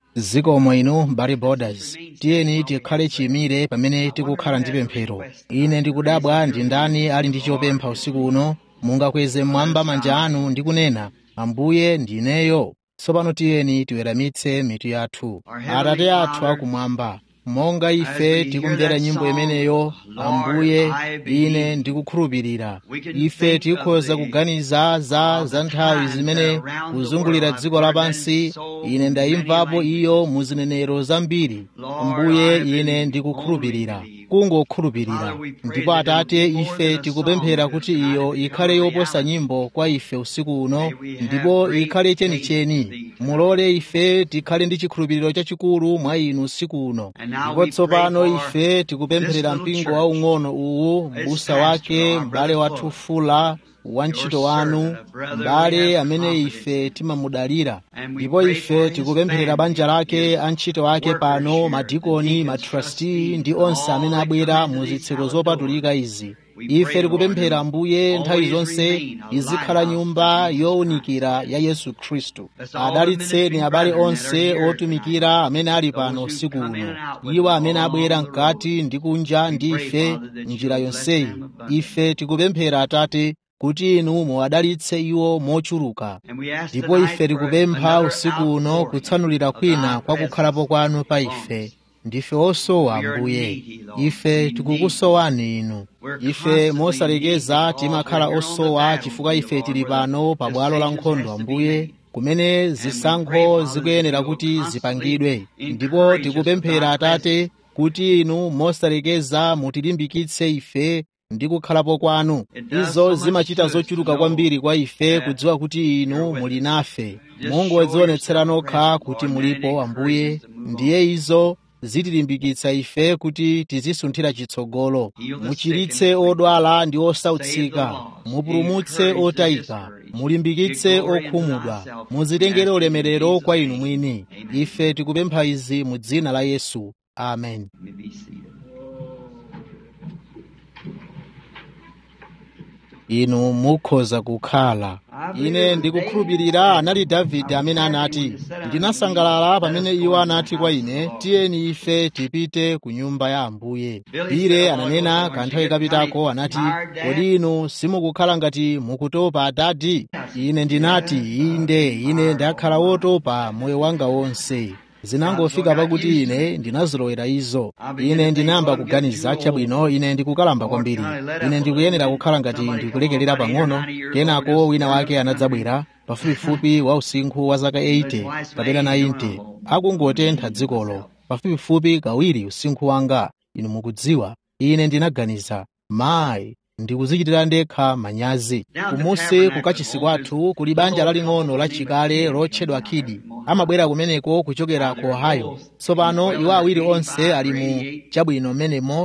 zikomo inu mbali borders tiyeni tikhale chiyimire pamene tikukhala ndi pemphero ine ndikudabwa ndi ndani ali ndi chopempha usiku uno mungakweze mmwamba manja anu ndi kunena ambuye ndineyo tsopano tiyeni tiweramitse mitu yathu atate athu akumwamba monga ife tikumvera nyimbo imeneyo ambuye ine ndikukhulupirira ife tikhoza kuganiza za za nthawi zimene kuzungulira dziko lapansi ine ndayimvapo iyo mu zinenero zambiri ambuye ine ndikukhulupirira kungokhulupirira ndipo atate ife tikupemphera kuti iyo ikhale yoposa nyimbo kwa ife usiku uno ndipo ikhale chenicheni mulole ife tikhale ndi chikhulupiriro chachikulu mwa inu usiku uno ndipo tsopano ife tikupempherera mpingo waung'ono uwu m'busa wake m'bale wathu fula wantchito wanu m'bale amene ife timamudalira ndipo ife tikupempherera banja lake antchito ake pano madikoni matrasti ndi onse amene abwera mu zitseko zopatulika izi ife tikupemphera ambuye nthawi zonse izikhala nyumba yowunikira ya yesu khristu adalitseni abale onse otumikira amene ali pano usiku uno iwo amene abwera mkati ndi kunja ndi ife njira yonseyi ife tikupemphera atate kuti inu muwadalitse iwo mochuluka ndipo ife tikupempha usiku uno kutsanulira kwina kwa kukhalapo kwanu pa ife ndife osowa ambuye ife tikukusowani inu ife mosalekeza timakhala osowa chifukwa ife tili pano pa bwalo la nkhondo ambuye kumene zisankho zikuyenera kuti zipangidwe ndipo tikupemphera atate kuti inu mosalekeza mutilimbikitse ife ndi kukhalapo kwanu izo zimachita zochuluka kwambiri kwa ife kudziwa kuti inu muli nafe mungodzionetsera nokha kuti mulipo ambuye ndiye izo zitilimbikitsa ife kuti tizisunthira chitsogolo muchiritse odwala ndi osautsika mupulumutse otayika mulimbikitse okhumudwa muzitengere ulemerero kwa inu mwini ife tikupempha izi mu dzina la yesu amen inu mukhoza kukhala ine ndikukhulupirira anali davide amene anati ndinasangalala pamene iwo anati kwa ine tiyeni ife tipite ku nyumba ya ambuye pire ananena kanthawi kapitako anati kodi inu simukukhala ngati mukutopa dadi ine ndinati inde ine ndakhala wotopa moyo wanga wonse zinangofika pakuti ine ndinazolowera izo ine ndinayamba kuganiza chabwino ine ndikukalamba kwambiri ine ndikuyenera kukhala ngati ndikulekelera pang'ono kenako wina wake anadzabwera pafupifupi wa usinkhu wa zaka 80 kapena 90 akungotentha dzikolo pafupifupi kawiri usinkhu wanga inu mukudziwa ine ndinaganiza mayi ndikuzichitira ndekha manyazi kumusi kukachisi kwathu kuli banja laling'ono lachikale lotchedwa khidi amabwera kumeneko kuchokera ku ohio tsopano iwo awiri onse ali mu chabwino menemo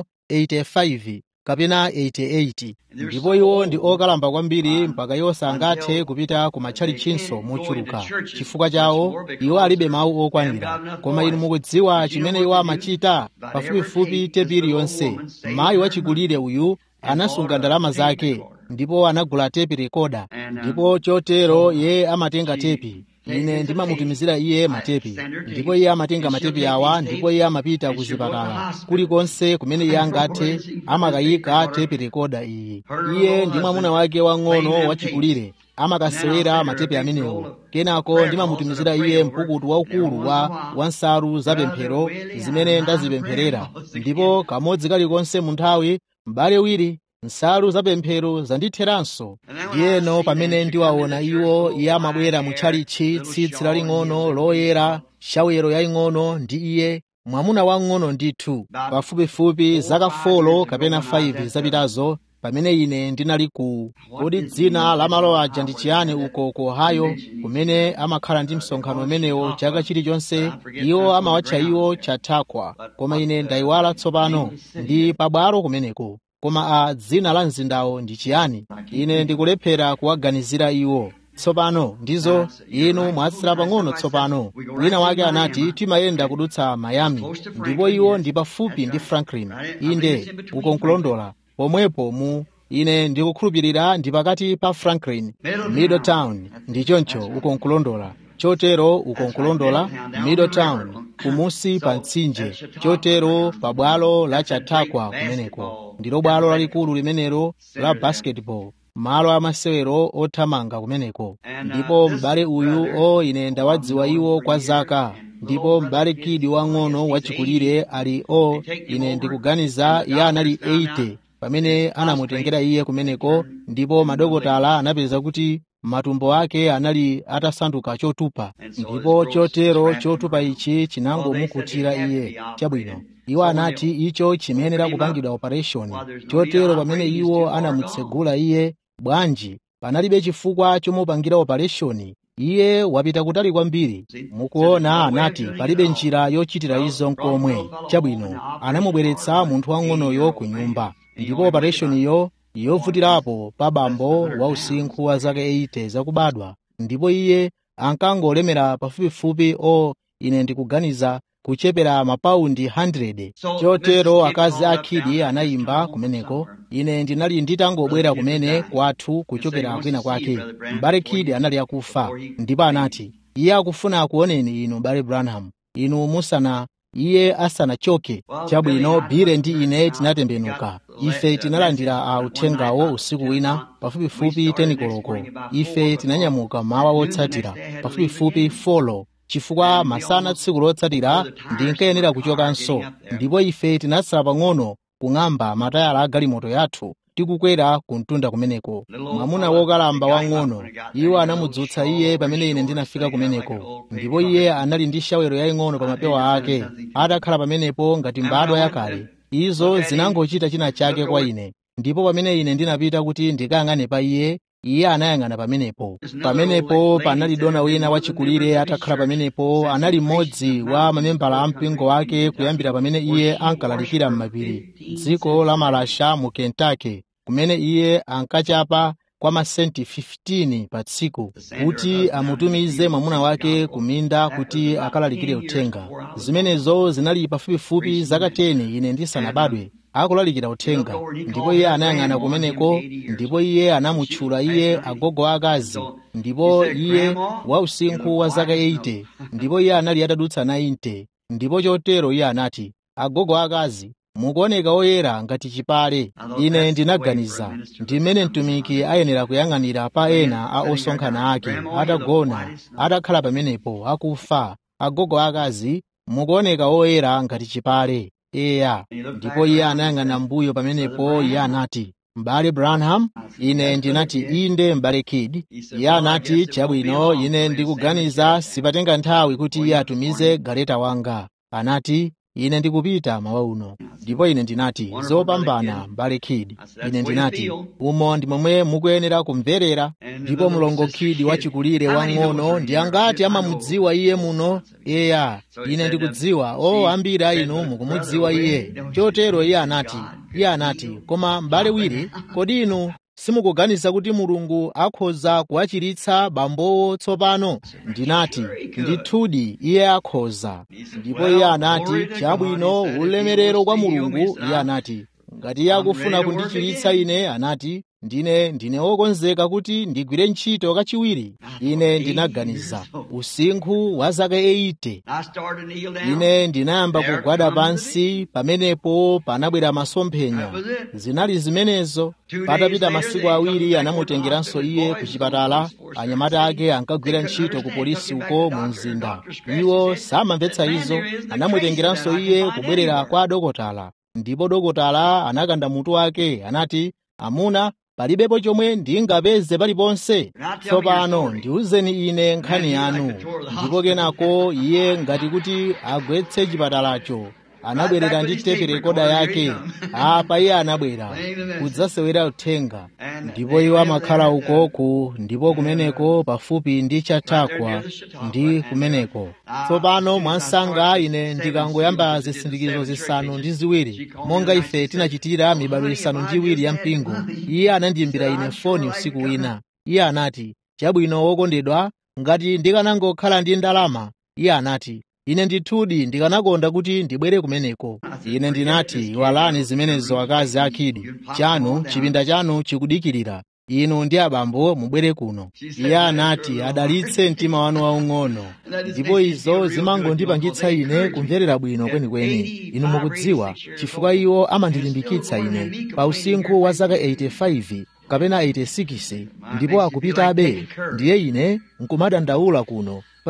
85 kapena 88 ndipo iwo ndi okalamba kwambiri mpaka iwo sangathe kupita ku matchalichinso mochuluka chifukwa chawo iwo alibe mawu okwanira koma inu mukudziwa chimene iwo amachita pafupifupi tepiri yonse mayi wachikulire uyu anasunga ndalama zake ndipo anagula tepi rekoda ndipo chotero iye amatenga tepi ine ndimamutumizira iye matepi ndipo iye amatenga matepi awa ndipo iye amapita ku zipatala kulikonse kumene iye angathe amakayika tepi rekoda iyi iye ndi mwamuna wake wang'ono wachikulire amakasewera matepi amenewo kenako ndimamutumizira iye mpukutu waukulu wa wansalu zapemphero zimene ndazipempherera ndipo kamodzi kalikonse mu nthawi m'bale wiri nsalu zapemphero zanditheranso ndiyeno pamene ndiwaona iwo iye amabwera mutchalichi tsitsi laling'ono loyera shawero yaying'ono ndi iye mwamuna wang'ono ndithu pafupifupi zaka 4 kapena 5 zapitazo pamene ine ndinali ku kodi dzina la malo aja ndi chiyani uko ku ohio kumene amakhala ndi msonkhano umenewo chaka chilichonse iwo amawatcha iwo chathakwa koma ine ndayiwala tsopano ndi pabwalo kumeneko koma a dzina la mzindawo ndi chiyani ine ndikulephera kuwaganizira iwo tsopano ndizo inu mwatsira pang'ono tsopano wina wake anati timayenda kudutsa miami ndipo iwo ndi pafupi ndi franklin inde ukonkulondola pomwepo mu ine ndikukhulupirira ndi pakati pa franklin middletown ndi choncho ukonkulondola chotero ukonkulondola middletown kumusi pa mtsinje chotero pa bwalo la chathakwa kumeneko ndilo bwalo lalikulu limenelo la basketball malo amasewero othamanga kumeneko ndipo m'bale uyu o ine ndawadziwa iwo kwa zaka ndipo m'bale kidi wang'ono wachikulire ali o ine ndikuganiza iye anali 80 pamene anamutengera iye kumeneko ndipo madokotala anapeza kuti matumbo ake anali atasanduka chotupa ndipo chotero chotupa ichi chinangomukutira iye chabwino iwo anati icho chimayenera kupangidwa operation chotero pamene iwo anamutsegula iye bwanji panalibe chifukwa chomupangira operation iye wapita kutali kwambiri mukuona anati palibe njira yochitira izo nkomwe chabwino anamubweretsa munthu wang'onoyo ku nyumba ndipo operationiyo yovutirapo pa bambo wa usinkhu wa zaka 80 zakubadwa ndipo iye ankangolemera pafupifupi o ine ndikuganiza kuchepera mapaundi 100 chotero akazi akhidi anayimba kumeneko ine ndinali nditangobwera kumene kwathu kuchokera kwina kwake m'bale khidi anali akufa ndipo anati iye akufuna akuoneni inu m'bale branham inu musana iye asanachoke chabwino bile ndi ine tinatembenuka ife tinalandira a uthengawo usiku wina pafupifupi tenikoloko ife tinanyamuka mawa wotsatira pafupifupi folo chifukwa masana tsiku lotsatira ndinkayenera kuchokanso ndipo ife tinatsala pang'ono kung'amba matayala a galimoto yathu tikukwera ku mtunda kumeneko mwamuna wokalamba wang'ono iwo anamudzutsa iye pamene ine ndinafika kumeneko ndipo iye anali ndi shawero yaying'ono pa mapewa ake atakhala pamenepo ngati mbadwa yakale izo zinangochita china chake kwa ine ndipo pamene ine ndinapita kuti ndikayang'ane pa iye iye anayang'ana pamenepo pamenepo panali dona wina wachikulire atakhala pamenepo anali mmodzi wa mamembala a mpingo wake kuyambira pamene iye ankalalikira m'mapiri dziko la malasha mu kentucky kumene iye ankachapa kwa masenti 15 pa tsiku kuti amutumize mwamuna wake ku minda kuti akalalikire uthenga zimenezo zinali pafupifupi zaka 10 ine ndisanabadwe akulalikira uthenga ndipo iye anayang'ana kumeneko ndipo iye anamutchula iye agogo akazi ndipo iye wa usinkhu wa zaka 80 ndipo iye anali atadutsa 90 ndipo chotero iye anati agogo akazi mukuoneka oyera ngati chipale ine ndinaganiza ndimene mtumiki ayenera kuyang'anira pa ena a osonkhana ake atagona atakhala pamenepo akufa agogo akazi mukuoneka oyera ngati chipale eya ndipo iye anayang'ana mbuyo pamenepo iye anati m'bale branham ine ndinati inde m'bale kid iye anati chabwino ine ndikuganiza sipatenga nthawi kuti iye atumize galeta wanga anati ine ndikupita mawa uno ndipo ine ndinati zopambana m'bale kid ine ndinati umo ndi momwe mukuyenera kumverera ndipo mlongo kid wachikulire wang'ono ndi angati amamudziwa iye muno eya ine ndikudziwa o ambiri a inu mukumudziwa iye chotero iye anati iye anati koma m'bale wiri kodi inu simukuganiza kuti mulungu akhoza kuwachiritsa bambowo tsopano ndinati ndithudi iye akhoza ndipo iye anati chabwino ulemerero kwa mulungu iye anati ngati iye akufuna kundichiritsa ine anati ndine ndine wokonzeka kuti ndigwire ntchito kachiwiri ine ndinaganiza usinkhu wa zaka 80 ine ndinayamba kugwada pansi pamenepo panabwera masomphenya zinali zimenezo patapita masiku awiri anamutengeranso iye ku chipatala anyamata ake ankagwira ntchito ku polisi uko mu mzinda iwo samamvetsa izo anamutengeranso iye kubwerera kwa dokotala ndipo dokotala anakanda mutu wake anati amuna palibepo chomwe ndingapeze paliponse tsopano ndiwuzeni ine nkhani yanu ndipo kenako iye ngati kuti agwetse chipatalacho anabwerera ndi tepe rekoda yake apa iye anabwera kudzasewera uthenga ndipo iwo amakhala ukoku ndipo kumeneko pafupi ndi chathakwa ndi kumeneko tsopano mwansanga ine ndikangoyamba zisindikizo zisanu ndi ziwiri monga ife tinachitira mibado isanu ndi iwiri ya mpingo iye anandiyimbira ine foni usiku wina iye anati chabwino wokondedwa ngati ndikanangokhala ndi ndalama iye anati ine ndithudi ndikanakonda kuti ndibwere kumeneko ine ndinati iwalani zimenezo akazi akhidi chanu chipinda chanu chikudikirira inu ndi abambo mubwere kuno iye anati adalitse mtima wanu waung'ono ndipo izo zimangondipangitsa ine kumverera bwino kwenikweni inu mukudziwa chifukwa iwo amandilimbikitsa ine pa usinkhu wa zaka 85 kapena 86 ndipo akupitabe ndiye ine nkumadandaula kuno pa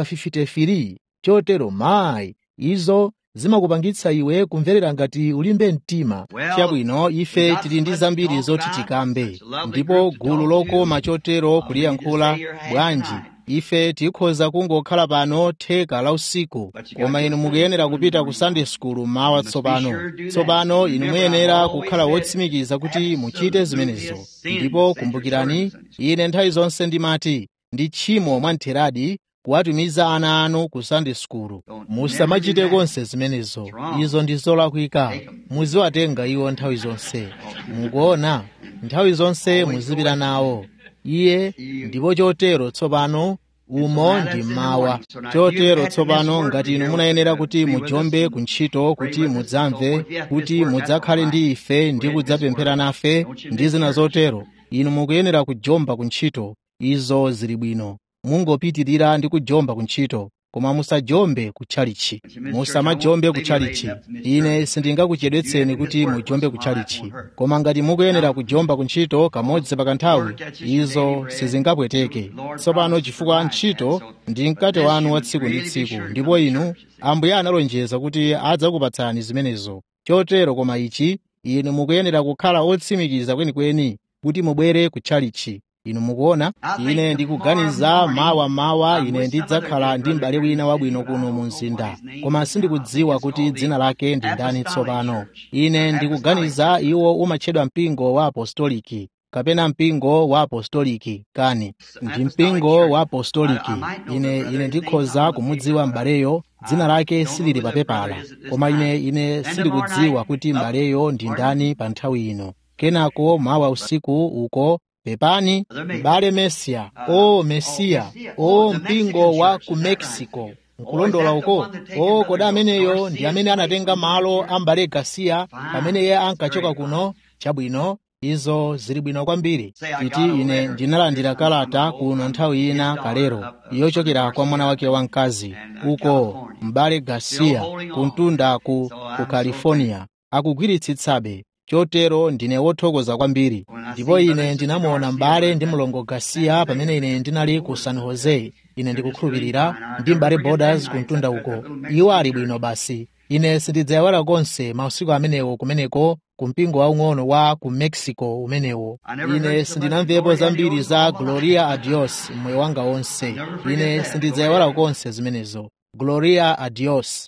53 chotero mayi izo zimakupangitsa iwe kumverera ngati ulimbe mtima chabwino ife tili ndi zambiri zoti tikambe ndipo gulu lokoma chotero kuliyankhula bwanji ife tikhoza kungokhala pano theka la usiku koma inu mukuyenera kupita ku sunday school mawa tsopano tsopano inu muyenera kukhala wotsimikiza kuti muchite zimenezo ndipo kumbukirani ine nthawi zonse ndimati ndi tchimo mwamtheradi kuwatumiza ana anu ku sunday school musamachite konse zimenezo izo ndi zolakwika muziwatenga iwo nthawi zonse mukuona nthawi zonse muzipita nawo iye ndipo chotero tsopano umo ndi mawa chotero tsopano ngati inu munayenera kuti mujombe ku ntchito kuti mudzamve kuti mudzakhale ndi ife ndi kudzapemphera nafe ndi zina zotero inu mukuyenera kujomba ku ntchito izo zili bwino mungopitirira ndi kujomba ku ntchito koma musajombe kutchalichi musamajombe kutchalichi ine sindingakuchedwetseni kuti mujombe kutchalichi koma ngati mukuyenera kujomba ku ntchito kamodzi pakanthawi izo sizingapweteke tsopano chifukwa ntchito ndi mkate wanu wa tsiku ndi tsiku ndipo inu ambuye analonjeza kuti adzakupatsani zimenezo chotero koma ichi inu mukuyenera kukhala otsimikiza kwenikweni kuti mubwere kutchalichi inu mukuona ine ndikuganiza mawa mawa ine ndidzakhala ndi m'bale wina wabwino kuno mu mzinda koma sindikudziwa kuti dzina lake ndi ndani tsopano ine ndikuganiza iwo umatchedwa mpingo wa apostoliki kapena mpingo wa apostoliki kani ndi mpingo wa apostoliki ine ine ndikhoza kumudziwa m'baleyo dzina lake silili pa pepala koma ine ine sindikudziwa kuti m'baleyo ndi ndani pa nthawi ino kenako mawa usiku uko pepani m'bale mesiya o mesiya o mpingo wa ku mexico nkulondola uko o kodi ameneyo ndi amene anatenga malo a m'bale gasiya pamene iye ankachoka kuno chabwino izo zili bwino kwambiri titi ine ndinalandira kalata kuno nthawi ina kalero yochokera kwa mwana wake wamkazi uko m'bale gasiya kuntunda ku, ku california akugwiritsitsabe chotero ndine wothokoza kwambiri ndipo ine ndinamuona m'bale ndi mlongo gasiya pamene ine ndinali ku san jose ine ndikukhulupirira ndi m'bale borders kuntunda uko iwo ali bwino basi ine sindidzayiwala konse mausiku amenewo kumeneko ku mpingo waung'ono wa ku mexico umenewo ine sindinamvepo zambiri za gloria adios mmoyo wanga wonse ine sindidzayiwala konse zimenezo gloria adios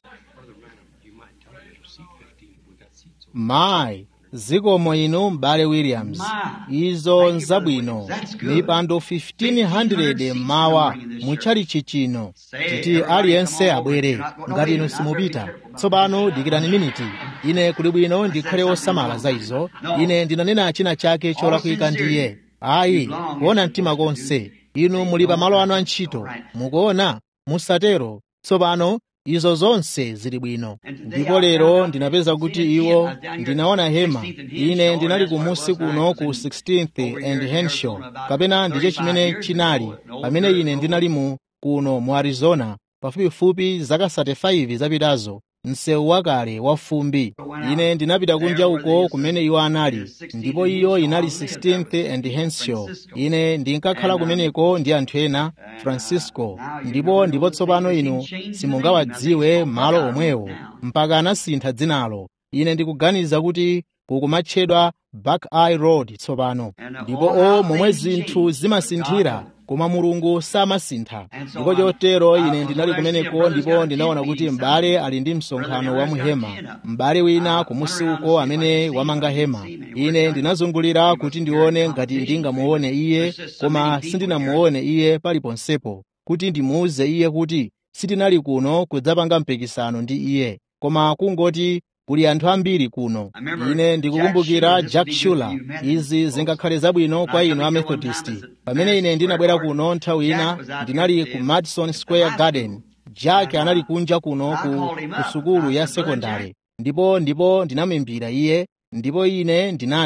mayi zikomo inu m'bale williams izo nzabwino mipando 1500 mmawa mutchalichi chino titi aliyense abwere ngati inu simupita tsopano dikirani miniti ine kuli bwino ndikhale wosamala za izo ine ndinanena china chake cholakwika ndiye ayi kuona mtima konse inu muli pa malo anu a ntchito mukuona musatero tsopano izo zonse zili bwino ndipo lero ndinapeza kuti iwo ndinaona hema ine ndinali kumusi kuno ku 16th and henshaw kapena ndicho chimene chinali pamene ine ndinali mu kuno mu arizona pafupifupi zaka 35 zapitazo msewu wakale wa fumbi ine ndinapita kunja uko kumene iwo anali ndipo iyo inali 16th and henshaw ine ndinkakhala kumeneko ndi anthu ena francisco ndipo ndipo tsopano inu simungawadziwe malo omwewo mpaka anasintha dzinalo ine ndikuganiza kuti kukumatchedwa back eye road tsopano ndipo o momwe zinthu zimasinthira koma mulungu samasintha ndipo chotero ine ndinali kumeneko ndipo ndinaona kuti m'bale ali ndi msonkhano wa muhema m'bale wina kumusi uko amene wamanga hema ine ndinazungulira kuti ndione ngati ndingamuone iye koma sindinamuone iye paliponsepo kuti ndimuuze iye kuti sitinali kuno kudzapanga mpikisano ndi iye koma kungoti kuli anthu ambiri kuno ine ndikukumbukira jack shuler izi zingakhale zabwino kwa inu a methodist pamene ine ndinabwera kuno nthawi ina ndinali ku madison square garden jack anali kunja kuno ku, ku sukulu ya sekondari ndipo ndipo ndinamuimbira iye ndipo ine ndinati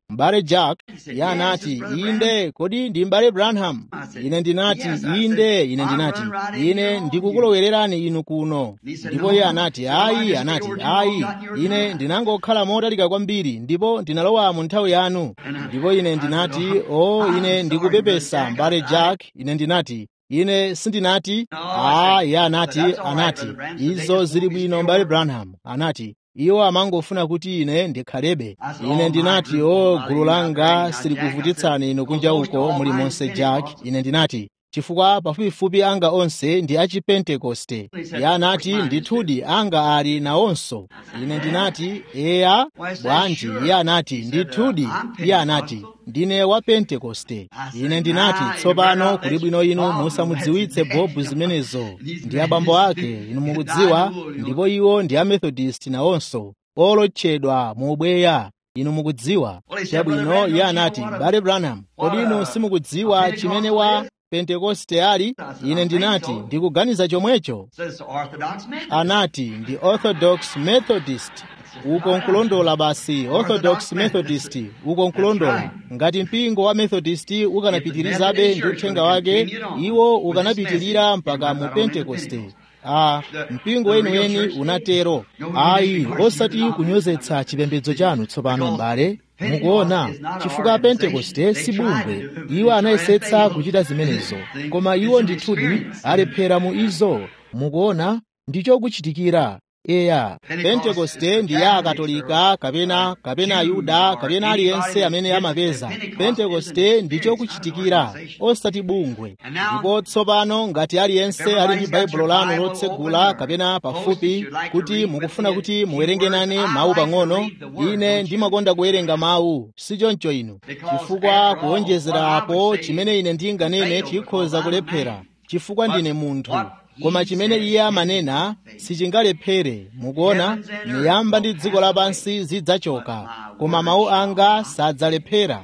m'bale jack iye anati inde kodi ndi m'bale branham ine ndinati inde ine ndinati ine ndikukulowererani inu kuno ndipo iye anati ayi anati ayi ine ndinangokhala motalika kwambiri ndipo ndinalowa mu nthawi yanu ndipo ine ndinati o ine ndikupepesa m'bale jack ine ndinati ine sindinati a iye anati anati izo zili bwino m'bale branham anati iwo amangofuna kuti ine ndikhalebe ine ndinati o gulu langa silikuvutitsani inu kunja uko muli monse jack ine ndinati chifukwa pafupifupi anga onse ndi achipentekoste iye anati ndithudi anga ali nawonso ine ndinati eya bwanji iye anati ndithudi iye anati ndine wa pentekoste ine ndinati tsopano kuli bwino inu musamudziwitse bobu zimenezo ndi abambo ake inu mukudziwa ndipo iwo ndi amethodist nawonso olotchedwa mu ubweya inu mukudziwa chabwino iye anati bale branham kodi inu simukudziwa chimene wa pentekoste ali ine ndinati ndikuganiza chomwecho anati ndi orthodox methodist uko nkulondola basi orthodox methodist uko nkulondola ngati mpingo wa methodist ukanapitirizabe ndi uthenga wake iwo ukanapitirira mpaka mu pentekoste a mpingo weniweni unatero ayi osati kunyozetsa chipembedzo chanu tsopano m'bale mukuona chifukwa pentekoste si bungwe iwo anayesetsa kuchita zimenezo koma iwo ndithudi alephera mu izo mukuona ndichokuchitikira eya pentekoste ndi ya akatolika kapena kapena ayuda kapena aliyense amene amapeza pentekoste ndichokuchitikira osati bungwe ndipo tsopano ngati aliyense ali ndi baibulo lanu lotsegula kapena pafupi kuti mukufuna kuti muwerenge nane mawu pang'ono ine ndimakonda kuwerenga mawu sichoncho inu chifukwa kuwonjezera apo chimene ine ndinganene chikhoza kulephera chifukwa ndine munthu koma chimene iye amanena sichingalephere mukuona miyamba ndi dziko lapansi zidzachoka koma mawu anga sadzalephera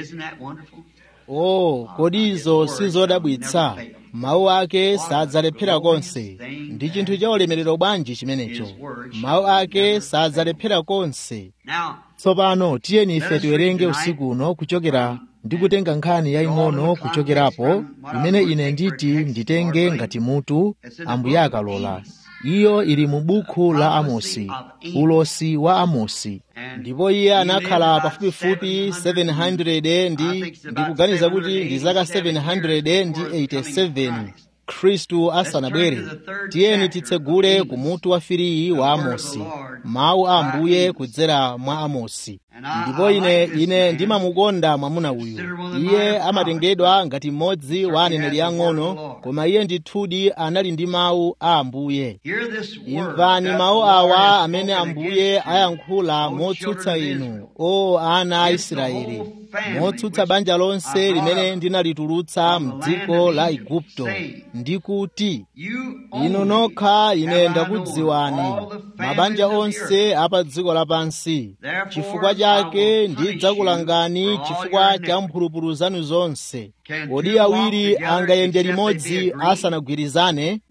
oh kodi izo sizodabwitsa mawu ake sadzalephera konse ndi chinthu cha ulemerero bwanji chimenecho mawu ake sadzalephera konse tsopano tiyeni ife tiwerenge usiku uno kuchokera ndikutenga nkhani yaying'ono kuchokerapo imene ine nditi nditenge ngati mutu ambuye akalola iyo ili mu buku la amosi ulosi wa amosi ndipo iye anakhala pafupifupi 700 ndi ndikuganiza kuti ndi zaka 700 ndi 87 khristu asanabwere tiyeni titsegule ku mutu wa firiyi wa amosi mawu a ambuye kudzera mwa amosi ndipo ine ine ndimamukonda mwamuna uyu iye amatengedwa ngati mmodzi wa aneneri ang'ono koma iye ndithudi anali ndi mawu a ambuye imvani mawu awa amene ambuye ayankhula motsutsa inu o ana a israeli motsutsa banja lonse limene ndinalitulutsa mdziko la igupto ndikuti inu nokha ine ndakudziwani mabanja onse apa dziko lapansi chifukwa chake ndidzakulangani chifukwa cha mphulupulu zanu zonse kodi awiri angayende limodzi asanagwirizane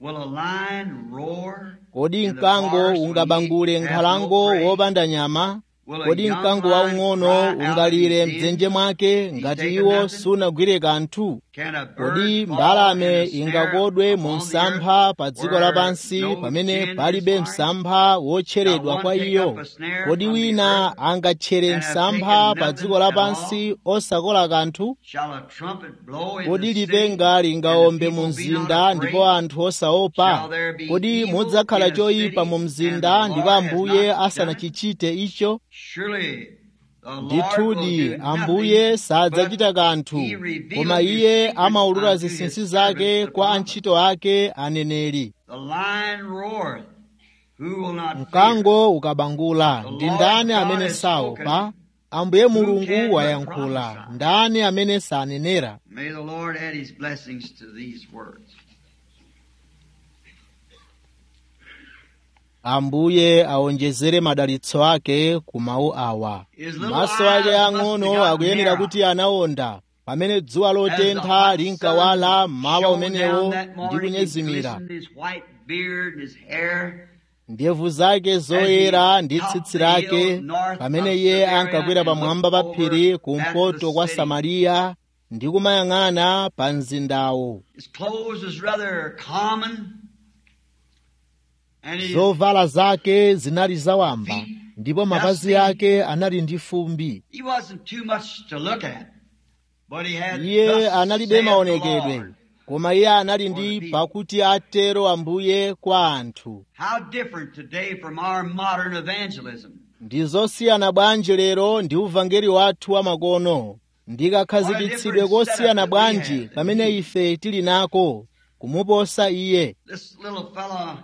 kodi mkango ungabangule nkhalango wopanda nyama kodi mkango waung'ono ungalire mdzenje mwake ngati iwo sunagwire kanthu kodi mbalame ingakodwe mu msampha pa dziko lapansi pamene palibe msampha wotcheredwa kwa iyo kodi wina angatchere msampha pa dziko lapansi osakola kanthu kodi lipenga lingaombe mu mzinda ndipo anthu osaopa kodi mudzakhala choyipa mu mzinda ndipo ambuye asanachichite icho ndithudi ambuye sadzachita kanthu koma iye amaulula zinsinsi zake kwa antchito ake aneneri mkango ukabangula ndi ndani amene saopa ambuye mulungu wayankhula ndani amene sanenera May the Lord add his blessings to these words. ambuye awonjezere madalitso ake ku mawu awa maso ake ang'ono akuyenera kuti anawonda pamene dzuwa lotentha linkawala mmawa umenewo ndi kunyezimira His white beard and his hair ndevu zake zoyera ndi tsitsi lake pamene iye ankakwera pamwamba pa phiri kumpoto kwa samariya ndi kumayang'ana pa mzindawo His clothes was rather common. And his zovala zake zinali zawamba ndipo mapazi ake anali ndi fumbi he wasn't too much to look at. But he had iye thus analibe saith the maonekedwe Lord. koma iye anali ndi pakuti atero ambuye kwa anthu How different today from our modern evangelism. ndi zosiyana bwanji lero ndi uvangeli wathu wamakono ndikakhazikitsidwe kosiyana bwanji pamene ife tili nako kumuposa iye This little fella,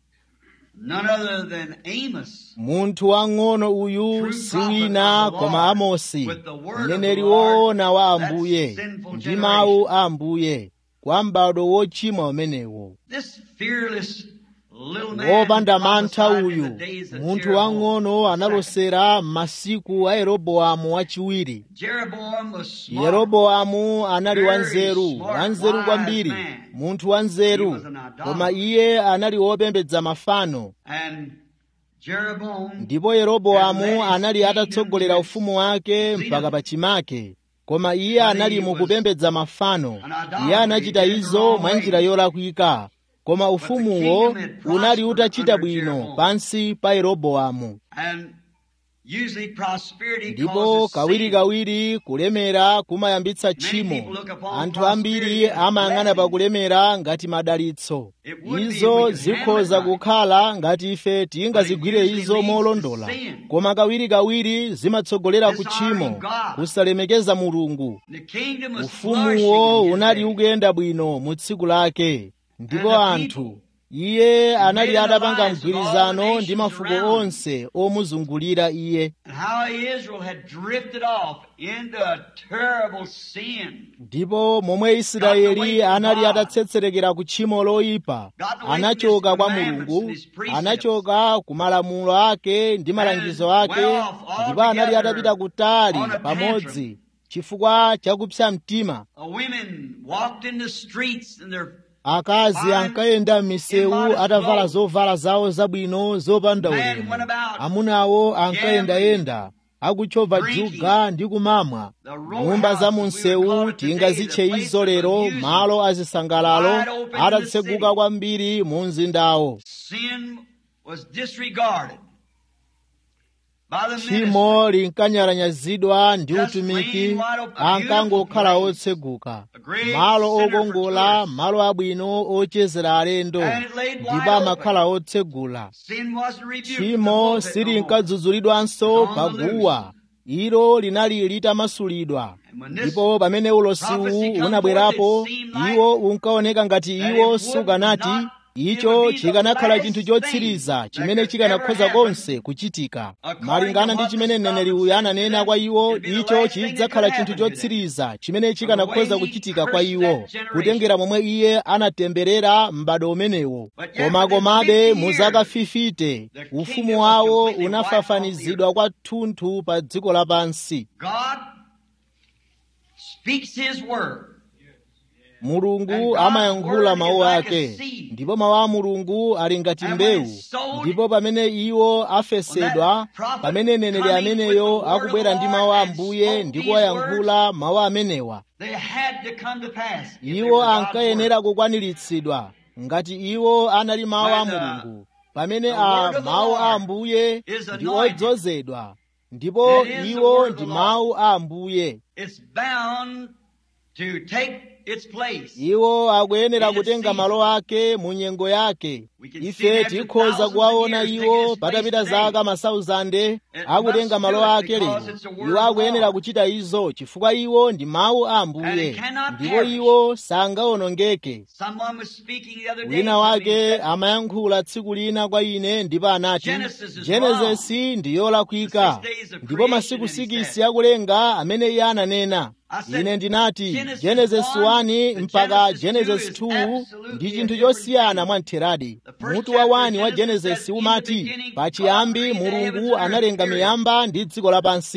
none other than Amos, munthu wang'ono uyu si wina koma amosi mneneri woona wa ambuye ndi mawu a ambuye kwa m'bado wochimwa umenewo this fearless little man wopanda mantha prophesied in uyu the days of munthu Jeroboam. wang'ono analosera m'masiku a yeroboamu wachiwiri Jeroboam was smart. yeroboamu anali Very wanzeru smart, wanzeru wise kwambiri man. munthu wanzeru He was an idolater. koma iye anali wopembedza mafano And Jeroboam ndipo yeroboamu anali atatsogolera ufumu wake mpaka pachimake koma iye anali mukupembedza mafano iye anachita izo mwa njira yolakwika koma ufumuwo unali utachita bwino pansi pa yeroboamu and usually prosperity ndipo causes sin. kawirikawiri kulemera kumayambitsa tchimo anthu ambiri amayang'ana pa kulemera ngati madalitso izo zikhoza kukhala ngati ife tingazigwire izo molondola koma kawirikawiri zimatsogolera ku tchimo kusalemekeza mulungu The kingdom was ufumuwo flourishing in unali his day. ukuyenda bwino mu tsiku lake ndipo anthu iye anali atapanga mgwirizano ndi mafuko onse omuzungulira iye And how Israel had drifted off into a terrible sin. ndipo momwe israeli anali atatsetserekera ku tchimo loyipa anachoka kwa mulungu anachoka ku malamulo ake ndi malangizo ake ndipo anali atapita kutali pamodzi chifukwa chakupsa mtima Uh, women walked in the streets and their akazi ankayenda m'misewu atavala zovala zawo zabwino zopanda ulemu amunawo ankayendayenda akuchova juga ndi kumamwa nyumba za mu msewu tingazitche izo lero malo azisangalalo atatseguka kwambiri mu mzindawo sin was disregarded by the ministry. tchimo linkanyalanyazidwa ndi utumiki ankangokhala otseguka malo okongola malo abwino ochezera alendo ndipo amakhala otsegula Sin wasn't rebuked. in the tchimo pulpit no more. silinkadzudzulidwanso paguwa ilo linali litamasulidwa ndipo pamene ulosiwu unabwerapo iwo unkaoneka ngati iwo sukanati icho chikanakhala chinthu chotsiriza chimene chikanakhoza konse kuchitika malingana ndi chimene mneneri uyu ananena kwa iwo icho chidzakhala chinthu chotsiriza chimene chikanakhoza kuchitika kwa iwo kutengera momwe iye anatemberera m'bado umenewo koma komabe mu zaka 50 ufumu wawo unafafanizidwa kwathunthu pa dziko lapansi God speaks His word. mulungu amayankhula mawu ake ndipo mawu a mulungu ali ngati mbewu ndipo pamene iwo afesedwa pamene mneneri ameneyo akubwera ndi mawu a ambuye ndi kuwayankhula mawu amenewa They had to come to pass. if they iwo were God's word. ankayenera kukwaniritsidwa ngati iwo anali mawu a mulungu pamene a mawu a ambuye ndi odzozedwa ndipo iwo ndi mawu a ambuye It's bound to take its place. iwo akuyenera kutenga malo ake mu nyengo yake ife tikhoza kuwaona iwo patapita zaka masauzande akutenga malo ake lero iwo akuyenera kuchita izo chifukwa iwo ndi mawu a ambuye ndipo iwo sangawonongeke Someone was speaking the other day. wina to me, wake said, amayankhula tsiku lina kwa ine ndipo anati genesisi ndi yolakwika ndipo masiku sikisi akulenga amene iye ananena ine ndinati genesisi 1 mpaka genesisi 2 ndi chinthu chosiyana mwamtheradi mutu wa 1 wa genesisi umati pachiyambi mulungu analenga miyamba ndi dziko lapansi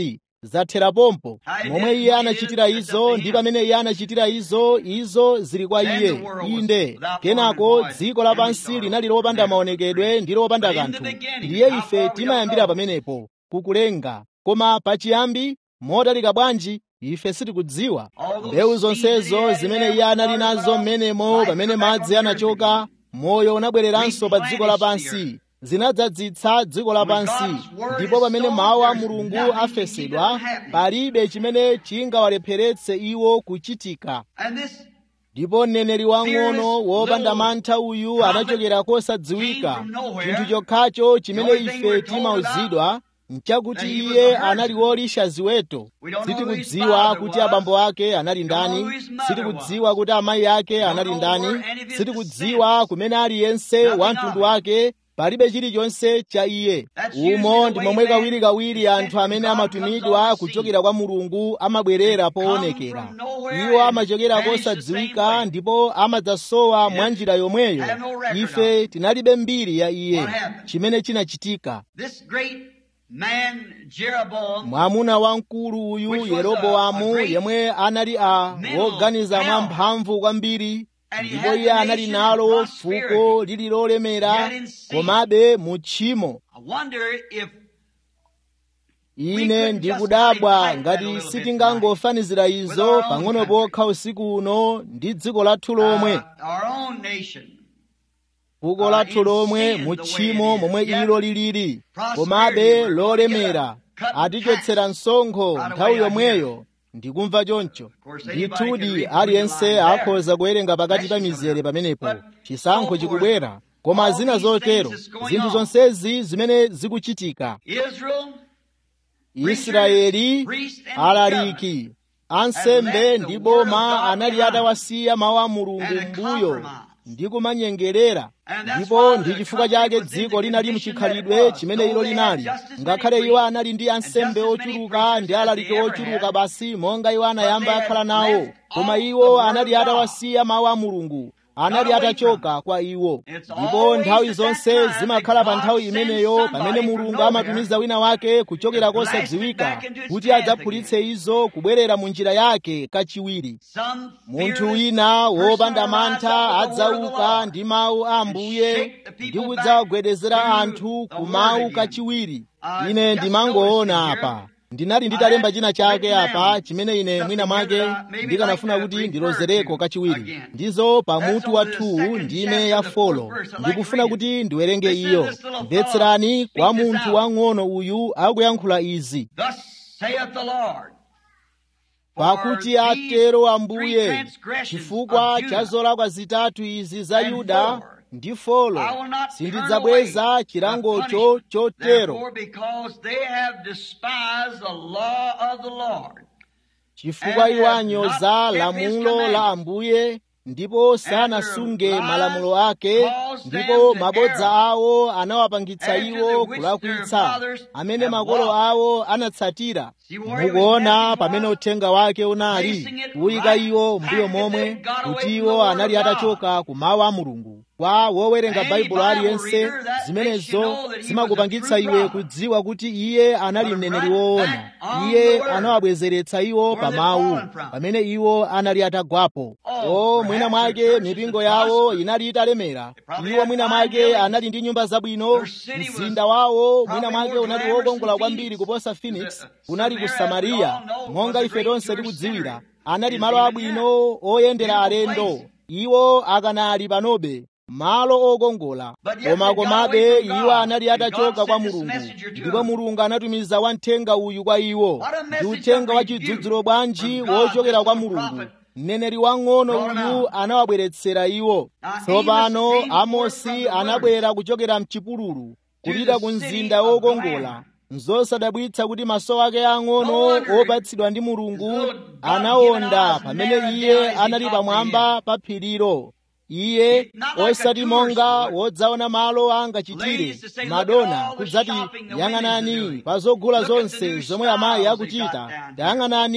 zathera pompo momwe iye anachitira izo ndi pamene iye anachitira izo izo zili kwa iye inde kenako dziko lapansi linali lopanda maonekedwe ndi lopanda kanthu ndiye ife timayambira pamenepo kukulenga koma pachiyambi motalika bwanji ife sitikudziwa mbewu zonsezo zimene iye anali nazo m'menemo pamene madzi anachoka moyo unabwereranso pa dziko lapansi zinadzadzitsa dziko lapansi ndipo pamene mawu a mulungu afesedwa palibe chimene chingawalepheretse iwo kuchitika ndipo mneneri wang'ono wopanda mantha uyu anachokera kosadziwika chinthu chokhacho chimene ife timauzidwa nchakuti iye anali wolisha ziweto sitikudziwa kuti abambo ake anali ndani sitikudziwa kuti amayi ake anali ndani sitikudziwa kumene aliyense wa mtundu wake palibe chilichonse cha iye umo ndi momwe kawirikawiri anthu amene amatumidwa kuchokera kwa mulungu amabwerera poonekera iwo amachokera kosadziwika ndipo amadzasowa mwa njira yomweyo ife tinalibe mbiri ya iye chimene chinachitika mwamuna wamkulu uyu yeroboamu yemwe anali a woganiza mwamphamvu kwambiri ndipo iye anali nalo fuko lili lolemera komabe mu tchimo ine ndikudabwa ngati sitingangofanizira izo pang'ono pokha usiku uno ndi dziko lathu lomwe fuko lathu lomwe mu tchimo momwe ilo lilili komabe lolemera atichotsera msonkho nthawi yomweyo ndikumva choncho ndithudi aliyense akhoza kuwerenga pakati pa mizere pamenepo chisankho chikubwera koma zina zotero zinthu zonsezi zimene zikuchitika israeli alaliki ansembe ndi boma anali atawasiya mawu a mulungu m'mbuyo ndi kumanyengerera ndipo ndi chifukwa chake dziko linali mchikhalidwe chimene ilo linali ngakhale iwo anali ndi ansembe ochuluka ndi alaliki ochuluka basi monga iwo anayamba akhala nawo koma iwo anali atawasiya mawu a mulungu anali atachoka kwa iwo ndipo nthawi zonse zimakhala pa nthawi imeneyo pamene mulungu amatumiza wina wake kuchokera kosadziwika kuti adzaphulitse izo kubwerera mu njira yake kachiwiri munthu wina wopanda mantha adzauka ndi mawu a ambuye ndi kudzawagwedezera anthu ku mawu kachiwiri ine ndimangoona apa ndinali nditalemba china chake apa chimene ine mwina mwake ndikanafuna kuti ndilozereko kachiwiri ndizo pamutu wathu ndime ya folo ndikufuna kuti ndiwerenge iyo mvetserani kwa munthu wang'ono uyu akuyankhula izi pakuti atero ambuye chifukwa cha zolakwa zitatu izi za yuda ndi folo sindidzabweza chilangocho chotero chifukwa iwo anyoza lamulo la ambuye ndipo sanasunge malamulo ake ndipo mabodza awo anawapangitsa iwo kulakwitsa amene makolo awo anatsatira mukuona pamene uthenga wake unali kuyika iwo mbuyo momwe kuti iwo anali atachoka ku mawu a mulungu kwa wowerenga baibulo aliyense zimenezo zimakupangitsa iwe kudziwa kuti iye anali mneneri woona iye anawabwezeretsa iwo pa mawu pamene iwo anali atagwapo o mwina mwake mipingo yawo inali italemera iwo mwina mwake anali ndi nyumba zabwino mzinda wawo mwina mwake unali wokongola kwambiri kuposa phoenix unali ku samariya monga ife tonse tikudziwira anali malo abwino oyendera alendo iwo akanali panobe malo okongola koma komabe iwo anali atachoka kwa mulungu ndipo mulungu anatumiza wamthenga uyu kwa iwo ndi uthenga wa chidzudzulo bwanji wochokera kwa mulungu mneneri wang'ono uyu anawabweretsera iwo tsopano amosi anabwera kuchokera mchipululu kupita ku mzinda wokongola nzosadabwitsa kuti maso ake ang'ono opatsidwa ndi mulungu anawonda pamene iye anali pamwamba pa phirilo iye osati monga wodzaona malo angachitire madona kudzati yang'anani pa zogula zonse zomwe amayi akuchita tayang'anani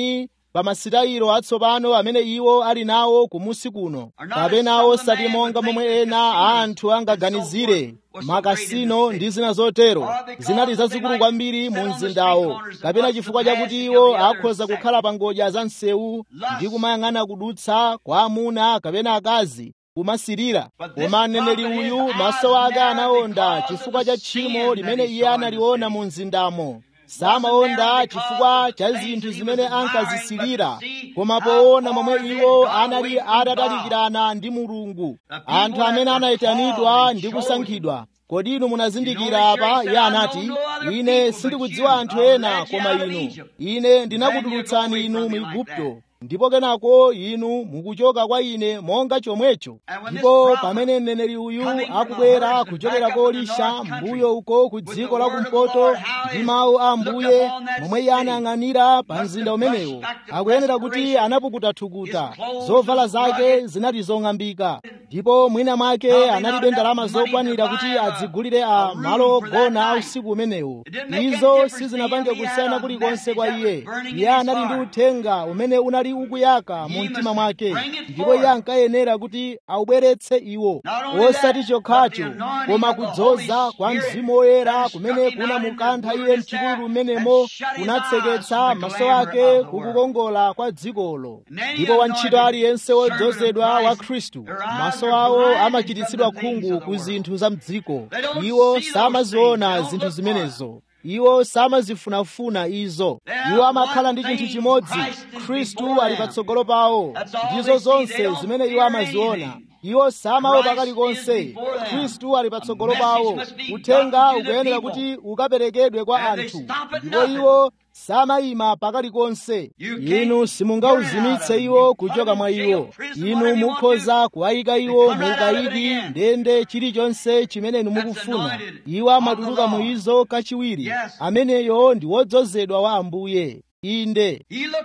pa masitayiro atsopano amene iwo ali nawo kumusi kuno kapena osati monga momwe ena a anthu angaganizire makasino ndi zina zotero zinali zazikulu kwambiri mu mzindawo kapena chifukwa chakuti iwo akhoza kukhala pa ngodya za msewu ndi kumayang'ana kudutsa kwa amuna kapena akazi kumasirira koma mneneri uyu maso ake anaonda chifukwa cha tchimo limene iye analiona mu mzindamo samaonda chifukwa cha zinthu zimene ankazisirira koma poona momwe iwo anali atatalikirana ndi mulungu anthu amene anayitanidwa ndi kusankhidwa kodi inu munazindikira apa iye anati ine sindikudziwa anthu ena koma inu ine ndinakutulutsani inu mu igupto ndipo kenako inu mukuchoka kwa ine monga chomwecho ndipo pamene mneneri uyu akubwera kuchokera kolisha mbuyo uko ku dziko la kumpoto ndi mawu a mbuye momwe iye anayang'anira pa mzinda umenewo akuyenera kuti anapukuta thukuta zovala zake zinali zong'ambika ndipo mwina mwake analibe ndalama zokwanira kuti adzigulire a malo ogona a usiku umenewo izo sizinapange kusiyana kulikonse kwa iye iye anali ndi uthenga umene unali ukuyaka mu mtima mwake ndipo iye ankayenera kuti aubweretse iwo osati chokhacho koma kudzoza kwa mzimu woyera kumene kunamukantha iye mchipululu mmenemo kunatseketsa maso ake kukukongola kwa dzikolo ndipo wantchito aliyense wodzozedwa wa khristu maso awo amachititsidwa khungu ku zinthu za mdziko iwo samaziona zinthu zimenezo iwo samazifunafuna izo iwo amakhala ndi chinthu chimodzi khristu ali patsogolo pawo ndizo zonse zimene iwo amaziona iwo samaopa kalikonse khristu ali patsogolo pawo uthenga ukuyenera kuti ukaperekedwe kwa anthu ndipo iwo samayima pakalikonse inu simungauzimitse iwo kuchoka mwa iwo inu mukhoza kuwayika iwo mu ukayidi ndende chilichonse chimene inu mukufuna iwo amatuluka mu izo kachiwiri ameneyo ndi wodzozedwa wa ambuye inde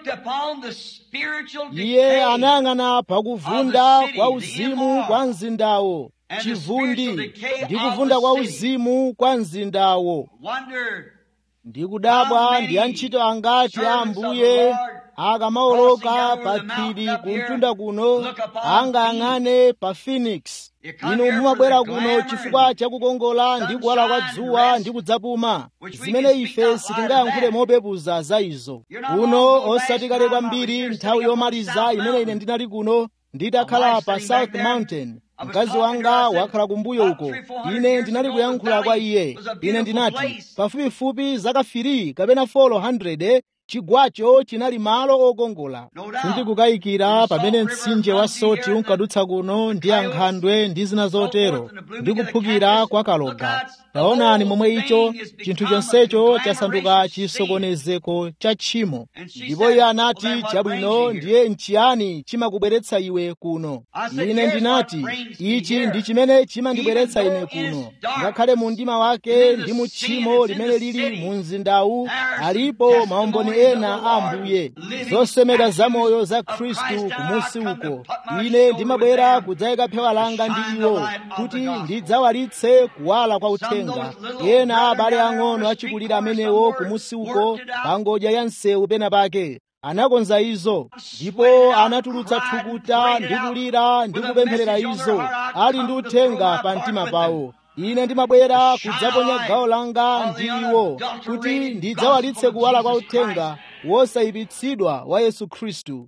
iye anayang'ana pakuvunda kwa uzimu kwa mzindawo chivundi ndi kuvunda kwa uzimu kwa mzindawo ndikudabwa ndi antchito angati a ambuye akamawoloka pa phiri kumtunda kuno angayang'ane pa phoenix inu mumabwera kuno chifukwa chakukongola ndi kuwala kwa dzuwa ndi kudzapuma zimene ife sitingayankhule mopepuza za izo kuno osati kale kwambiri nthawi yomaliza imene ine ndinali kuno nditakhala pa south mountain mkazi wanga wakhala kumbuyo uko ine ndinali kuyankhula kwa iye ine ndinati pafupifupi zaka 3 kapena 400 chigwacho chinali malo okongola sindikukayikira pamene mtsinje wa soti unkadutsa kuno ndi ankhandwe ndi zina zotero ndi kuphukira kwa kaloga taonani momwe icho chinthu chonsecho chasanduka chisokonezeko cha tchimo ndipo iye anati chabwino ndiye nchiyani chimakubweretsa iwe kuno ine ndinati ichi ndi chimene chimandibweretsa ine kuno ngakhale mu mdima wake ndi mu tchimo limene lili mu mzindawu alipo maumboni ena a ambuye zosemera zamoyo za khristu kumusi uko ine ndimabwera kudzayika phewa langa ndi iwo kuti ndidzawalitse kuwala kwa uthenga ena a abale ang'ono achikulira amenewo kumusi uko pa ngodya ya msewu pena pake anakonza izo ndipo anatulutsa thukuta ndi kulira ndi kupempherera izo ali ndi uthenga pa mtima pawo ine ndimabwera kudzaponya gawo langa ndi iwo kuti ndidzawalitse kuwala kwa uthenga wosayipitsidwa wa yesu khristu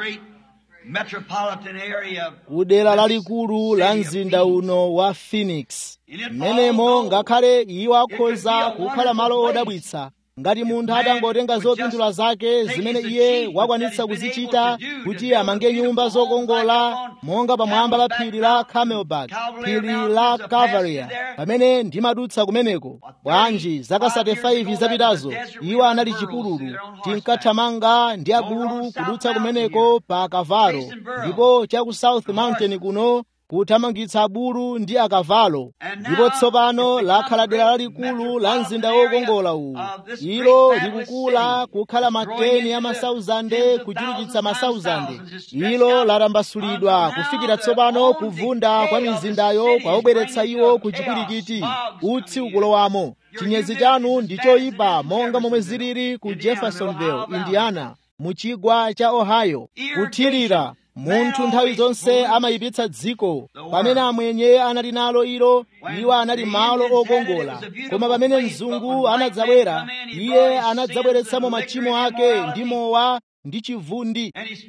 kudera lalikulu la mzinda uno wa phoenix mmenemo ngakhale iwo akhoza kukhala malo odabwitsa ngati munthu atangotenga zopindula zake zimene iye wakwanitsa kuzichita kuti amange nyumba zokongola monga pamwamba pa phiri la camelback phiri la calvaria pamene ndimadutsa kumeneko bwanji zaka 35 zapitazo iwo anali chipululu tinkathamanga ndi abulu kudutsa kumeneko pa kavalo ndipo cha ku south mountain kuno kuthamangitsa abulu ndi akavalo ndipo tsopano lakhala dera lalikulu la mzinda wokongola uwu ilo likukula kukhala mateni ya masauzande kuchulukitsa masauzande ilo latambasulidwa kufikira tsopano kuvunda kwa mizindayo kwaubweretsa iwo ku chipwirikiti utsi ukulowamo chinyezi chanu ndi choyipa monga momwe zilili ku jeffersonville indiana mu chigwa cha ohio kuthirira munthu nthawi zonse amayipitsa dziko pamene amwenye anali nalo ilo iwo anali malo okongola koma pamene mzungu anadzabwera iye anadzabweretsamo machimo ake ndi mowa ndi chivundi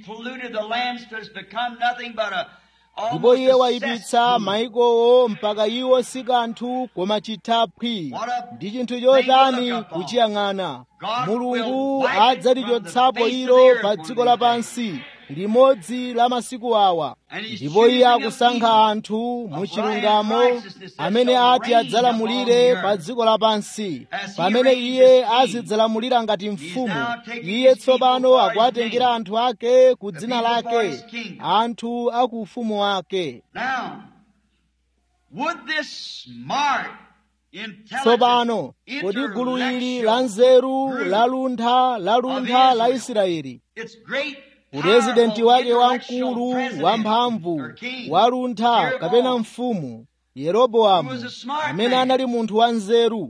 ndipo iye wayipitsa mayikowo mpaka iwo si kanthu koma chithaphwi ndi chinthu chotani kuchiyang'ana mulungu adzalichotsapo ilo pa dziko lapansi limodzi la masiku awa ndipo iye akusankha anthu mu chilungamo amene ati adzalamulire pa dziko lapansi pamene iye azidzalamulira ngati mfumu iye tsopano akuwatengera anthu ake ku dzina lake anthu aku ufumu wake tsopano kodi gulu ili la nzeru laluntha laluntha la israeli purezidenti wake wamkulu wamphamvu waluntha kapena mfumu yeroboamu amene anali munthu wanzeru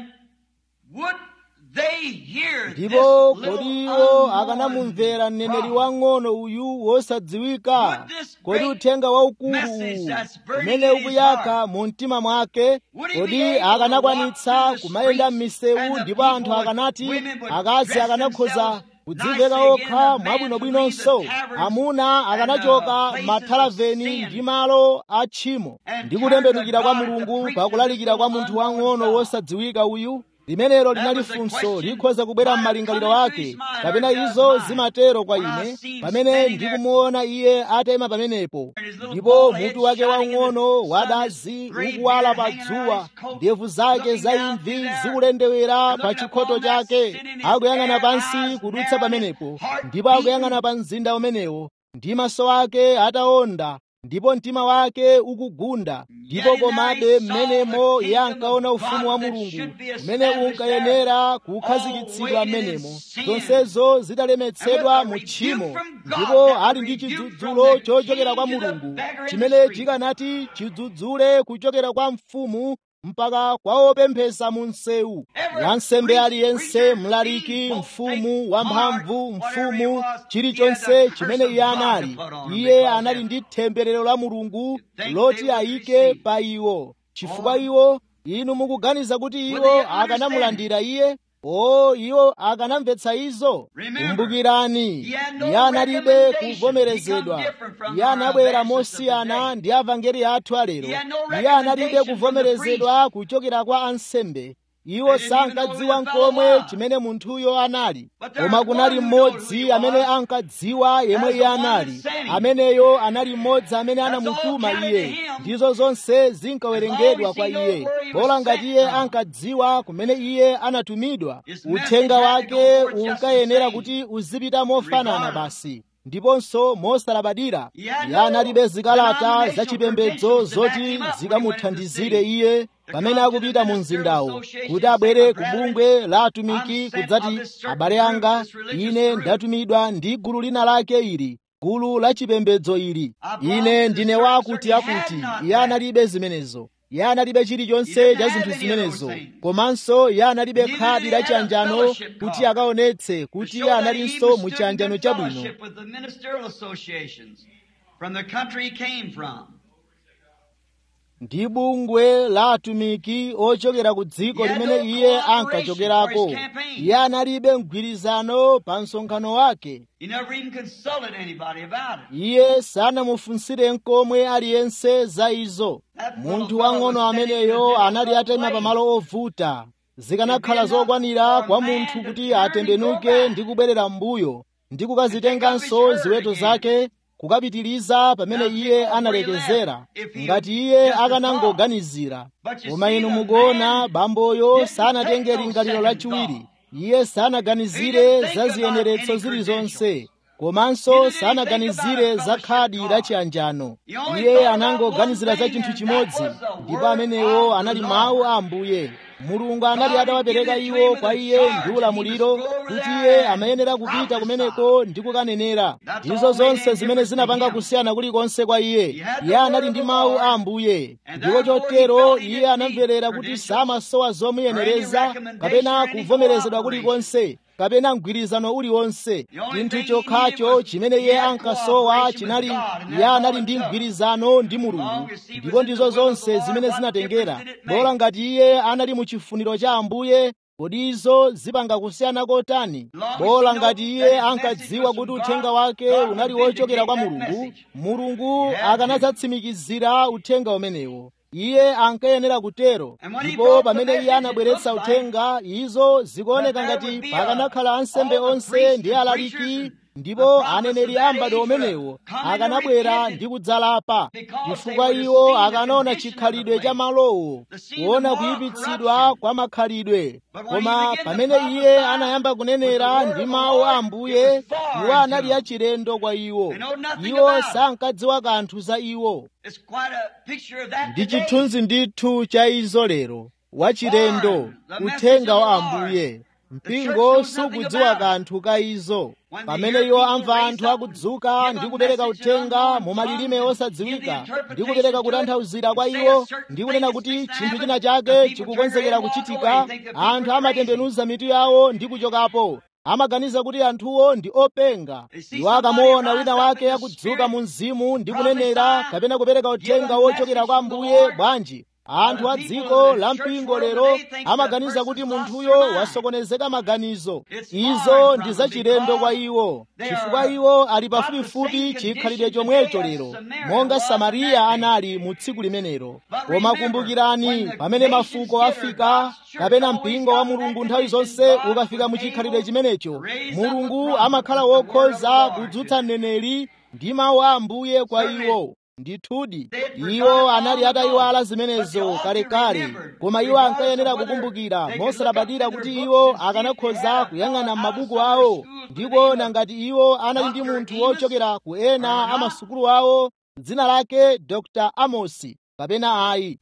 ndipo kodi iwo akanamumvera mneneri wang'ono uyu wosadziwika kodi uthenga waukulu uwu umene ukuyaka mu mtima mwake kodi akanakwanitsa kumayenda m'misewu ndipo anthu akanati akazi akanakhoza kudziveka okha mwabwinobwinonso amuna akanachoka mathalaveni ndi malo a tchimo ndi kutembenukira kwa mulungu pakulalikira kwa munthu wang'ono wosadziwika uyu limenelo linali funso likhoza kubwera m'malingaliro ake kapena izo zimatero kwa ine pamene ndikumuona iye atema pamenepo ndipo mutu wake waung'ono wadazi ukuwala pa dzuwa ndevu zake za imvi zikulendewera pa chikhoto chake akuyang'ana pansi kudutsa pamenepo ndipo akuyang'ana pa mzinda umenewo ndi maso ake ataonda ndipo mtima wake ukugunda ndipo komabe mmenemo iye ankaona ufumu wa mulungu umene unkayenera kukhazikitsidwa mmenemo zonsezo zidalemetsedwa mu tchimo ndipo ali ndi chidzudzulo chochokera kwa mulungu chimene chikanati chidzudzule kuchokera kwa mfumu mpaka kwa opemphesa mu msewu wansembe aliyense mlaliki mfumu wamphamvu mfumu chilichonse chimene iye anali iye anali ndi temberero la mulungu loti ayike pa iwo chifukwa iwo inu mukuganiza kuti iwo akanamulandira iye o iwo akanamvetsa izo kumbukirani iye analibe kuvomerezedwa iye anabwera mosiyana ndi avangeli athu alero iye analibe kuvomerezedwa kuchokera kwa ansembe iwo sankadziwa nkomwe chimene munthuyo anali koma kunali mmodzi amene ankadziwa yemwe iye anali ameneyo anali mmodzi amene anamutuma iye ndizo zonse zinkawerengedwa kwa iye bola ngati iye ankadziwa kumene iye anatumidwa uthenga wake unkayenera kuti uzipita mofanana basi ndiponso mosalabadira iye analibe zikalata zachipembedzo zoti zikamuthandizire iye pamene akupita mu mzindawo kuti abwere ku bungwe la atumiki kudzati abale anga ine ndatumidwa ndi gulu lina lake ili gulu la chipembedzo ili ine ndine wakuti akuti iye analibe zimenezo iye analibe chilichonse cha zinthu zimenezo komanso iye analibe khadi la chiyanjano kuti akaonetse kuti iye analinso mu chiyanjano chabwino ndi bungwe la atumiki ochokera ku dziko limene iye ankachokerako iye analibe mgwirizano pa msonkhano wake iye sanamufunsire nkomwe aliyense za izo munthu wang'ono ameneyo anali atema pamalo ovuta zikanakhala zokwanira kwa munthu kuti atembenuke ndi kubwerera m'mbuyo ndi kukazitenganso ziweto zake kukapitiriza pamene iye analekezera ngati iye akanangoganizira koma inu mukuona bamboyo sanatenge lingaliro lachiwiri iye sanaganizire za ziyeneretso zilizonse komanso sanaganizire za khadi la chiyanjano iye anangoganizira za chinthu chimodzi ndipo amenewo anali mawu a ambuye mulungu anali atawapereka iwo kwa iye ndi ulamuliro kuti iye amayenera kupita kumeneko ndi kukanenera ndizo zonse zimene zinapanga kusiyana kulikonse kwa iye iye anali ndi mawu a ambuye ndipo chotero iye anamverera kuti samasowa zomuyenereza kapena kuvomerezedwa kulikonse kapena mgwirizano uliwonse chinthu chokhacho chimene iye ankasowa chinali iye anali ndi mgwirizano ndi mulungu ndipo ndizo zonse zimene zinatengera bola ngati iye anali mu chifuniro cha ambuye kodi izo zipanga kusiyana kotani bola ngati iye ankadziwa kuti uthenga wake unali wochokera kwa mulungu mulungu akanadzatsimikizira uthenga umenewo iye ankayenera kutero ndipo pamene iye anabweretsa uthenga izo zikuoneka ngati pakanakhala ansembe onse ndi alaliki ndipo aneneri a m'bado umenewo akanabwera ndi kudzalapa chifukwa iwo akanaona chikhalidwe cha malowo kuona kuyipitsidwa kwa makhalidwe koma pamene iye anayamba kunenera ndi mawu a ambuye iwo anali achilendo kwa iwo iwo sankadziwa kanthu za iwo ndi chithunzi ndithu cha izo lero wachilendo uthenga wa ambuye mpingo sukudziwa kanthu ka izo pamene iwo amva anthu akudzuka ndi kupereka uthenga mu malilime osadziwika ndi kupereka kutanthauzira kwa iwo ndi kunena kuti chinthu china chake chikukonzekera kuchitika anthu amatembenuza mitu yawo ndi kuchokapo amaganiza kuti anthuwo ndi openga iwo akamuona wina wake akudzuka mu mzimu ndi kunenera kapena kupereka uthenga wochokera kwa ambuye bwanji anthu a dziko la mpingo lero amaganiza kuti munthuyo wasokonezeka maganizo izo ndi zachilendo kwa iwo chifukwa iwo ali pafupifupi chikhalidwe chomwecho lero monga samariya anali mu tsiku limenelo koma kumbukirani pamene mafuko afika kapena mpingo wa mulungu nthawi zonse ukafika mu chikhalidwe chimenecho mulungu amakhala wokhoza kudzutsa mneneri ndi mawu a ambuye kwa iwo ndithudi iwo anali atayiwala zimenezo kalekale koma iwo ankayenera kukumbukira mosalabadira kuti iwo akanakhoza kuyang'ana m'mabuku awo ndi kuona ngati iwo anali ndi munthu wochokera ku ena a masukulu awo dzina lake dr amosi kapena ayi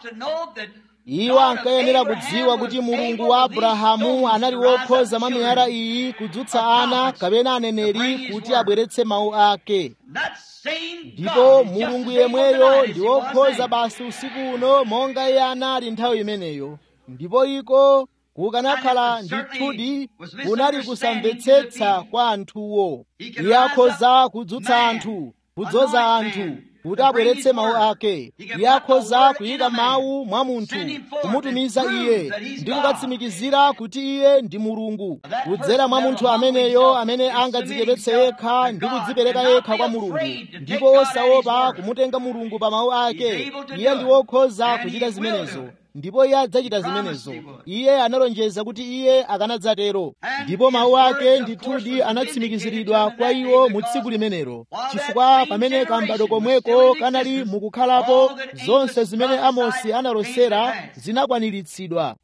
iwo ankayenera kudziwa kuti mulungu wa abrahamu anali wokhoza mwa miyala iyi kudzutsa ana kapena aneneri kuti abweretse mawu ake ndipo mulungu yemweyo ndi wokhoza basi usiku uno monga iye anali nthawi imeneyo ndipo iko kukanakhala ndithudi kunali kusamvetsetsa kwa anthuwo iye akhoza kudzutsa anthu kudzoza anthu kuti abweretse mawu ake iye akhoza kuyika mawu mwa munthu kumutumiza iye ndi kukatsimikizira kuti iye ndi mulungu kudzera mwa munthu ameneyo amene angadzichepetse yekha ndi kudzipereka yekha kwa mulungu ndipo osaopa kumutenga mulungu pa mawu ake iye ndi wokhoza kuchita zimenezo ndipo iye adzachita zimenezo iye analonjeza kuti iye akanadzatero ndipo mawu ake ndithudi anatsimikiziridwa kwa iwo mu tsiku limenelo chifukwa pamene kambado komweko kanali mukukhalapo zonse zimene amosi analosera zinakwaniritsidwa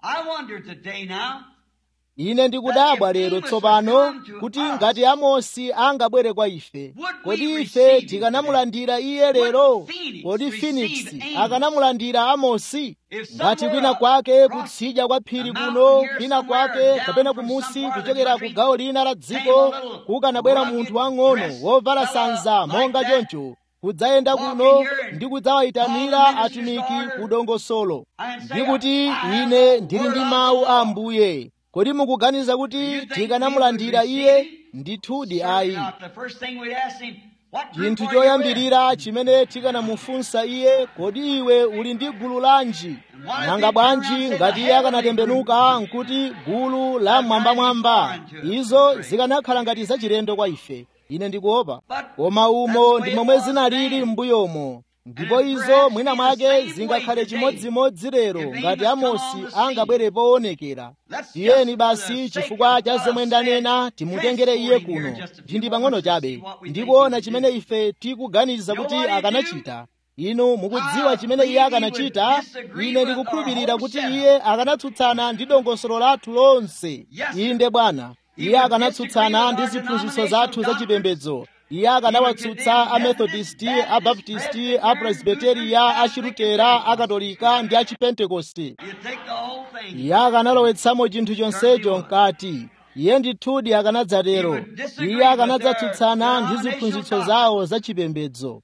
ine ndikudabwa lero tsopano kuti ngati amosi angabwere kwa ife kodi ife tikanamulandira iye lero kodi phoenix akanamulandira amosi ngati kwina kwake kutsidya kwa phiri kuno kwina kwake kapena kumusi kuchokera ku gawo lina la dziko kukanabwera munthu wang'ono wovala sanza monga choncho kudzayenda kuno ndi kudzawayitanira atumiki ku dongosolo ndi kuti ine ndili ndi mawu a ambuye kodi mukuganiza kuti tikanamulandira iye ndithudi ayi chinthu choyambirira chimene tikanamufunsa iye kodi iwe uli ndi gulu lanji nanga bwanji ngati iye akanatembenuka nkuti gulu la mwambamwamba izo zikanakhala ngati zachilendo kwa ife ine ndikuopa koma umo ndi momwe zinalili m'mbuyomo ndipo izo mwina mwake zingakhale chimodzimodzi lero ngati amosi angabwere poonekera tiyeni basi chifukwa cha zomwe ndanena timutengere iye kuno ndi pang'ono chabe ndikuona chimene ife tikuganiza kuti akanachita inu mukudziwa chimene iye akanachita ine ndikukhulupirira kuti iye akanatsutsana ndi dongosolo lathu lonse inde bwana iye akanatsutsana ndi ziphunzitso zathu zachipembedzo iye akanawatsutsa amethodisti abaptisti apresbiteriya achilutera akatolika ndi achipentekoste iye akanalowetsamo chinthu chonsecho mkati iye ndithudi akanadzatero iye akanadzatsutsana ndi ziphunzitso zawo zachipembedzo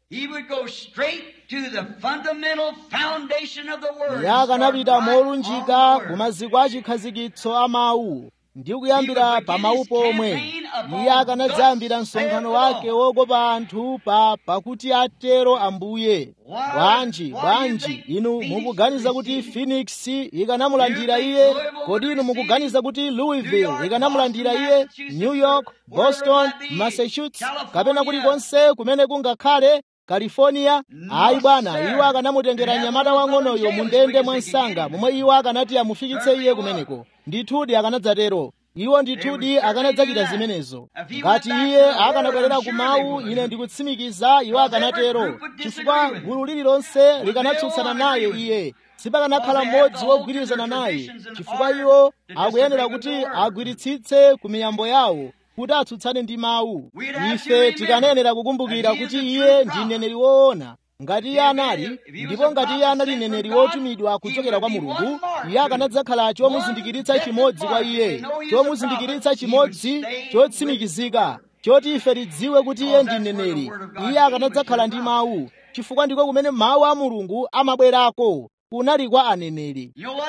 iye akanapita molunjika ku maziko achikhazikitso a mawu ndi kuyambira pa mawu pomwe iye akanadzayambira msonkhano wake wokopa anthu pa pakuti atero ambuye bwanji bwanji inu mukuganiza kuti phoenix ikanamulandira iye kodi inu mukuganiza kuti louisville ikanamulandira iye new york boston massachusetts kapena kulikonse kumene kungakhale california ayi bwana iwo akanamutengera mnyamata wang'onoyo mu ndende mwansanga momwe iwo akanati amufikitse iye kumeneko ndithudi akanadzatero iwo ndithudi akanadzachita zimenezo ngati iye akanabwerera ku mawu ine ndikutsimikiza iwo akanatero chifukwa gulu lililonse likanatsutsana naye iye sipakanakhala mmodzi wogwirizana naye chifukwa iwo akuyenera kuti agwiritsitse ku miyambo yawo kuti atsutsane ndi mawu ife tikanenera kukumbukira kuti iye ndi mneneri woona ngati iye anali ndipo ngati iye anali mneneri wotumidwa kuchokera kwa mulungu iye akanadzakhala chomuzindikiritsa chimodzi kwa iye chomuzindikiritsa chimodzi chotsimikizika choti ife tidziwe kuti iye ndi mneneri iye akanadzakhala ndi mawu chifukwa ndiko kumene mawu a mulungu amabwerako kunali kwa aneneri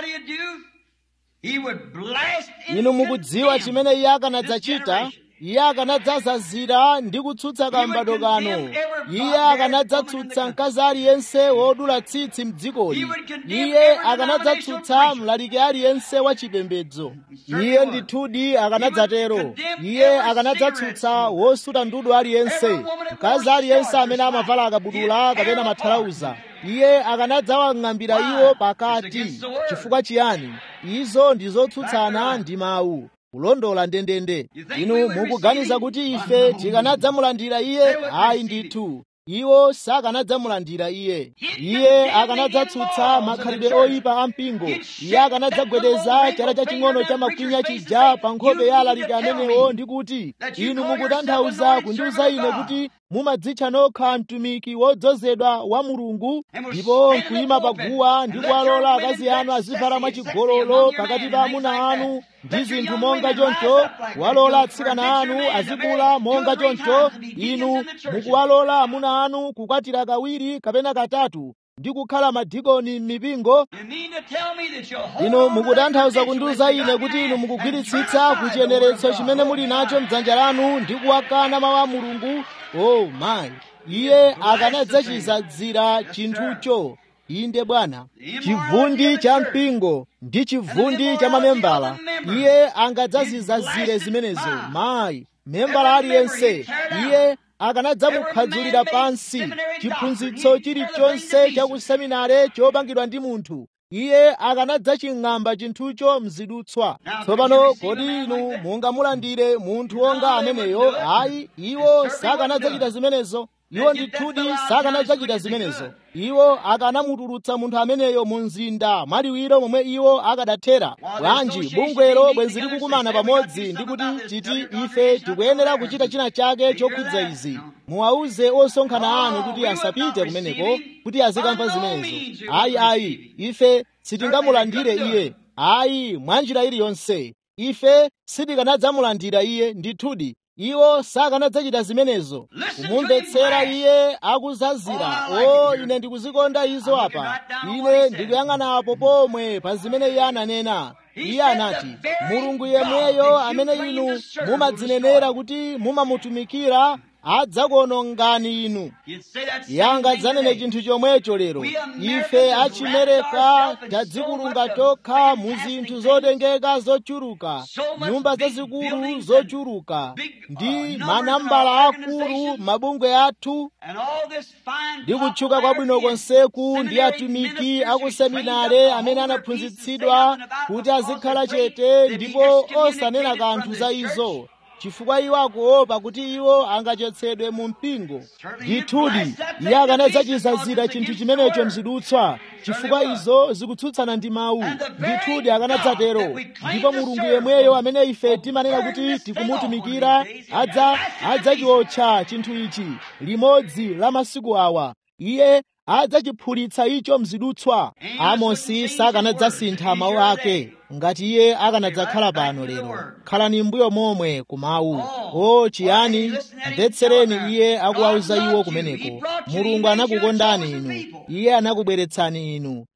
inu mukudziwa chimene iye akanadzachita iye akanadzazazira ndi kutsutsa kambado kano iye akanadzatsutsa mkazi aliyense wodula tsitsi mdzikoli iye akanadzatsutsa mlaliki aliyense wa chipembedzo iye ndithudi akanadzatero iye akanadzatsutsa wosuta ndudu aliyense mkazi aliyense amene amavala akabudula kapena mathalauza iye akanadzawang'ambira iwo pakati chifukwa chiyani izo ndi zotsutsana ndi mawu kulondola ndendende inu mukuganiza kuti ife tikanadzamulandira iye ayi ndithu iwo sakanadzamulandira iye iye akanadzatsutsa makhalidwe oyipa a mpingo iye akanadzagwedeza chala chaching'ono cha makwinya chija pa nkhope ya alaliki amenewo ndi kuti inu mukutanthauza kundiuza ine kuti mumadzitcha nokha mtumiki wodzozedwa wa mulungu ndipo nkuyima paguwa ndi kuwalola akazi anu azivala mwachigololo pakati pa amuna anu ndi zinthu monga choncho kuwalola atsikana anu azikula monga choncho inu mukuwalola amuna anu kukwatira kawiri kapena katatu ndi kukhala madikoni m'mipingo inu mukutanthauza kundiuza ine kuti inu mukugwiritsitsa kuchiyeneretso chimene muli nacho mdzanja lanu ndi kuwakana mawu a mulungu oh my iye akanadzachizadzira chinthucho inde bwana chivundi cha mpingo ndi chivundi cha mamembala iye angadzazizazire zimenezo mayi membala aliyense iye akanadzamukhadzulira pansi chiphunzitso chilichonse cha kuseminare chopangidwa ndi munthu iye akanadzaching'amba chinthucho mzidutswa tsopano kodi inu mungamulandire munthu wonga ameneyo ayi iwo sakanadzachita zimenezo iwo ndithudi sakanadzachita zimenezo iwo akanamutulutsa munthu ameneyo mu mzinda mwaliwiro momwe iwo akadathera bwanji bungwelo bwenzi likukumana pamodzi ndi kuti titi ife tikuyenera kuchita china chake chokhudza izi muwauze osonkhana anu kuti asapite kumeneko kuti azikamva zimenezo ayi ayi ife sitingamulandire iye ayi mwanjira iliyonse ife sitikanadzamulandira iye ndithudi iwo sakanadzachita zimenezo kumumvetsera iye akuzazira o ine ndikuzikonda izo apa ine ndikuyang'ana apo pomwe pa zimene iye ananena iye anati mulungu yemweyo amene inu mumadzinenera kuti mumamutumikira adzakuonongani inu iye angadzanene chinthu chomwecho lero ife achimereka tadzikulunga tokha mu zinthu zotengeka zochuluka nyumba zazikulu zochuluka ndi manambala akulu mabungwe athu ndi kutchuka kwabwino konseku ndi atumiki akuseminare amene anaphunzitsidwa kuti azikhala chete ndipo osanena kanthu za izo chifukwa iwo akuopa kuti iwo angachotsedwe mu mpingo ndithudi iye akanadzachizazira chinthu chimenecho mzidutswa chifukwa izo zikutsutsana ndi mawu ndithudi akanadzatero ndipo mulungu yemweyo amene ife timanena kuti tikumutumikira adza adzachiotcha chinthu ichi limodzi la masiku awa iye adzachiphulitsa icho mzidutswa amosi sakanadzasintha mawu ake ngati iye akanadzakhala pano lero khalani mbuyo momwe ku mawu o chiyani mvetsereni iye akuwauza iwo kumeneko mulungu anakukondani inu iye anakubweretsani inu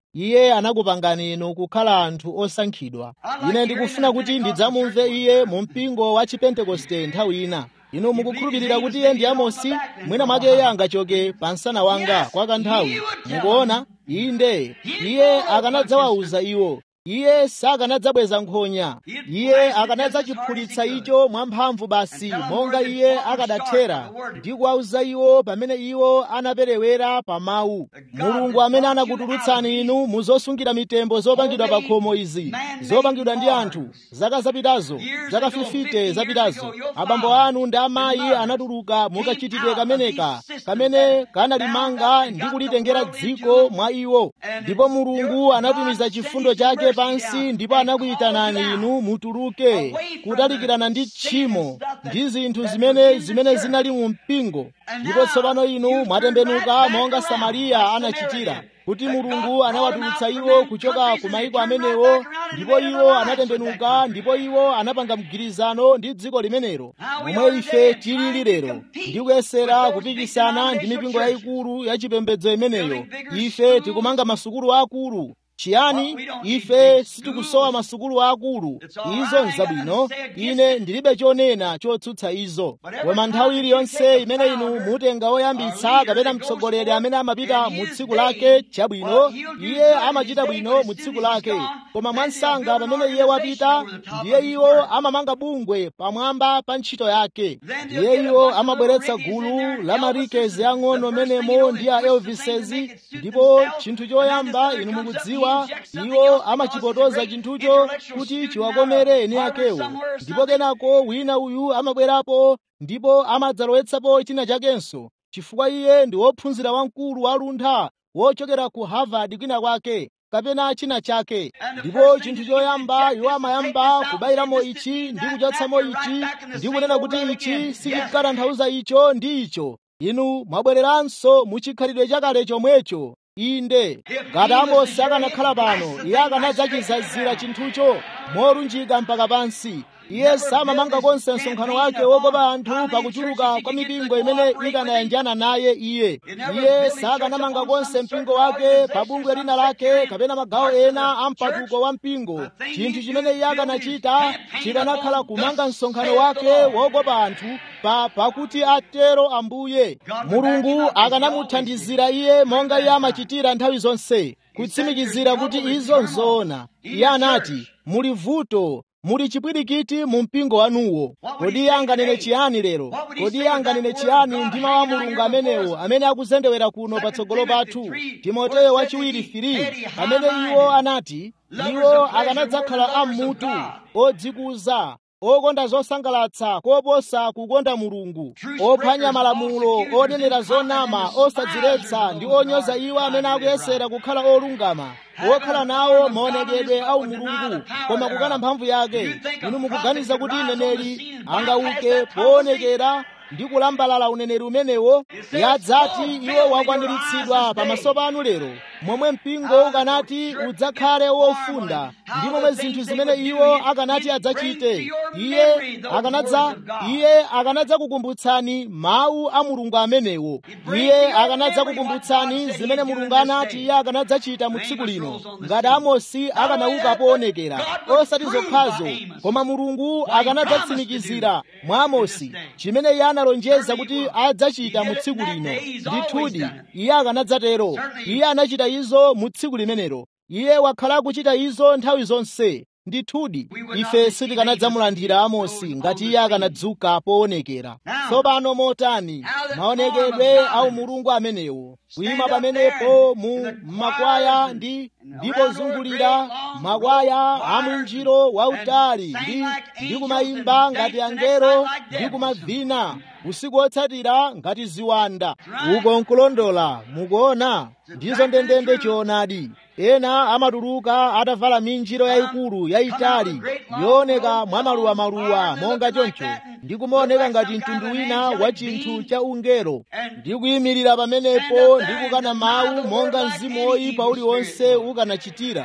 iye anakupangani inu kukhala anthu osankhidwa ine ndikufuna kuti ndidzamumve iye mu mpingo wa chipentekoste nthawi ina inu mukukhulupirira kuti iye ndi amosi mwina mwake iye angachoke pa msana wanga kwa kanthawi mukuona inde iye akanadzawawuza iwo iye sakanadzabweza nkhonya iye akanadzachiphulitsa icho mwamphamvu basi monga iye akadathera ndi kuwawuza iwo pamene iwo anaperewera pa mawu mulungu amene anakutulutsani inu mu zosungira mitembo zopangidwa pa khomo izi zopangidwa ndi anthu zaka zapitazo zaka 50 zapitazo abambo anu ndi amayi anatuluka mukachitidwe kameneka kamene kanalimanga ndi kulitengera dziko mwa iwo ndipo mulungu anatumiza chifundo chake pansi ndipo anakuyitanani inu mutuluke kutalikirana ndi tchimo ndi zinthu zimene zimene zinali mu mpingo ndipo tsopano inu mwatembenuka monga samariya anachitira kuti mulungu anawatulutsa iwo kuchoka ku mayiko amenewo ndipo iwo anatembenuka ndipo iwo anapanga mgwirizano ndi dziko limenelo momwe ife tilili lero ndi kuyesera kupikisana ndi mipingo yayikulu ya chipembedzo imeneyo ife tikumanga masukulu akulu chiyani ife sitikusowa masukulu akulu izo nzabwino ine ndilibe chonena chotsutsa izo koma nthawi iliyonse imene inu mutenga woyambitsa kapena mtsogoleri amene amapita mu tsiku lake chabwino iye amachita bwino mu tsiku lake koma mwansanga pamene iye wapita ndiye iwo amamanga bungwe pamwamba pa ntchito yake ndiye iwo amabweretsa gulu la marikezi ang'ono menemo ndi a elvisezi ndipo chinthu choyamba inu mukudziwa iwo amachipotoza chinthucho kuti chiwakomere eni akewo ndipo kenako wina uyu amabwerapo ndipo amadzalowetsapo china chakenso chifukwa iye ndi wophunzira wamkulu waluntha wochokera ku harvard kwina kwake kapena china chake ndipo chinthu choyamba iwo amayamba kubayiramo ichi ndi kuchotsamo ichi ndi kunena kuti ichi sichikutanthauza icho ndi icho inu mwabwereranso muchikhalidwe chakale chomwecho inde ngati amosi akanakhala pano iye akanadzachizazira chinthucho molunjika mpaka pansi iye samamanga konse msonkhano wake wokopa anthu pakuchuluka kwa mipingo imene ikanayanjana naye iye iye sakanamanga konse mpingo wake pa bungwe lina lake kapena magawo ena a mpatuko wa mpingo chinthu chimene iye akanachita chikanakhala kumanga msonkhano wake wokopa anthu pa pakuti atero ambuye mulungu akanamuthandizira iye monga iye amachitira nthawi zonse kutsimikizira kuti izo nzoona iye anati muli vuto muli chipwirikiti mu mpingo wanuwo kodi iye anganene chiyani lero kodi iye anganene chiyani ndi mawu a mulungu amenewo amene akuzendewera kuno patsogolo pathu timoteyo wachiwiri 3 amene iwo anati iwo akanadzakhala ammutu odzikuza okonda zosangalatsa koposa kukonda mulungu ophwanya malamulo onenera zonama osadziretsa ndi onyoza iwo amene akuyesera kukhala olungama wokhala nawo maonekedwe a umulungu koma kukana mphamvu yake inu mukuganiza kuti mneneri angauke poonekera ndi kulambalala uneneri umenewo yadzati iwo wakwaniritsidwa pamaso panu lero momwe mpingo ukanati udzakhale wofunda ndi momwe zinthu zimene iwo akanati adzachite iye akanadza iye akanadza kukumbutsani mawu a mulungu amenewo iye akanadza kukumbutsani zimene mulungu anati iye akanadzachita mu tsiku lino ngati amosi akanauka poonekera osati zokhazo koma mulungu akanadzatsimikizira mwa amosi chimene iye analonjeza kuti adzachita mu tsiku lino ndithudi iye akanadzatero iye anachita izo mu tsiku limenelo iye wakhala akuchita izo nthawi zonse ndithudi ife sitikanadzamulandira amosi ngati iye akanadzuka poonekera tsopano motani maonekedwe a umulungu amenewo kuyima pamenepo mu makwaya ndi ndipo zungulira makwaya a mwinjiro wautali ndi ndi kumayimba ngati angelo ndi kumavina usiku wotsatira ngati ziwanda uko nkulondola mukuona ndizo ndendende choonadi ena amatuluka atavala minjiro yayikulu yayitali yooneka mwa maluwamaluwa monga choncho ndi kumaoneka ngati mtundu wina wa chinthu cha ungelo ndi kuyimirira pamenepo ndi kukana mawu monga mzimu woyipa uliwonse ukanachitira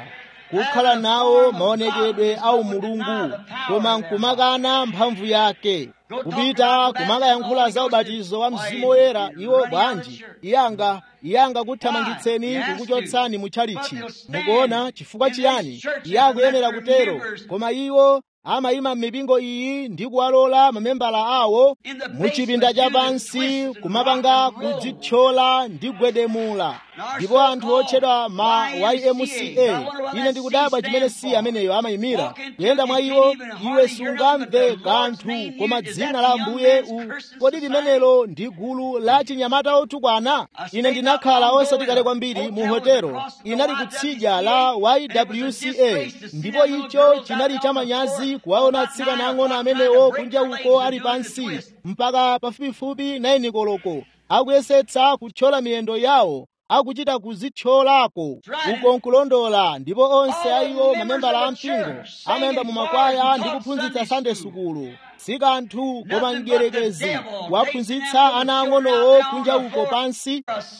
kukhala nawo maonekedwe a umulungu koma nkumakana mphamvu yake kupita kumakayankhula za ubatizo wa mzimu woyera iwo bwanji iyanga iyanga kuthamangitseni kukuchotsani mu tchalichi mukuona chifukwa chiyani iye akuyenera kutero koma iwo amayima m'mipingo iyi ndi kuwalola mamembala awo mu chipinda chapansi kumapanga kudzithyola ndi gwedemula ndipo anthu otchedwa ma ymca ine ndikudabwa chimene si ameneyo amayimira kuyenda mwa iwo iwe sungamve kanthu koma dzina la ambuye u kodi limenelo ndi gulu la chinyamata otukwana ine ndinakhala osati kale kwambiri mu hotelo inali kutsidya la ywca ndipo icho chinali chamanyazi kuwaona atsikana ang'ono amenewo kunja uko ali pansi mpaka pafupifupi 9 koloko akuyesetsa kuthyola miyendo yawo akuchita kuzithyolako uko nkulondola ndipo onse a iwo mamembala a mpingo amayenda mu makwaya ndi kuphunzitsa sande sukulu si kanthu koma mdierekezi waphunzitsa ana ang'onowo kunja uko pansi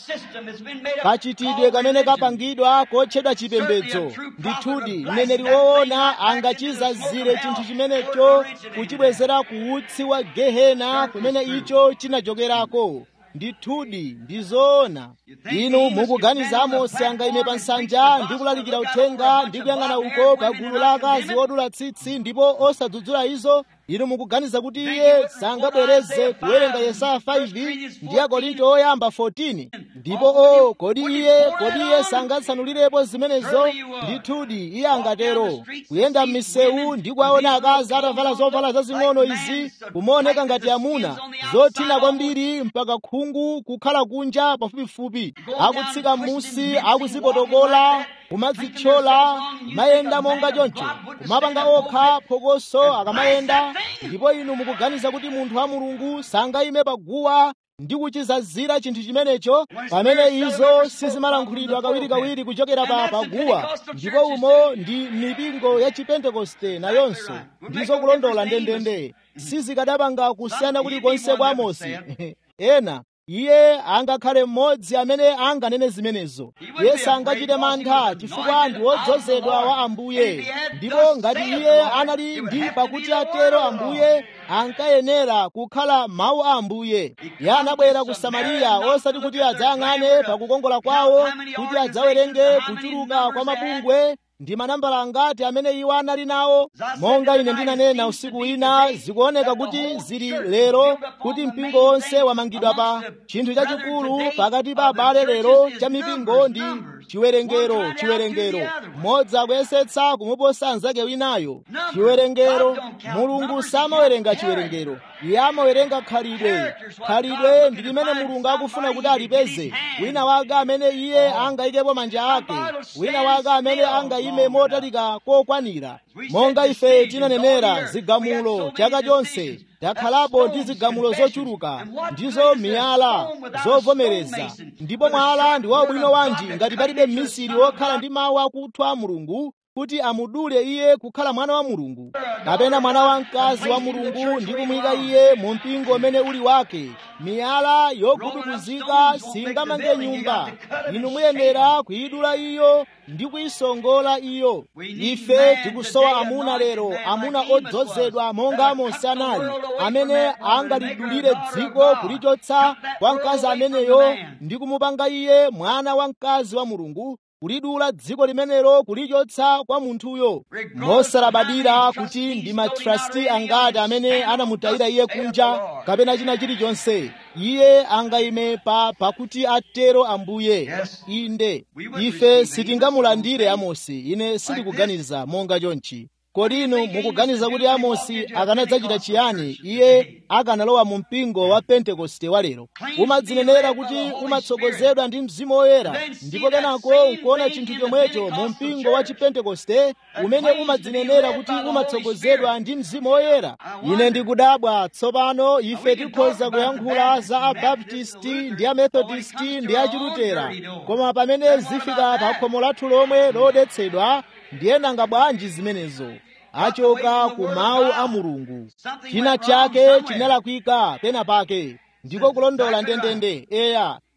kachitidwe kamene kapangidwa kotchedwa chipembedzo ndithudi mneneri woona angachizazire chinthu chimenecho kuchibwezera ku utsi wa gehena kumene icho chinachokerako ndithudi ndizoona inu mukuganiza amosi angayime pa nsanja ndi kulalikira uthenga ndi kuyang'ana uko pa gulu la akazi odula tsitsi ndipo osadzudzula izo inu mukuganiza kuti iye sangabwereze kuwerenga yesaya 5 ndi akorinto oyamba 14 ndipo o kodi iye kodi iye sangatsanulirepo zimenezo ndithudi iye angatero kuyenda m'misewu ndi kuwaona akazi atavala zovala zazing'ono izi kumaoneka ngati amuna zothina kwambiri mpaka khungu kukhala kunja pafupifupi akutsika m'musi akuzipotokola kumadzithyola mayenda monga choncho kumapanga okha phokoso akamayenda ndipo inu mukuganiza kuti munthu wa mulungu sangayime paguwa ndi kuchizazira chinthu chimenecho pamene izo sizimalankhulidwa kawirikawiri kuchokera pa paguwa ndipo umo ndi mipingo ya chipentekoste nayonso ndizo kulondola ndendende sizikadapanga kusiyana kulikonse kwa amosi ena iye angakhale mmodzi amene anganene zimenezo iye sangachite mantha chifukwa ndi wodzozedwa wa ambuye ndipo ngati iye anali ndi pakuti atero ambuye ankayenera kukhala mawu a ambuye iye anabwera ku samariya osati kuti adzayang'ane pakukongola kwawo kuti adzawerenge kuchuluka kwa mabungwe ndi manambala angati amene iwo anali nawo monga ine ndinanena usiku wina zikuoneka kuti zili lero kuti mpingo wonse wamangidwa pa chinthu chachikulu pakati pa abale lero cha mipingo ndi chiwerengero chiwerengero mmodzi akuyesetsa kumuposa anzake winayo chiwerengero mulungu samawerenga chiwerengero iye amawerenga khalidwe khalidwe ndi limene mulungu akufuna kuti alipeze wina wake amene iye angayikepo manja ake wina wake amene angayime motalika kokwanira monga ife tinanenera zigamulo chaka chonse takhalapo ndi zigamulo zochuluka ndizo miyala zovomereza ndipo mwala ndi wabwino wanji ngati palibe mmisiri wokhala ndi mawu akuthwa mulungu kuti amudule iye kukhala mwana wa mulungu kapena mwana wamkazi wa mulungu ndi kumuyika iye mu mpingo umene uli wake miyala yogubuduzika singamange nyumba inu muyenera kuyidula iyo ndi kuyisongola iyo ife tikusowa amuna lero amuna odzozedwa monga amosi anali amene angalidulire dziko kulichotsa kwa mkazi ameneyo ndi kumupanga iye mwana wa mkazi wa mulungu kulidula dziko limenelo kulichotsa kwa munthuyo mosalabadira kuti ndi matrasti angati amene anamutayira iye kunja kapena china chilichonse iye angayime pa pakuti atero ambuye inde ife sitingamulandire amosi ine sindikuganiza monga chonchi kodi inu mukuganiza kuti amosi akanadzachita chiyani iye akanalowa mu mpingo wa pentekoste wa lero umadzinenera kuti umatsogozedwa ndi mzimu woyera ndipo kenako nkuona chinthu chomwecho mu mpingo wa chipentekoste umene umadzinenera kuti umatsogozedwa ndi mzimu woyera ine ndikudabwa tsopano ife tikhoza kuyankhula za abaptisti ndi amethodisti ndi achilutera koma pamene zifika pa khomo lathu lomwe lodetsedwa ndiye nanga bwanji zimenezo achoka ku mawu a mulungu china chake chinalakwika pena pake ndiko kulondola ndendende eya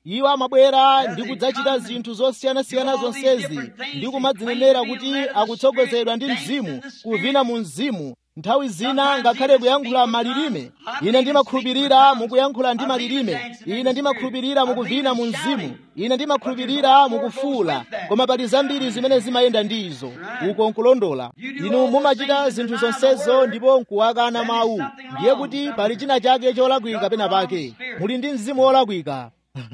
iwo amabwera ndi kudzachita zinthu zosiyanasiyana zonsezi ndi kumadzinenera kuti akutsogozedwa ndi mzimu kuvina mu mzimu nthawi zina ngakhale kuyankhula malilime ine ndimakhulupirira mukuyankhula ndi malilime ine ndimakhulupirira mukuvina mu mzimu ine ndimakhulupirira mukufuula koma pali zambiri zimene zimayenda ndi izo uko nkulondola inu mumachita zinthu zonsezo ndipo nkuwakana mawu ndiye kuti pali china chake cholakwika pena pake muli ndi mzimu wolakwika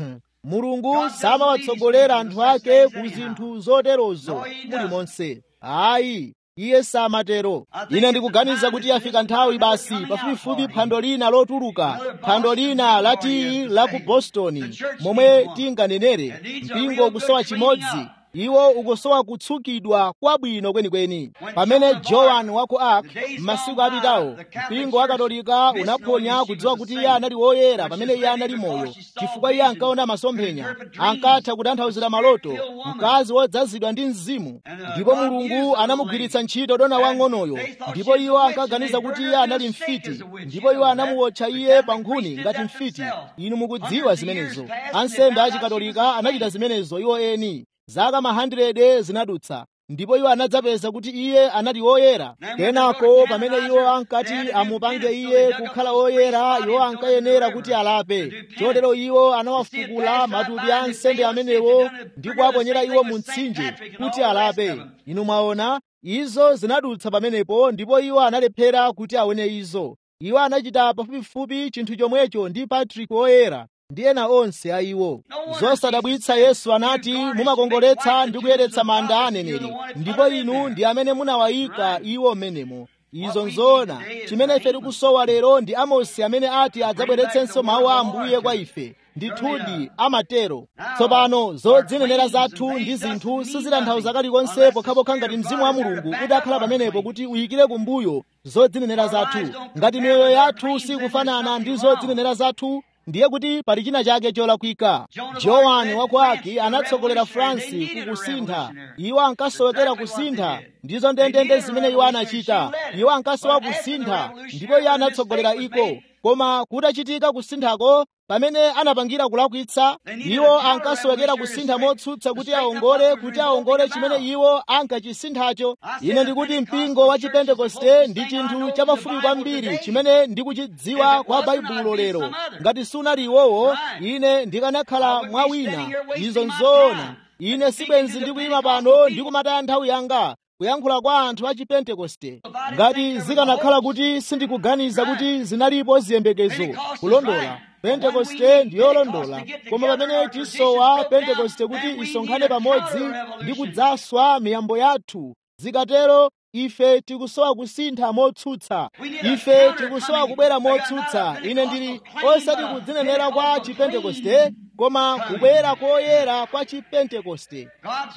mulungu samawatsogolera anthu ake ku zinthu zoterozo mulimonse ayi iye samatero ine ndikuganiza kuti yafika nthawi basi pafupifupi phwando lina lotuluka phwando lina la tiyi la ku boston momwe tinganenere mpingo ukusowa chimodzi iwo ukusowa kutsukidwa kwabwino kwenikweni pamene joan wa ku ark m'masiku apitawo mpingo wa katolika unaphonya kudziwa kuti iye anali woyera pamene iye anali moyo chifukwa iye ankaona masomphenya ankatha kutanthauzira maloto mkazi wodzazidwa ndi mzimu ndipo mulungu anamugwiritsa ntchito dona wang'onoyo ndipo iwo ankaganiza kuti iye anali mfiti ndipo iwo anamuwotcha iye pa nkhuni ngati mfiti inu mukudziwa zimenezo ansembe achikatolika anachita zimenezo iwo eni zaka mahandrede zinadutsa ndipo iwo anadzapeza kuti iye anali woyera kenako pamene iwo ankati amupange iye kukhala woyera iwo ankayenera kuti alape chotero iwo anawafukula matupi a ansembe amenewo ndi kuwaponyera iwo mu mtsinje kuti alape inu mwaona izo zinadutsa pamenepo ndipo iwo analephera kuti aone izo iwo anachita pafupifupi chinthu chomwecho ndi patrick woyera ndi ena onse a iwo zosadabwitsa yesu anati mumakongoletsa ndi kuyeretsa manda a aneneri ndipo inu ndi amene munawayika iwo mmenemo izo nzoona chimene ife tikusowa lero ndi amosi amene ati adzabweretsenso mawu a ambuye kwa ife ndithudi amatero tsopano zodzinenera zathu ndi zinthu sizitanthauza kalikonse pokhapokha ngati mzimu wa mulungu udakhala pamenepo kuti uyikire kumbuyo zodzinenera zathu ngati miyoyo yathu sikufanana ndi zodzinenera zathu ndiye kuti pali china chake cholakwika johani wakwaki anatsogolera fransi kukusintha iwo ankasowekera kusintha ndizo ndendende zimene iwo anachita iwo ankasowa kusintha ndipo iye anatsogolera iko koma kutachitika kusinthako pamene anapangira kulakwitsa iwo ankasowekera kusintha motsutsa kuti aongole kuti aongole chimene iwo ankachisinthacho ine ndikuti mpingo wa chipentekoste ndi chinthu chapafupi kwambiri chimene ndikuchidziwa kwa baibulo lero ngati sunali iwowo ine ndikanakhala mwa wina izo nzoona ine sibwenzi ndikuyima pano ndikumataya nthawi yanga kuyankhula kwa anthu a chipentekoste ngati zikanakhala kuti sindikuganiza kuti zinalipo ziyembekezo kulondola pentekoste ndiyolondola koma pamene tisowa pentekoste kuti isonkhane pamodzi ndi kudzaswa miyambo yathu zikatero ife tikusowa kusintha motsutsa ife tikusowa kubwera motsutsa ine ndili osati kudzinenera kwa chipentekoste koma kubwera koyera kwa chipentekoste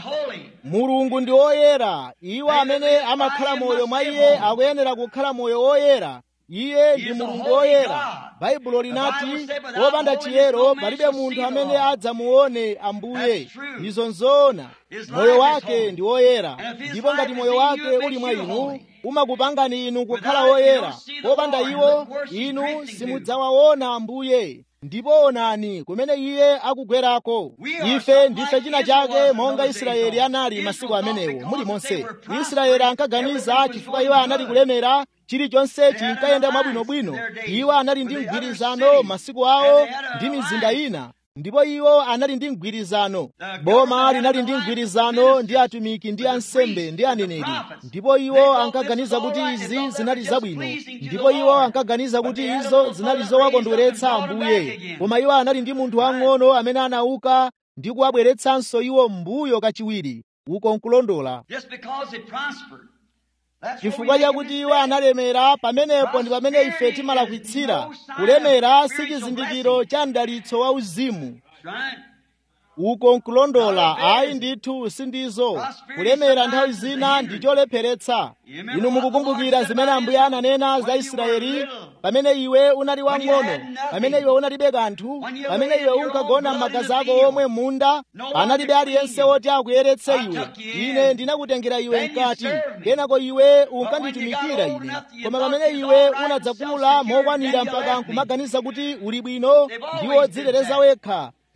mulungu ndi woyera iwo amene amakhala moyo mwa iye akuyenera kukhala moyo woyera iye ndi mulungu woyera baibulo linati wopanda chiyero palibe munthu amene adzamuone ambuye izo nzoona moyo wake ndi woyera ndipo ngati moyo wake uli mwa inu umakupangani inu kukhala woyera wopanda iwo inu simudzawaona ambuye ndipo onani kumene iye akugwerako ife ndife china chake monga israeli anali masiku amenewo mulimonse israeli ankaganiza chifukwa iwo anali kulemera chilichonse chinkayenda mwabwinobwino iwo anali ndi mgwirizano masiku awo ndi mizinda ina ndipo iwo anali ndi mgwirizano boma linali ndi mgwirizano ndi atumiki ndi ansembe ndi aneneri ndipo iwo ankaganiza kuti izi zinali zabwino ndipo iwo ankaganiza kuti izo zinali zowakondweretsa ambuye koma iwo anali ndi munthu wang'ono amene anauka ndi kuwabweretsanso iwo m'mbuyo kachiwiri uko nkulondola chifukwa chakuti iwo analemera pamenepo ndi pamene ife timalakwitsira kulemera si chizindikiro cha mdalitso wa uzimu uko nkulondola ayi ndithu sindizo kulemera nthawi zina ndi cholepheretsa inu mukukumbukira zimene ambuye ananena za israeli pamene iwe unali wang'ono pamene iwe unalibe kanthu pamene iwe unkagona m'magazi ako omwe munda panalibe aliyense woti akuyeretse iwe ine ndinakutengera iwe mkati kenako iwe unkanditumikira ine koma pamene iwe unadzakula mokwanira mpaka nkumaganiza kuti uli bwino ndiwo dziteteza wekha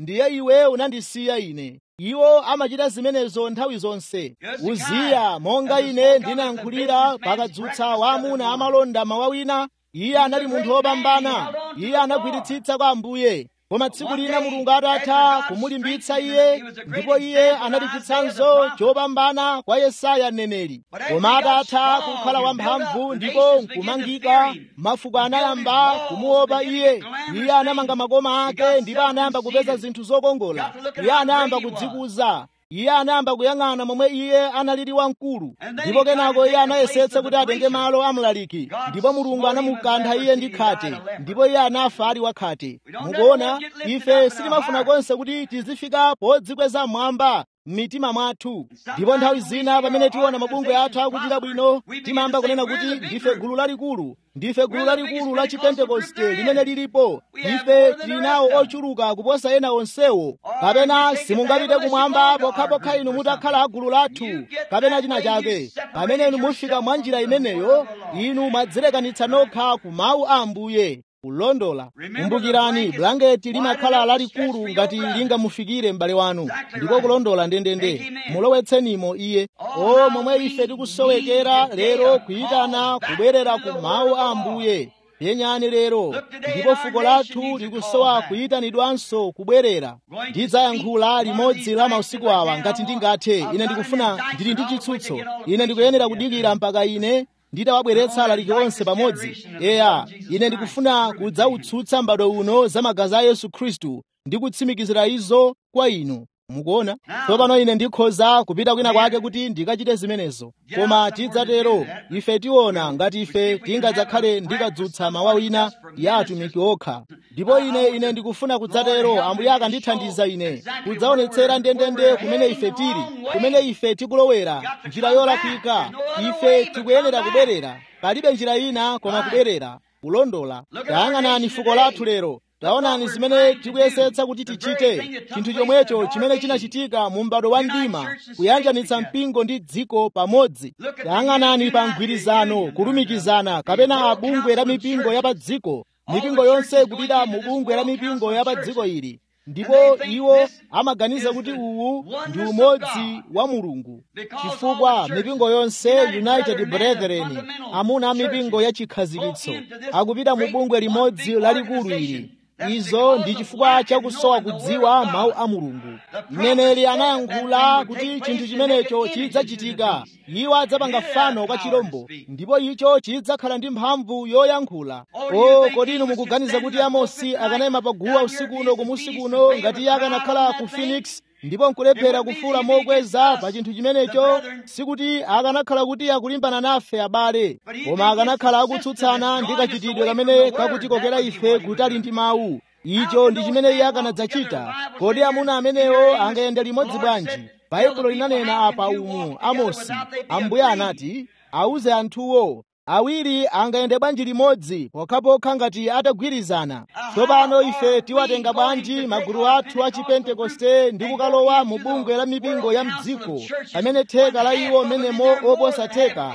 ndiye iwe unandisiya ine iwo amachita zimenezo nthawi zonse uziya monga ine ndinayankhulira pakadzutsa waamuna amalonda mawa wina iye anali munthu wopambana iye anagwiritsitsa kwa ambuye koma tsiku lina mulungu atatha kumulimbitsa iye ndipo iye analichitsanso chopambana kwa yesaya mneneri koma atatha kukhala wamphamvu ndipo nkumangika mafuko anayamba kumuopa iye iye anamanga makoma ake ndipo anayamba kupeza zinthu zokongola iye anayamba kudzikuza iye anayamba kuyang'ana momwe iye analili wamkulu ndipo kenako iye anayesetsa kuti atenge malo amlaliki ndipo mulungu anamukantha iye ndi khate ndipo iye anafa ali wakhate mukuona ife sitimafuna konse kuti tizifika podzikweza mmwamba m'mitima mwathu ndipo nthawi zina pamene tiona mabungwe athu akuchita bwino timayamba kunena kuti ndife gulu lalikulu ndife gulu lalikulu la chipentekoste limene lilipo ife tili nawo ochuluka kuposa ena onsewo kapena simungapite kumwamba pokhapokha inu mutakhala gulu lathu kapena china chake pamene inu mufika mwa njira imeneyo inu mwadzilekanitsa nokha ku mawu a ambuye kulondola kumbukirani bulangeti limakhala lalikulu ngati lingamufikire m'bale wanu ndiko kulondola ndendende mulowetsenimo iye o momwe ife tikusowekera lero kuyitana kubwerera ku mawu a ambuye yenyani lero ndipo fuko lathu likusowa kuyitanidwanso kubwerera ndidzayankhula limodzi la mausiku awa ngati ndingathe ine ndikufuna ndili ndi chitsutso ine ndikuyenera kudikira mpaka ine nditawabweretsa alaliki onse pamodzi eya ine ndikufuna kudzautsutsa m'bado uno za magazi a yesu khristu ndi kutsimikizira izo kwa inu mukuona tsopano ine ndikhoza kupita kwina kwake kuti ndikachite zimenezo koma tidzatero ife tiona ngati ife tingadzakhale ndikadzutsa mawu wina ya atumiki okha ndipo ine ine ndikufuna kudzatero ambuye akandithandiza ine kudzaonetsera ndendende kumene ife tili kumene ife tikulowera njira yolakwika ife tikuyenera kubwerera palibe njira ina koma kubwerera kulondola tayang'anani fuko lathu lero taonani zimene tikuyesetsa kuti tichite chinthu chomwecho chimene chinachitika mu m'bado wa mdima kuyanjanitsa mpingo ndi dziko pamodzi tayang'anani pa mgwirizano kulumikizana kapena abungwe la mipingo ya pa dziko mipingo yonse kupita mu bungwe la mipingo ya pa dziko ili ndipo iwo amaganiza kuti uwu ndi umodzi wa mulungu chifukwa mipingo yonse united brethren amuna a mipingo ya chikhazikitso akupita mu bungwe limodzi lalikulu ili izo ndi chifukwa chakusowa kudziwa mawu a mulungu mneneri anayankhula kuti chinthu chimenecho chidzachitika iwo adzapanga fano kwa chirombo ndipo icho chidzakhala ndi mphamvu yoyankhula o kodi inu mukuganiza kuti amosi akanayima paguwa usiku uno kumusi kuno ngati iye akanakhala ku phoenix ndipo nkulephera kufuula mokweza pa chinthu chimenecho sikuti akanakhala kuti akulimbana nafe abale koma akanakhala akutsutsana ndi kachitidwe kamene kakutikokera ife kutali ndi mawu icho ndi chimene iye akanadzachita kodi amuna amenewo angayende limodzi bwanji baibulo linanena apa umu amosi ambuye anati awuze anthuwo awiri angayende bwanji limodzi pokhapokha ngati atagwirizana tsopano ife tiwatenga bwanji magulu athu a chipentekoste ndi kukalowa mu bungwe la mipingo ya mdziko pamene theka la iwo menemo oposa theka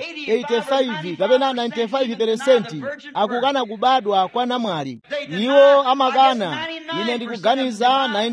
85 kapena 95 akukana kubadwa kwa namwali iwo amakana ine ndikuganiza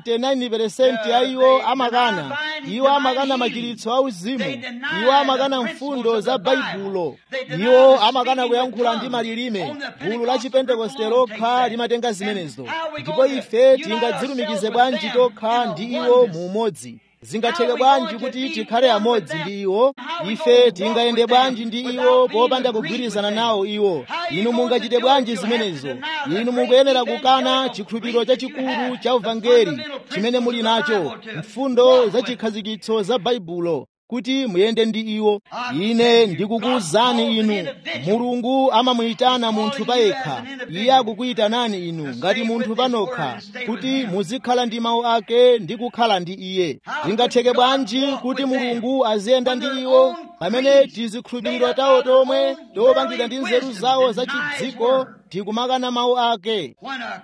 99 a iwo amakana iwo amakana machiritso a uzimu iwo amakana mfundo za baibulo iwo amakana kuyankhula ndi malilime gulu la chipentekoste lokha limatenga zimenezo ndipo ife tingadzilumikize bwanji tokha ndi iwo mu umodzi zingatheke bwanji kuti tikhale amodzi ndi iwo ife tingayende bwanji ndi iwo popanda kugwirizana nawo iwo inu mungachite bwanji zimenezo inu mukuyenera kukana chikhulupiriro chachikulu cha uvangeli chimene muli nacho mfundo za chikhazikitso za baibulo kuti muyende ndi iwo ine ndikukuwuzani inu mulungu amamuyitana munthu payekha iye akukuyitanani inu ngati munthu panokha kuti muzikhala ndi mawu ake ndi kukhala ndi iye zingatheke bwanji kuti mulungu aziyenda ndi iwo pamene tizikhulupiriro tawo tomwe topangidwa ndi nzeru zawo za chidziko tikumakana mawu ake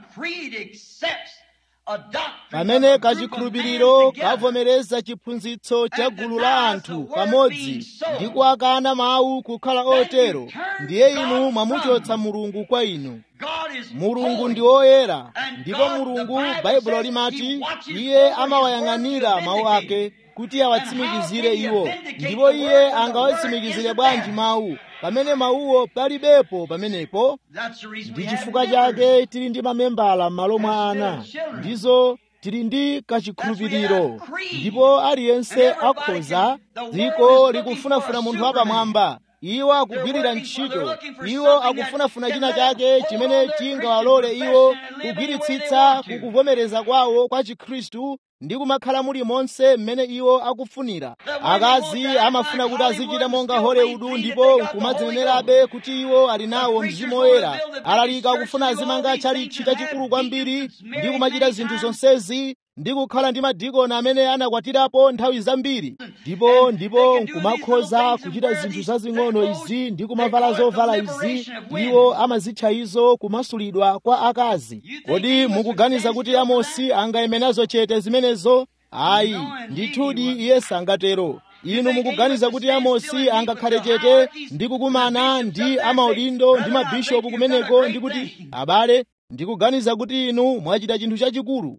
pamene kachikhulupiriro kavomereza chiphunzitso cha gulu la anthu pamodzi ndi kuwakana mawu kukhala otero ndiye inu mwamuchotsa mulungu kwa inu mulungu ndi woyera ndipo mulungu baibulo limati iye amawayang'anira mawu ake kuti awatsimikizire iwo ndipo iye angawatsimikizire bwanji mawu pamene mawuwo palibepo pamenepo ndi chifukwa chake tili ndi mamembala m'malo mwa ana ndizo tili ndi kachikhulupiriro ndipo aliyense akhoza dziko likufunafuna munthu wapamwamba iwo akugwirira ntchito iwo akufunafuna china chake chimene chingawalole iwo kugwiritsitsa kukuvomereza kwawo kwa chikhristu ndi kumakhala muli monse mmene iwo akufunira akazi amafuna kuti azichita monga hollywood ndipo nkumadzinenerabe kuti iwo ali nawo mzimu woyera alalika akufuna azimanga chalichi chachikulu kwambiri ndi kumachita zinthu zonsezi ndi kukhala ndi madikoni amene anakwatirapo nthawi zambiri ndipo ndipo nkumakhoza kuchita zinthu zazing'ono izi ndi kumavala zovala izi iwo amazitcha izo kumasulidwa kwa akazi kodi mukuganiza kuti amosi angayemenazo chete zimenezo ayi ndithudi iye sangatero inu mukuganiza kuti amosi angakhale chete ndi kukumana ndi amaudindo ndi mabishopu kumeneko ndi kuti abale ndikuganiza kuti inu mwachita chinthu chachikulu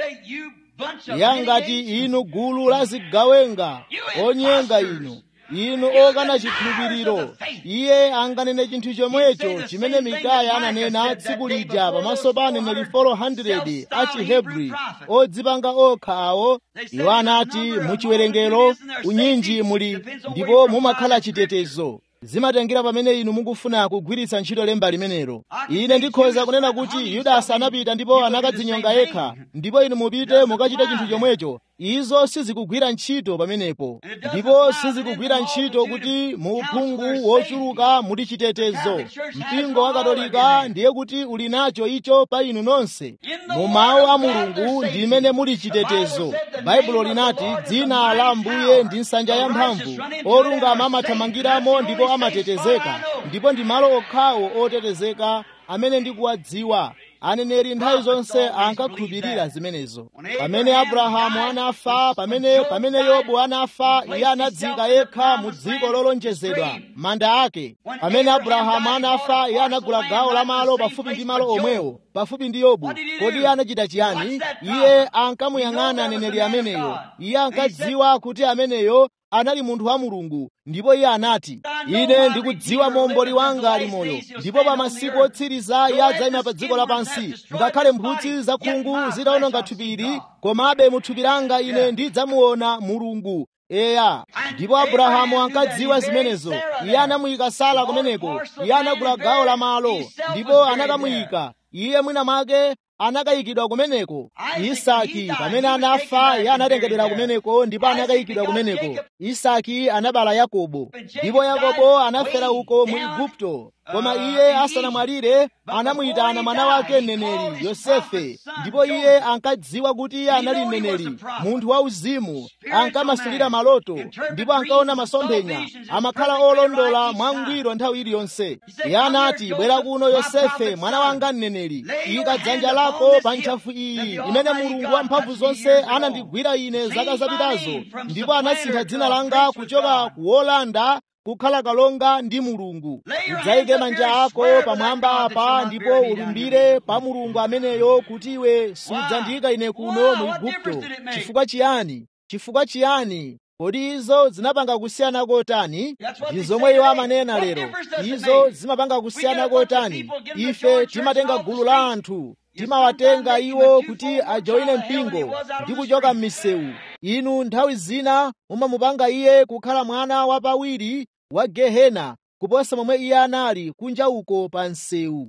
yangati inu gulu la zigawenga onyenga inu inu okana chikhulupiriro iye anganene chinthu chomwecho chimene mikaya ananena tsiku lija pamaso pa aneneri 400 a chihebri odzipanga okha awo iwo anati muchiwerengero unyinji muli ndipo mumakhala chitetezo zimatengera pamene inu mukufuna kugwiritsa ntchito lemba limenelo ine ndikhoza kunena kuti yudasi anapita ndipo anakadzinyonga yekha ndipo inu mupite mukachite chinthu chomwecho izo sizikugwira ntchito pamenepo ndipo sizikugwira ntchito kuti mu uphungu wochuluka muli chitetezo mpingo wa katolika ndiye kuti uli nacho icho pa inu nonse mu mawu a mulungu ndi imene muli chitetezo baibulo linati dzina la ambuye ndi nsanja yamphamvu olungama amathamangiramo ndipo amatetezeka ndipo ndi malo okhawo otetezeka amene ndikuwadziwa aneneri nthawi zonse ankakhulupirira zimenezo pamene abrahamu anafa pamene pamene yobu anafa iye anadzika yekha mu dziko lolonjezedwa manda ake pamene abrahamu anafa iye anagula gawo la malo pafupi ndi malo omwewo pafupi ndi yobu kodi iye anachita chiyani iye ankamuyang'ana aneneri ameneyo iye ankadziwa kuti ameneyo anali munthu wa mulungu ndipo iye anati ine ndikudziwa momboli wanga ali moyo ndipo pa masiku otsiriza iye adzayima pa dziko lapansi ngakhale mphutsi zakhungu zitawononga thupiri komabe mu thupi langa ine ndidzamuona mulungu eya ndipo abrahamu ankadziwa zimenezo iye anamuyika sara kumeneko iye anagula gawo la malo ndipo anakamuyika iye mwina mwake anakayikidwa kumeneko isaki pamene anafa iye anatengedwera kumeneko ndipo anakayikidwa kumeneko isaki anabala yakobo ndipo yakobo anafera uko mu igupto koma iye asanamwalire anamuyitana mwana wake mneneri yosefe ndipo iye ankadziwa kuti iye anali mneneri munthu wauzimu ankamasulira maloto ndipo ankaona masomphenya amakhala olondola mwangwiro nthawi iliyonse iye anati bwera kuno yosefe mwana wanga mneneri ika dzanja lako pa ntchafu iyi imene mulungu wamphamvu zonse anandigwira ine zaka zapitazo ndipo anasintha dzina langa kuchoka kuwolanda kukhala kalonga ndi mulungu udzayike manja ako pamwamba apa ndipo ulumbire pa mulungu ameneyo kuti iwe sudzandiyika ine kuno mu igupto chifukwa chiyani chifukwa chiyani kodi izo zinapanga kusiyana kotani ndi zomwe iwo amanena lero izo zimapanga kusiyana kotani ife timatenga gulu la anthu timawatenga iwo kuti ajoine mpingo ndi kuchoka m'misewu inu nthawi zina mumamupanga iye kukhala mwana wapawiri wa gehena kuposa momwe iye anali kunja uko pa msewu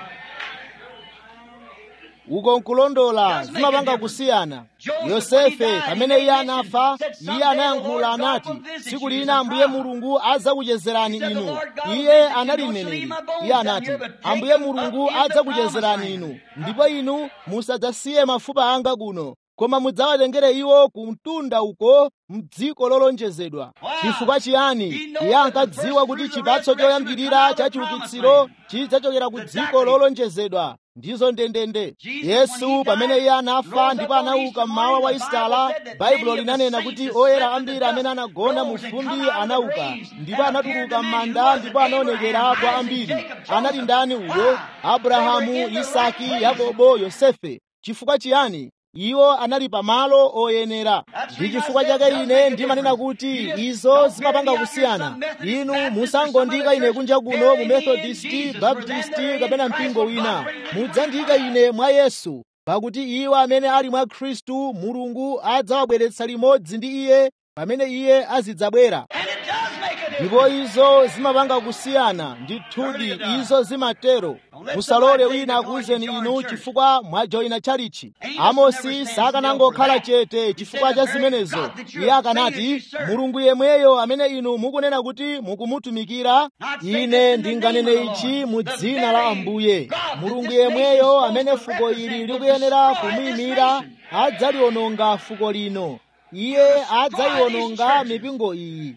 uko nkulondola zimapanga kusiyana yosefe pamene iye anafa iye anayankhula anati tsiku lina ambuye mulungu adzakuchezerani inu iye anali mneneri iye anati ambuye mulungu adzakuchezerani inu ndipo inu musadzasiye mafupa anga kuno koma mudzawatengere iwo ku mtunda uko mdziko lolonjezedwa chifukwa chiyani iye ankadziwa kuti chipatso choyambirira cha chiukitsiro chidzachokera ku dziko lolonjezedwa ndizo ndendende yesu pamene iye anafa ndipo anauka mmawa wa isitala baibulo linanena kuti oyera ambiri amene anagona mu fumbi anauka ndipo anatuluka m'manda ndipo anaonekera kwa ambiri anali ndani uyo abrahamu isaki yakobo yosefe chifukwa chiyani iwo anali pamalo oyenera ndi chifukwa chake ine ndimanena kuti izo zimapanga kusiyana inu musangondika ine kunja kuno mu methodisti baptisti kapena mpingo wina mudzandika ine mwa yesu pakuti iwo amene ali mwa khristu mulungu adzawabweretsa limodzi ndi iye pamene iye azidzabwera ndipo izo zimapanga kusiyana ndithudi izo zimatero musalole wina akuwuzeni inu chifukwa mwajoyina chalichi amosi sakanangokhala chete chifukwa cha zimenezo iye akanati mulungu yemweyo amene inu mukunena kuti mukumutumikira ine ndinganene ichi mu dzina la ambuye mulungu yemweyo amene fuko ili likuyenera kumuyimira adzaliononga fuko lino iye adzayiwononga mipingo iyi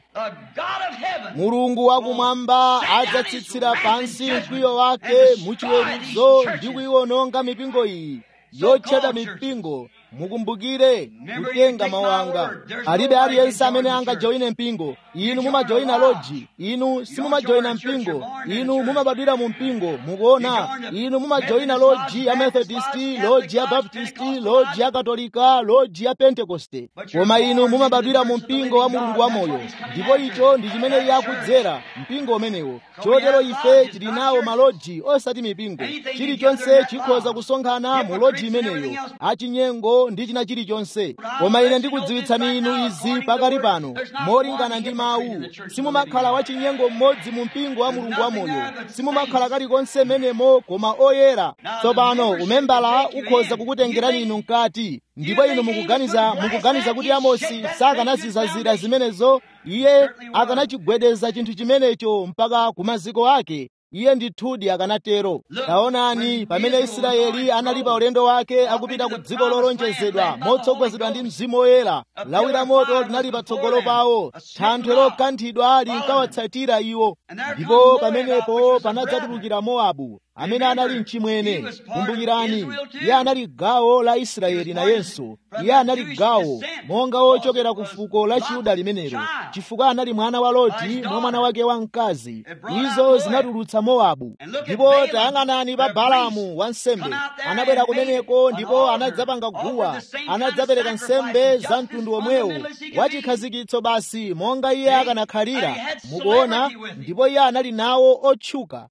mulungu wakumwamba adzatsitsira pansi mkwiyo wake muchiweruzo ndi kuyiwononga mipingo iyi yotchedwa mipingo mukumbukire kutenga mawu anga alibe aliyense amene angajoyine mpingo inu mumajoyina loji inu simumajoyina mpingo inu mumabadwira mu mpingo mukuona inu mumajoyina loji ya methodisti loji ya baptisti loji ya katolika loji ya pentekoste koma inu mumabadwira mu mpingo wa mulungu wamoyo ndipo icho ndi chimene iye akudzera mpingo umenewo chotero ife tili nawo maloji osati mipingo chilichonse chikhoza kusonkhana mu loji imeneyo achinyengo ndi china chilichonse koma ine ndikudziwitsani inu izi pakali pano molingana ndi mawu simumakhala wachinyengo mmodzi mu mpingo wa mulungu wamoyo simumakhala kalikonse menemo koma oyera tsopano umembala ukhoza kukutengerani inu mkati ndipo inu mukuganiza mukuganiza kuti amosi sakanazizazira zimenezo iye akanachigwedeza chinthu chimenecho mpaka ku maziko ake iye ndithudi akanatero taonani pamene israeli anali pa ulendo wake akupita ku dziko lolonjezedwa motsogozedwa ndi mzimu woyera lawi la moto linali patsogolo pawo thanthwe lokanthidwa linkawatsatira iwo ndipo pamenepo panadzatulukira mowabu amene anali mchimwene kumbukirani iye anali gawo la israeli nayenso iye anali gawo monga wochokera ku fuko la chiyuda limenelo chifukwa anali mwana wa loti mwa mwana wake wamkazi izo zinatulutsa mowabu ndipo tayang'anani pa balamu wansembe anabwera kumeneko ndipo anadzapanga guwa anadzapereka nsembe za mtundu omwewo wachikhazikitso basi monga iye akanakhalira mukuona ndipo iye anali nawo otchuka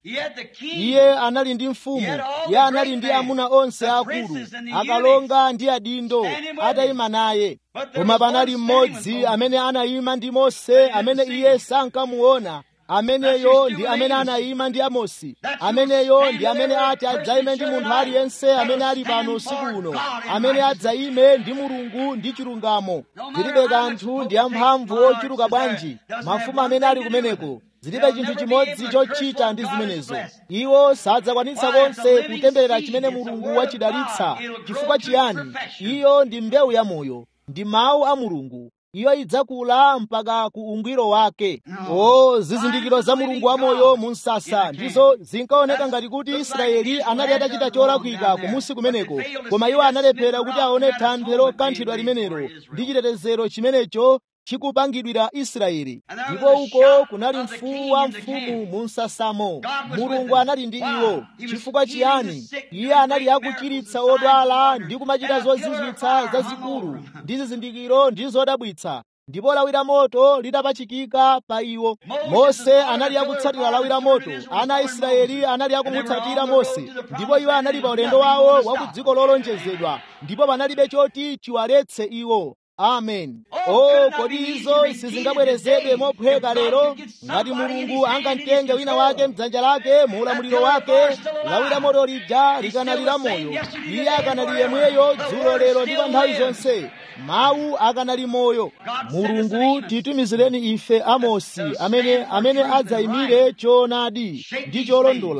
iye anali ndi mfumu iye anali ndi amuna onse akulu akalonga ndi adindo atayima naye koma panali mmodzi amene anayima ndi mose amene iye sankamuona ameneyo ndi amene anayima ndi amosi ameneyo ndi amene ati adzayime ndi munthu aliyense amene ali pano usiku uno amene adzayime ndi mulungu ndi chilungamo zilibe kanthu ndi amphamvu ochuluka bwanji mafumu amene ali kumeneko zilibe chinthu chimodzi chochita ndi zimenezo iwo sadzakwanitsa konse kutemberera chimene mulungu wachidalitsa chifukwa chiyani iyo ndi mbewu ya moyo ndi mawu a mulungu iyo idzakula mpaka ku ungwiro wake o zizindikiro za mulungu wamoyo mu msasa ndizo zinkaoneka ngati kuti israeli anali atachita cholakwika kumusi kumeneko koma iwo analephera kuti aone thanthwe lokanthidwa limenelo ndi chitetezero chimenecho chikupangidwira israeli ndipo uko kunali mfuwu wa mfumu mu msasamo mulungu anali ndi iwo chifukwa chiyani iye anali akuchiritsa odwala ndi kumachita zozizwitsa zazikulu ndi zizindikiro ndi zodabwitsa ndipo lawi la moto lidapachikika pa iwo mose anali akutsatira lawi la moto ana a israeli anali akumutsatira mose ndipo iwo anali pa ulendo wawo wa ku dziko lolonjezedwa ndipo panalibe choti chiwaletse iwo amen o kodi izo sizingabwerezedwe mophweka lero ngati mulungu angamtenge wina wake mdzanja lake mu ulamuliro wake lawi la moto lija likanali la moyo iye akanali yemweyo dzulo lero ndi pa nthawi zonse mawu akanali moyo mulungu titumizireni ife amosi amene amene adzayimire choonadi ndi cholondola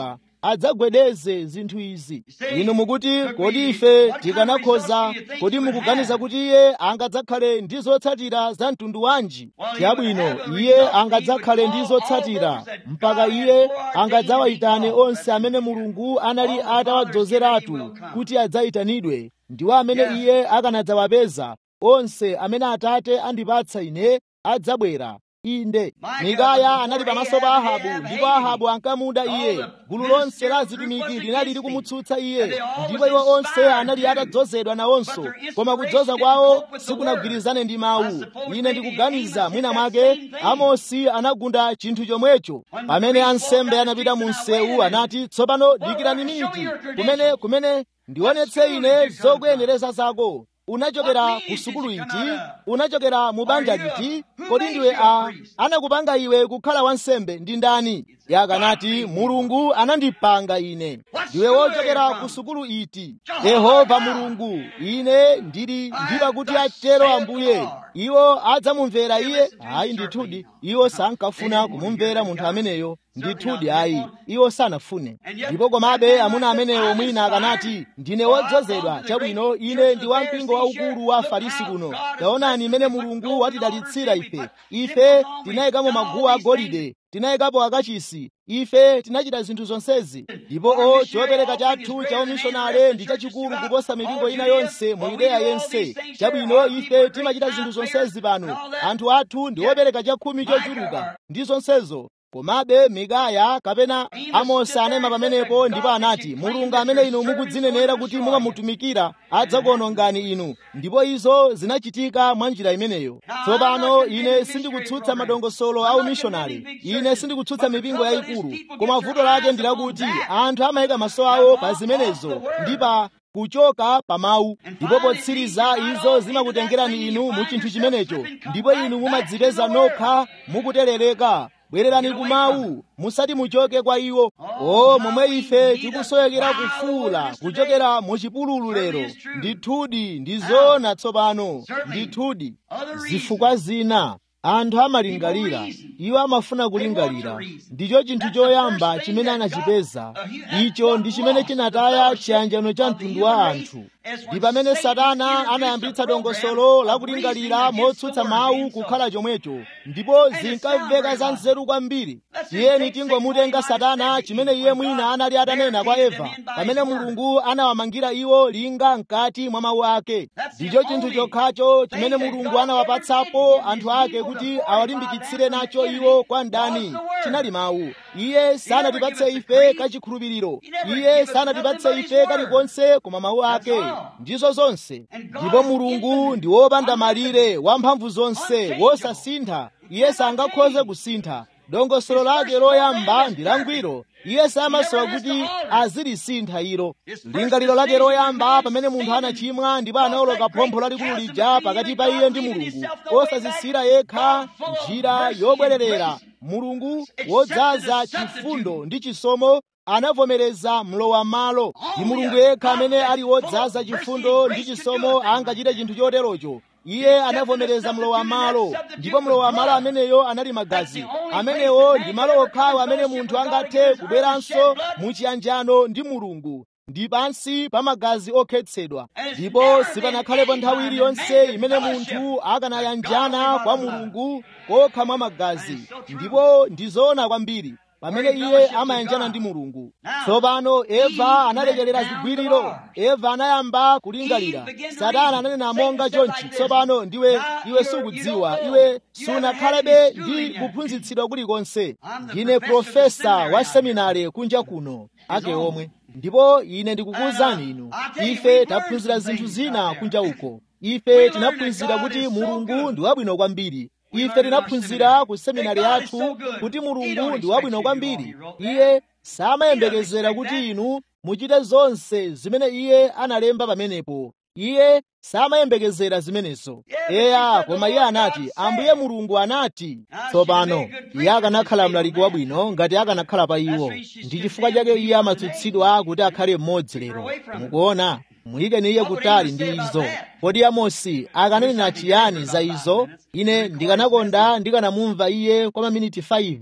adzagwedeze zinthu izi inu mukuti kodi ife tikanakhoza kodi mukuganiza kuti iye angadzakhale ndi zotsatira za mtundu wanji chabwino iye angadzakhale ndi zotsatira mpaka iye angadzawayitane onse amene mulungu anali atawadzozeratu kuti adzayitanidwe ndiwo amene iye akanadzawapeza onse amene atate andipatsa ine adzabwera inde mikaya anali pamaso pa ahabu ndipo ahabu ankamuda iye gulu lonse la atumiki linali likumutsutsa iye ndipo iwo onse anali atadzozedwa nawonso koma kudzoza kwawo sikunagwirizane ndi mawu ine ndikuganiza mwina mwake amosi anagunda chinthu chomwecho pamene ansembe anapita mu msewu anati tsopano dikirani miniti kumene kumene ndionetse ine zokuyenereza zako unachokera ku sukulu iti unachokera mu banja liti kodi ndiwe a anakupanga iwe kukhala wansembe ndi ndani yakanati mulungu anandipanga ine ndiwe wochokera ku sukulu iti yehova mulungu ine ndili ndipa kuti atero ambuye iwo adzamumvera iye ayi ndithudi iwo sankafuna kumumvera munthu ameneyo ndithudi ayi iwo sanafune ndipo komabe amuna amenewo mwina akanati ndine wodzozedwa chabwino ine ndi wampingo waukulu wa farisi kuno taonani imene mulungu watidalitsira ife ife tinayikamo maguwa agolide tinayikapo akachisi ife tinachita zinthu zonsezi ndipo o chopereka chathu cha umishonale ndi chachikulu kuposa mipingo ina yonse mu yudeya yense chabwino ife timachita zinthu zonsezi pano anthu athu ndi opereka chakhumi chochuluka ndi zonsezo komabe mikaya kapena amosi anayima pamenepo ndipo anati mulungu amene inu mukudzinenera kuti mumamutumikira adzakuonongani inu ndipo izo zinachitika mwa njira imeneyo tsopano ine sindikutsutsa madongosolo a umishonari ine sindikutsutsa mipingo yayikulu koma vuto lake ndi lakuti anthu amayika maso awo pa zimenezo ndi pa kuchoka pa mawu ndipo potsiriza izo zimakutengerani inu mu chinthu chimenecho ndipo inu mumadzipeza nokha mukuterereka bwererani ku mawu musati muchoke kwa iwo o momwe ife tikusowekera kufuula kuchokera mu chipululu lero ndithudi ndi zoona tsopano ndithudi zifukwa zina anthu amalingalira iwo amafuna kulingalira ndicho chinthu choyamba chimene anachipeza icho ndi chimene chinataya chiyanjano cha mtundu wa anthu ndi pamene satana anayambitsa dongosolo lakulingalira motsutsa mawu kukhala chomwecho ndipo zinkamveka za nzeru kwambiri tiyeni tingomutenga satana chimene iye mwina anali atanena kwa eva pamene mulungu anawamangira iwo linga mkati mwa mawu ake ndicho chinthu chokhacho chimene mulungu anawapatsapo anthu ake kuti awalimbikitsire nacho iwo kwa mdani chinali mawu iye sanatipatse ife kachikhulupiriro iye sanatipatse ife kalikonse koma mawu ake ndizo zonse ndipo mulungu ndi wopanda malire wamphamvu zonse wosasintha iye sangakhoze kusintha dongosolo lake loyamba ndi langwiro iye samasowa kuti azilisintha ilo lingaliro lake loyamba pamene munthu anachimwa ndipo anaoloka phompho lalikulu lija pakati pa iye ndi mulungu osazisira yekha njira yobwererera mulungu wodzaza chifundo ndi chisomo anavomereza mlowa malo ndi mulungu yekha amene ali wodzaza chifundo ndi chisomo angachite chinthu choterocho iye anavomereza mlowa malo ndipo mlowa malo ameneyo anali magazi amenewo ndi malo okhawo amene munthu angathe kubweranso muchiyanjano ndi mulungu ndi pansi pa magazi okhetsedwa ndipo sipanakhalepo nthawi iliyonse imene munthu akanayanjana kwa mulungu kokha mwa magazi ndipo ndizoona kwambiri pamene iye amayanjana ndi mulungu tsopano eva analekerera zigwiriro eva anayamba kulingalira satana ananena monga chonchi tsopano ndiwe iwe sukudziwa iwe sunakhalebe ndi kuphunzitsidwa kulikonse ndine profesa wa seminari kunja kuno ake omwe ndipo ine ndikukuwuzani inu ife taphunzira zinthu zina kunja uko ife tinaphunzira kuti mulungu ndi wabwino kwambiri ife tinaphunzira ku seminari yathu kuti mulungu ndi wabwino kwambiri iye samayembekezera kuti inu muchite zonse zimene iye analemba pamenepo iye samayembekezera zimenezo eya koma iye anati ambuye mulungu anati tsopano iye akanakhala mlaliki wabwino ngati akanakhala pa iwo ndi chifukwa chake iye amatsutsidwa kuti akhale mmodzi lero mukuona muyikeni iye kutali ndi izo kodi amosi akananena chiyani za izo ine ndikanakonda ndikanamumva iye kwa maminiti 5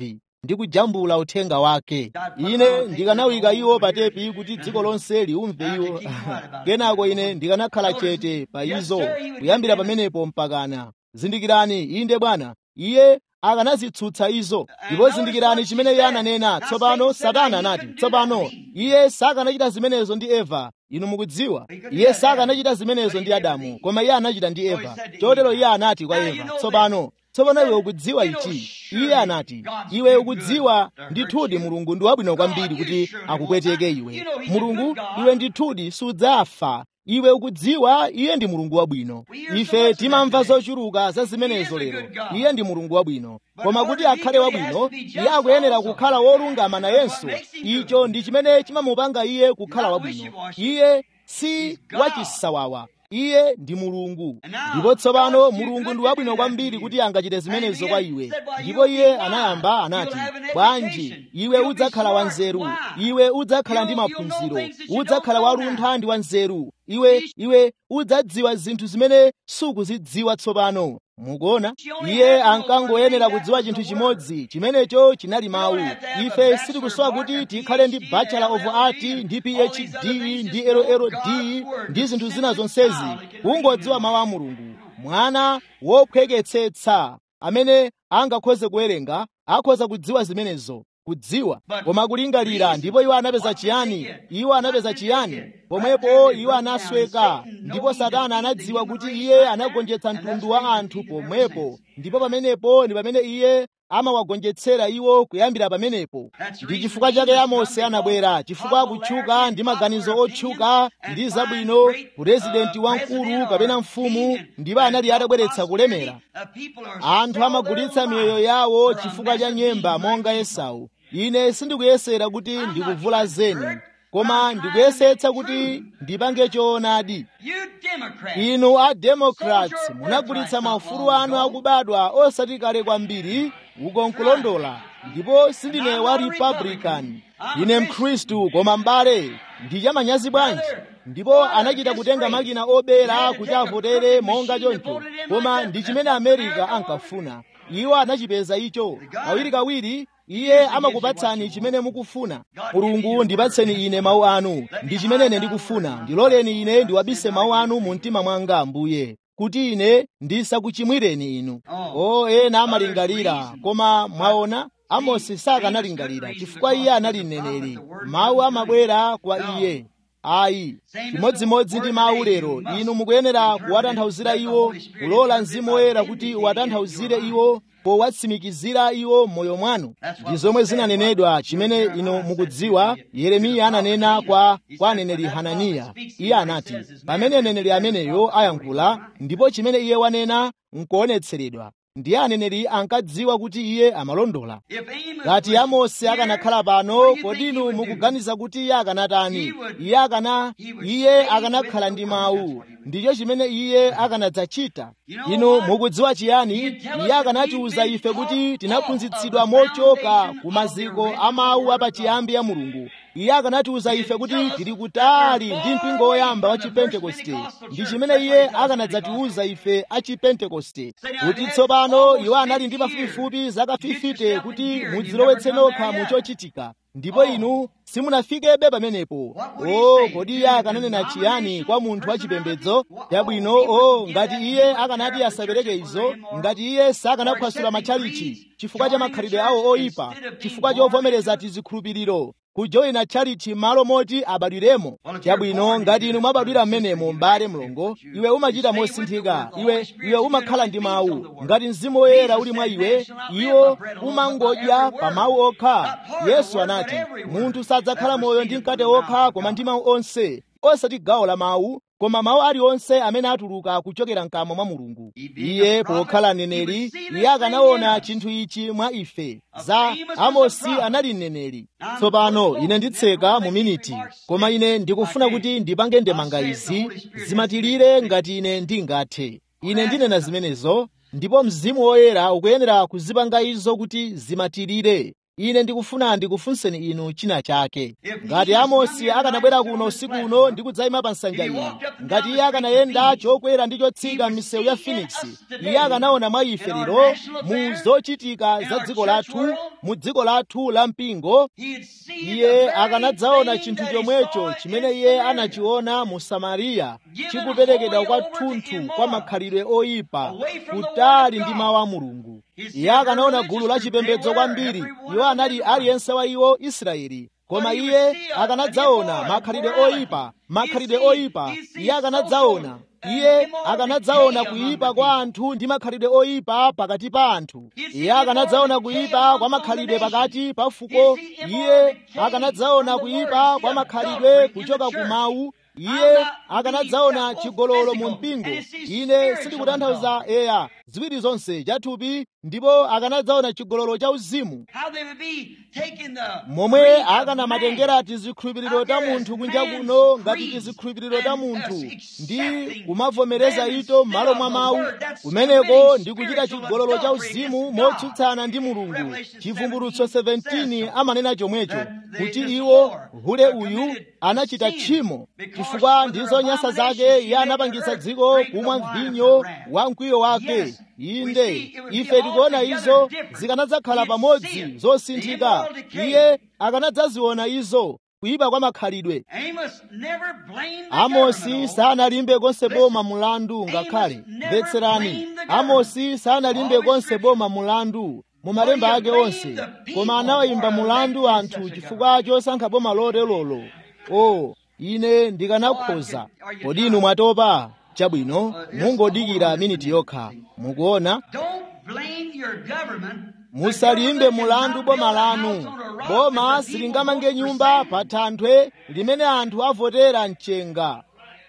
ndi kujambula uthenga wake ine ndikanawika iwo pa tepi kuti dziko lonse liumve iwo kenako ine ndikanakhala chete pa izo kuyambira pamenepo mpakana zindikirani inde bwana iye akanazitsutsa izo ndipo zindikirani chimene iye ananena tsopano satana anati tsopano iye sakanachita zimenezo ndi eva inu mukudziwa iye sakanachita zimenezo ndi adamu koma iye anachita ndi eva chotero iye anati kwa eva tsopano tsopano iwe ukudziwa ichi iye anati iwe ukudziwa ndithudi mulungu ndi wabwino kwambiri kuti akupweteke iwe mulungu iwe ndithudi sudzafa iwe ukudziwa iye ndi mulungu wabwino ife timamva zochuluka za zimenezo lero iye ndi mulungu wabwino koma kuti akhale wabwino iye akuyenera kukhala wolungama nayenso icho ndi chimene chimamupanga iye kukhala wabwino iye si wachisawawa iye ndi mulungu ndipo tsopano mulungu ndi wabwino kwambiri kuti angachite zimenezo kwa iwe ndipo iye anayamba anati bwanji iwe udzakhala wanzeru iwe udzakhala ndi maphunziro udzakhala waluntha ndi wanzeru iwe iwe udzadziwa zinthu zimene sukuzidziwa tsopano mukuona iye ankangoyenera kudziwa chinthu chimodzi chimenecho chinali mawu ife sitikusowa kuti tikhale ndi bachelor of art ndi phd ndi lld ndi zinthu zina zonsezi kungodziwa mawu a mulungu mwana wophweketsetsa amene angakhoze kuwerenga akhoza kudziwa zimenezo kudziwa koma kulingalira ndipo iwo anapeza chiyani iwo anapeza chiyani pomwepo iwo anasweka ndipo satana anadziwa kuti iye anagonjetsa mtundu wa anthu pomwepo ndipo pamenepo ndi pamene iye amawagonjetsera iwo kuyambira pamenepo ndi chifukwa chake amosi anabwera chifukwa akutchuka ndi maganizo otchuka ndi zabwino purezidenti wamkulu kapena mfumu ndipo anali atabweretsa kulemera anthu amagulitsa miyoyo yawo chifukwa cha nyemba monga esau ine sindikuyesera kuti ndikuvula zeni koma ndikuyesetsa kuti ndipange choonadi inu a democrats munagulitsa maufulu anu akubadwa osati kale kwambiri uko nkulondola ndipo sindine wa republican ine mkhristu koma m'bale ndi chamanyazi bwanji ndipo anachita kutenga makina obera kuti avotere monga choncho koma ndi chimene america ankafuna iwo anachipeza icho kawirikawiri iye amakupatsani chimene mukufuna mulungu ndipatseni ine mawu anu ndi chimene ine ndikufuna ndiloleni ine ndiwabise mawu anu mu mtima mwanga ambuye kuti ine ndisakuchimwireni inu o ena amalingalira koma mwaona amosi sakanalingalira chifukwa iye anali mneneri mawu amabwera kwa iye ayi chimodzimodzi ndi mawu lero inu mukuyenera kuwatanthauzira iwo kulola mzimu woyera kuti uwatanthauzire iwo powatsimikizira iwo m'moyo mwanu ndi zomwe zinanenedwa chimene inu mukudziwa yeremiya ananena kwa kwa aneneri hananiya iye anati pamene aneneri ameneyo ayankhula ndipo chimene iye wanena nkuonetseredwa ndiye aneneri ankadziwa kuti iye amalondola ngati amosi akanakhala pano kodi inu mukuganiza kuti iye akanatani iye akana iye akanakhala ndi mawu ndicho chimene iye akanadzachita inu mukudziwa chiyani iye akanatiuza ife kuti tinaphunzitsidwa mochoka ku maziko a mawu apachiyambi ya mulungu iye akanatiuza ife kuti tili kutali ndi mpingo woyamba wa chipentekoste ndi chimene iye akanadzatiuza ife a chipentekoste kuti tsopano iwo anali ndi pafupifupi zaka 50 kuti mudzilowetse nokha mu chochitika ndipo inu simunafikebe pamenepo o kodi iye akananena chiyani kwa munthu wachipembedzo chabwino o ngati iye akanati asapereke izo ngati iye sakanaphwasula matchalichi chifukwa cha makhalidwe awo oyipa chifukwa chovomereza tizikhulupiriro kujoyina tchalichi malo moti abadwiremo chabwino ngati inu mwabadwira mmenemo m'bale mlongo iwe umachita mosinthika iwe iwe umakhala ndi mawu ngati mzimu woyera uli mwa iwe iwo umangodya pa mawu okha yesu anati munthu sadzakhala moyo ndi mkate okha koma ndi mawu onse osati gawo la mawu koma mawu aliwonse amene atuluka kuchokera mkamwa mwa mulungu iye pokhala mneneri iye akanaona chinthu ichi mwa ife za amosi anali mneneri tsopano ine nditseka mu miniti koma ine ndikufuna kuti ndipange ndemanga izi zimatilire ngati ine ndingathe ine ndinena zimenezo ndipo mzimu woyera ukuyenera kuzipanga izo kuti zimatilire ine ndikufuna ndikufunseni inu china chake ngati amosi akanabwera kuno usiku uno ndi kudzayima pa nsanja iyi ngati iye akanayenda chokwera ndi chotsika m'misewu ya phoenix iye akanaona mwa ife lero mu zochitika za dziko lathu mu dziko lathu la mpingo iye akanadzaona chinthu chomwecho chimene iye anachiona mu samariya chikuperekedwa kwathunthu kwa makhalidwe oyipa kutali ndi mawu a mulungu iye akanaona gulu la chipembedzo kwambiri iwo anali aliyense wa iwo israeli koma iye akanadzaona makhalidwe oyipa makhalidwe oyipa iye akanadzaona iye akanadzaona kuyipa kwa anthu ndi makhalidwe oyipa pakati pa anthu iye akanadzaona kuyipa kwa makhalidwe pakati pa fuko iye akanadzaona kuyipa kwa makhalidwe kuchoka ku mawu iye akanadzaona chigololo mu mpingo ine sindikutanthauza eya ziwiri zonse chathupi ndipo akanadzaona chigololo cha uzimu momwe akanamatengera tizikhulupiriro ta munthu kunja kuno ngati tizikhulupiriro ta munthu ndi kumavomereza ito m'malo mwa mawu kumeneko ndi kuchita chigololo cha uzimu motsutsana ndi mulungu chivumbulutso 17 amanena chomwecho kuti iwo hule uyu anachita tchimo chifukwa ndi zonyansa zake iye anapangitsa dziko kumwa mvinyo wa mkwiyo wake inde ife tikuona izo zikanadzakhala pamodzi zosinthika iye akanadzaziona izo kuyipa kwa makhalidwe amosi sanalimbe konse boma mulandu ngakhale mvetserani amosi sanalimbe konse boma mulandu mu malemba ake onse koma anawayimba mulandu anthu chifukwa chosankha boma lotelolo o ine ndikanakhoza kodi inu mwatopa chabwino mungodikira miniti yokha mukuona musalimbe mulandu boma lanu boma silingamange nyumba pa thanthwe limene anthu avotera mchenga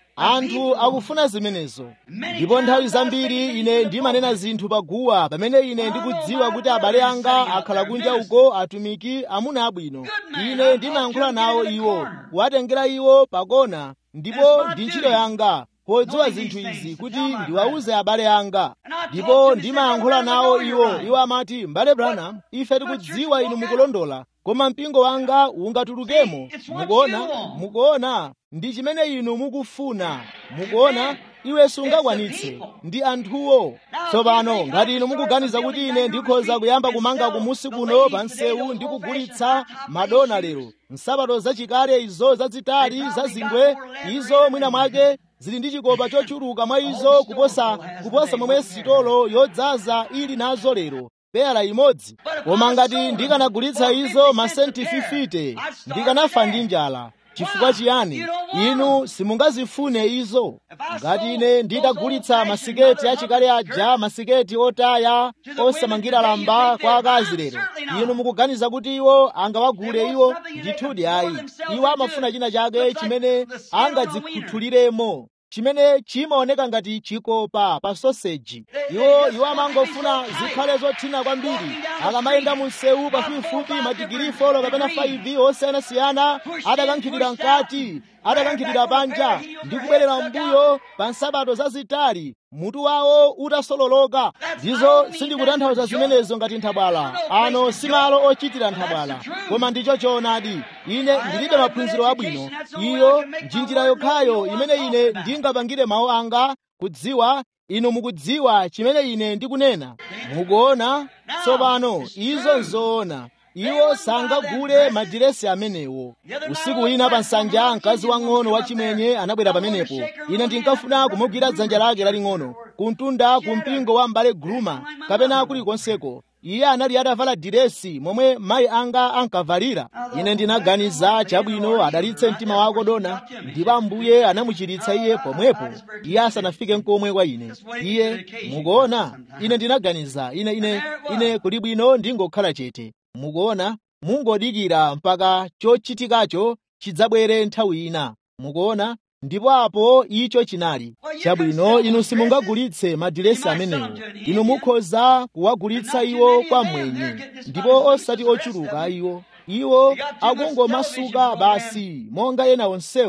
anthu akufuna zimenezo ndipo nthawi zambiri ine ndimanena zinthu paguwa pamene ine ndikudziwa kuti abale anga akhala kunja uko atumiki amuna abwino ine ndimayankhula nawo iwo kuwatengera iwo pakona ndipo ndi ntchito yanga podziwa zinthu izi kuti ndiwawuze abale anga ndipo ndimayankhula nawo iwo iwo amati m'bale branham ife tikudziwa inu mukulondola koma mpingo wanga ungatulukemo mukuona mukuona ndi chimene inu mukufuna mukuona iwe sungakwanitse ndi anthuwo tsopano ngati inu mukuganiza kuti ine ndikhoza kuyamba kumanga kumusi kuno pa msewu ndi kugulitsa madona lero nsapato zachikale izo zazitali zazingwe izo mwina mwake zili ndi chikopa chochuluka mwa izo kuposa kuposa momwe sitolo yodzaza ili nazo lero pera imodzi koma ngati ndikanagulitsa izo masenti 50 ndikanafa ndi njala chifukwa chiyani inu simungazifune izo ngati ine nditagulitsa masiketi achikale aja masiketi otaya osamangira lamba kwa akazi lero inu mukuganiza kuti iwo angawagule iwo ndithudi ayi iwo amafuna china chake chimene angadzikhuthuliremo chimene chimaoneka ngati chikopa pa soseji iwo iwo amangofuna zikhale zothina kwambiri akamayenda mu msewu pafupifupi madigiri folo kapena 5 osiyanasiyana adakankhidwira mkati adakankhidwira panja ndi kubwerera mbuyo pa nsapato zazitali mutu wawo utasololoka ndizo sindikutanthauza zimenezo ngati nthabwala ano si malo ochitira nthabwala koma ndicho choonadi ine ndilibe maphunziro abwino iyo ndi njira yokhayo imene ine ndingapangire mawu anga kudziwa inu mukudziwa chimene ine ndikunena mukuona tsopano izo nzoona iwo sangagule madiresi amenewo usiku wina pa nsanja mkazi wang'ono wachimwenye anabwera pamenepo ine ndinkafuna kumugwira dzanja lake laling'ono kuntunda ku mpingo wa mbale gruma kapena kulikonseko iye anali atavala diresi momwe mayi anga ankavalira ine ndinaganiza chabwino adalitse mtima wako dona ndipo ambuye anamuchiritsa iye pomwepo iye asanafike nkomwe kwa ine iye mukuona ine ndinaganiza ine ine ine kuli bwino ndingokhala chete mukuona mungodikira mpaka chochitikacho chidzabwere nthawi ina mukuona ndipo apo icho chinali chabwino inu simungagulitse madiresi amenewo inu mukhoza kuwagulitsa iwo kwa mwenye ndipo osati ochuluka iwo iwo akungomasuka basi monga ena onsewo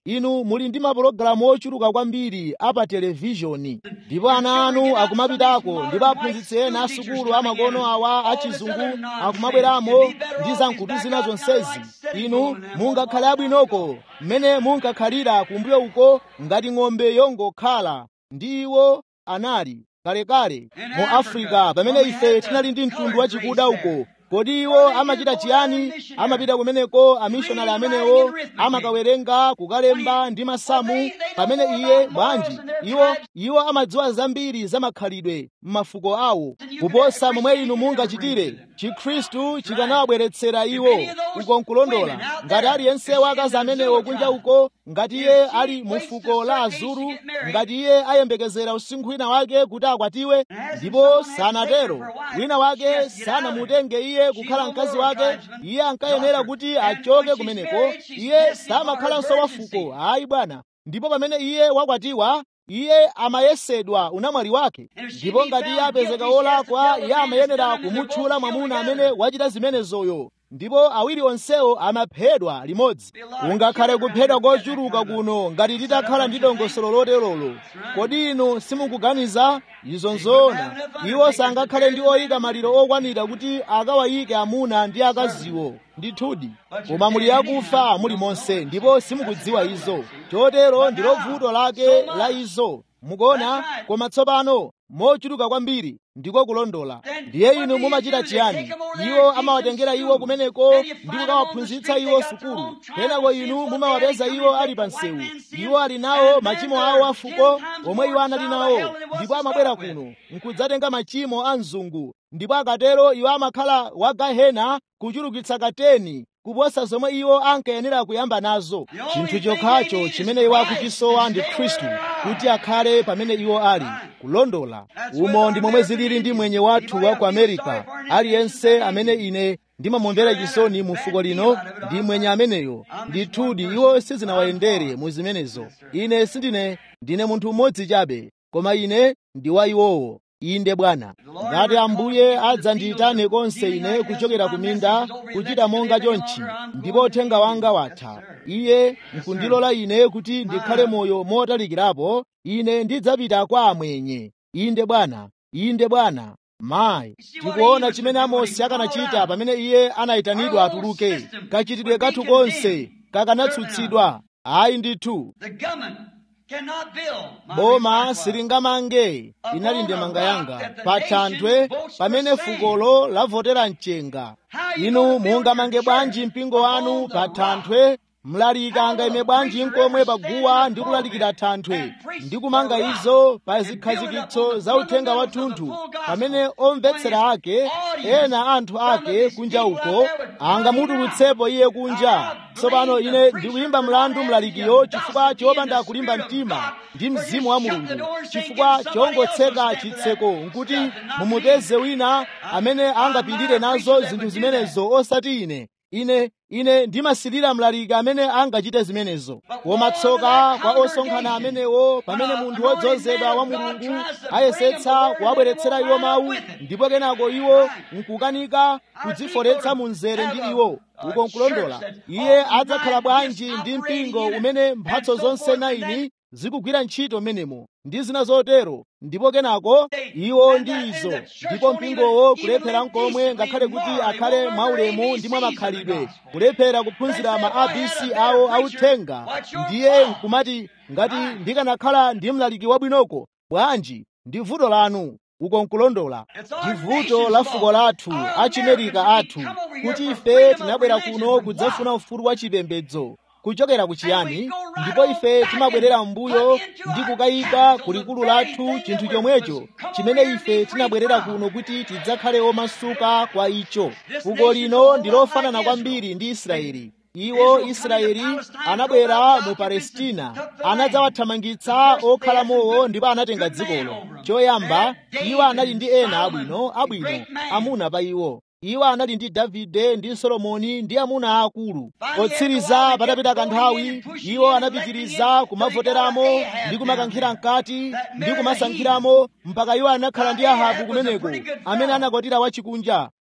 inu muli ndi mapulogalamu ochuluka kwambiri apa televishoni ndipo ana anu akumapitako ndipo aphunzitsi ena asukulu amakono awa achizungu akumabweramo ndi zamkutu zina zonsezi inu mungakhale abwinoko mmene munkakhalira kumbuyo uko ngati ng'ombe yongokhala ndi iwo anali kalekale mu afrika pamene ife tinali ndi mtundu wachikuda uko kodi iwo amachita chiyani amapita kumeneko amishonari amenewo amakawerenga kukalemba ndi masamu pamene iye bwanji iwo iwo amadziwa zambiri za makhalidwe m'mafuko awo kuposa momwe inu mungachitire chikhristu chikanawabweretsera iwo uko nkulondola ngati aliyense wakazi amenewo kunja uko ngati iye ali mu fuko la azuru ngati iye ayembekezera usinkhu wina wake kuti akwatiwe ndipo sanatero wina wake sanamutenge iye kukhala mkazi wake iye ankayenera kuti achoke kumeneko iye samakhalanso wa fuko ayi bwana ndipo pamene iye wakwatiwa iye amayesedwa unamwali wake ndipo ngati iye apezeka wolakwa iye amayenera kumutchula mwamuna amene wachita zimenezoyo ndipo awiri onsewo amaphedwa limodzi ungakhale kuphedwa kochuluka kuno ngati titakhala ndi dongosolo loterolo kodi inu simukuganiza izo nzoona iwo sangakhale ndi oyika maliro okwanira kuti akawayike amuna ndi akaziwo ndithudi koma muli akufa muli monse ndipo simukudziwa izo chotero ndilo vuto lake la izo mukuona koma tsopano mochuluka kwambiri ndiko kulondola ndiye inu mumachita chiyani iwo amawatengera iwo kumeneko ndi kukawaphunzitsa iwo sukulu kenako inu mumawapeza iwo ali pa msewu iwo ali nawo machimo awo afuko omwe iwo anali nawo ndipo amabwera kuno nkudzatenga machimo a mzungu ndipo akatero iwo amakhala wa gahena kuchulukitsa kateni kuposa zomwe iwo ankayenera kuyamba nazo chinthu chokhacho chimene iwo akuchisowa ndi khristu kuti akhale pamene iwo ali kulondola umo ndi momwe zilili ndi mwenye wathu wa ku amerika aliyense amene ine ndimamumvera chisoni mu fuko lino ndi mwenye ameneyo ndithudi iwo sizinawayendere mu zimenezo ine sindine ndine munthu mmodzi chabe koma ine ndi wa iwowo inde bwana ngati ambuye adzandiyitane konse ine kuchokera ku minda kuchita monga chonchi ndipo uthenga wanga watha iye nkundilola ine kuti ndikhale moyo motalikirapo ine ndidzapita kwa amwenye inde bwana inde bwana mayi tikuona chimene amosi akanachita pamene iye anayitanidwa atuluke kachitidwe kathu konse kakanatsutsidwa ayi ndithu boma silingamange inali ndemanga yanga pa thanthwe pamene fukolo lavotera mchenga inu mungamange bwanji mpingo wanu pa thanthwe mlaliki angayime bwanji nkomwe paguwa ndi kulalikira thanthwe ndi kumanga izo pa zikhazikitso za uthenga wathunthu pamene omvetsera ake ena anthu ake kunja uko angamutulutsepo iye kunja tsopano ine ndikuyimba mlandu mlalikiyo chifukwa chopanda kulimba mtima ndi mzimu wa mulungu chifukwa chongotseka chitseko nkuti mumupeze wina amene angapirire nazo zinthu zimenezo osati ine ine ine ndimasilira mlaliki amene angachite zimenezo koma tsoka kwa osonkhana amenewo pamene munthu wodzozedwa wa mulungu ayesetsa kuwabweretsera iwo mawu ndipo kenako iwo nkukanika kudziforetsa mu mzere ndi iwo uko nkulondola iye adzakhala bwanji ndi mpingo umene mphatso zonse naini zikugwira ntchito menemo ndi zina zotero ndipo kenako iwo ndi izo ndipo mpingowo kulephera nkomwe ngakhale kuti akhale mwaulemu ndi mwamakhalidwe kulephera kuphunzira ma abc awo authenga ndiye nkumati ngati ndikanakhala ndi mlaliki wabwinoko bwanji ndi vuto lanu uko nkulondola ndi vuto la fuko lathu achimerika athu kuti ife tinabwera kuno kudzafuna ufulu wa chipembedzo kuchokera kuchiyani ndipo ife timabwerera m'mbuyo ndi kukayika kulikulu lathu chinthu chomwecho chimene ife tinabwerera kuno kuti tidzakhale omasuka kwa icho fuko lino ndi lofanana kwambiri ndi israeli iwo israeli anabwera mu palestina anadzawathamangitsa okhalamowo ndipo anatenga dzikolo choyamba iwo anali ndi ena abwino abwino amuna pa iwo iwo anali ndi davide ndi solomoni ndi amuna aakulu potsiriza patapita kanthawi iwo anapitiriza kumavoteramo ndi kumakankhira mkati ndi kumasankhiramo mpaka iwo anakhala ndi ahabu kumeneko amene anakwatira wachikunja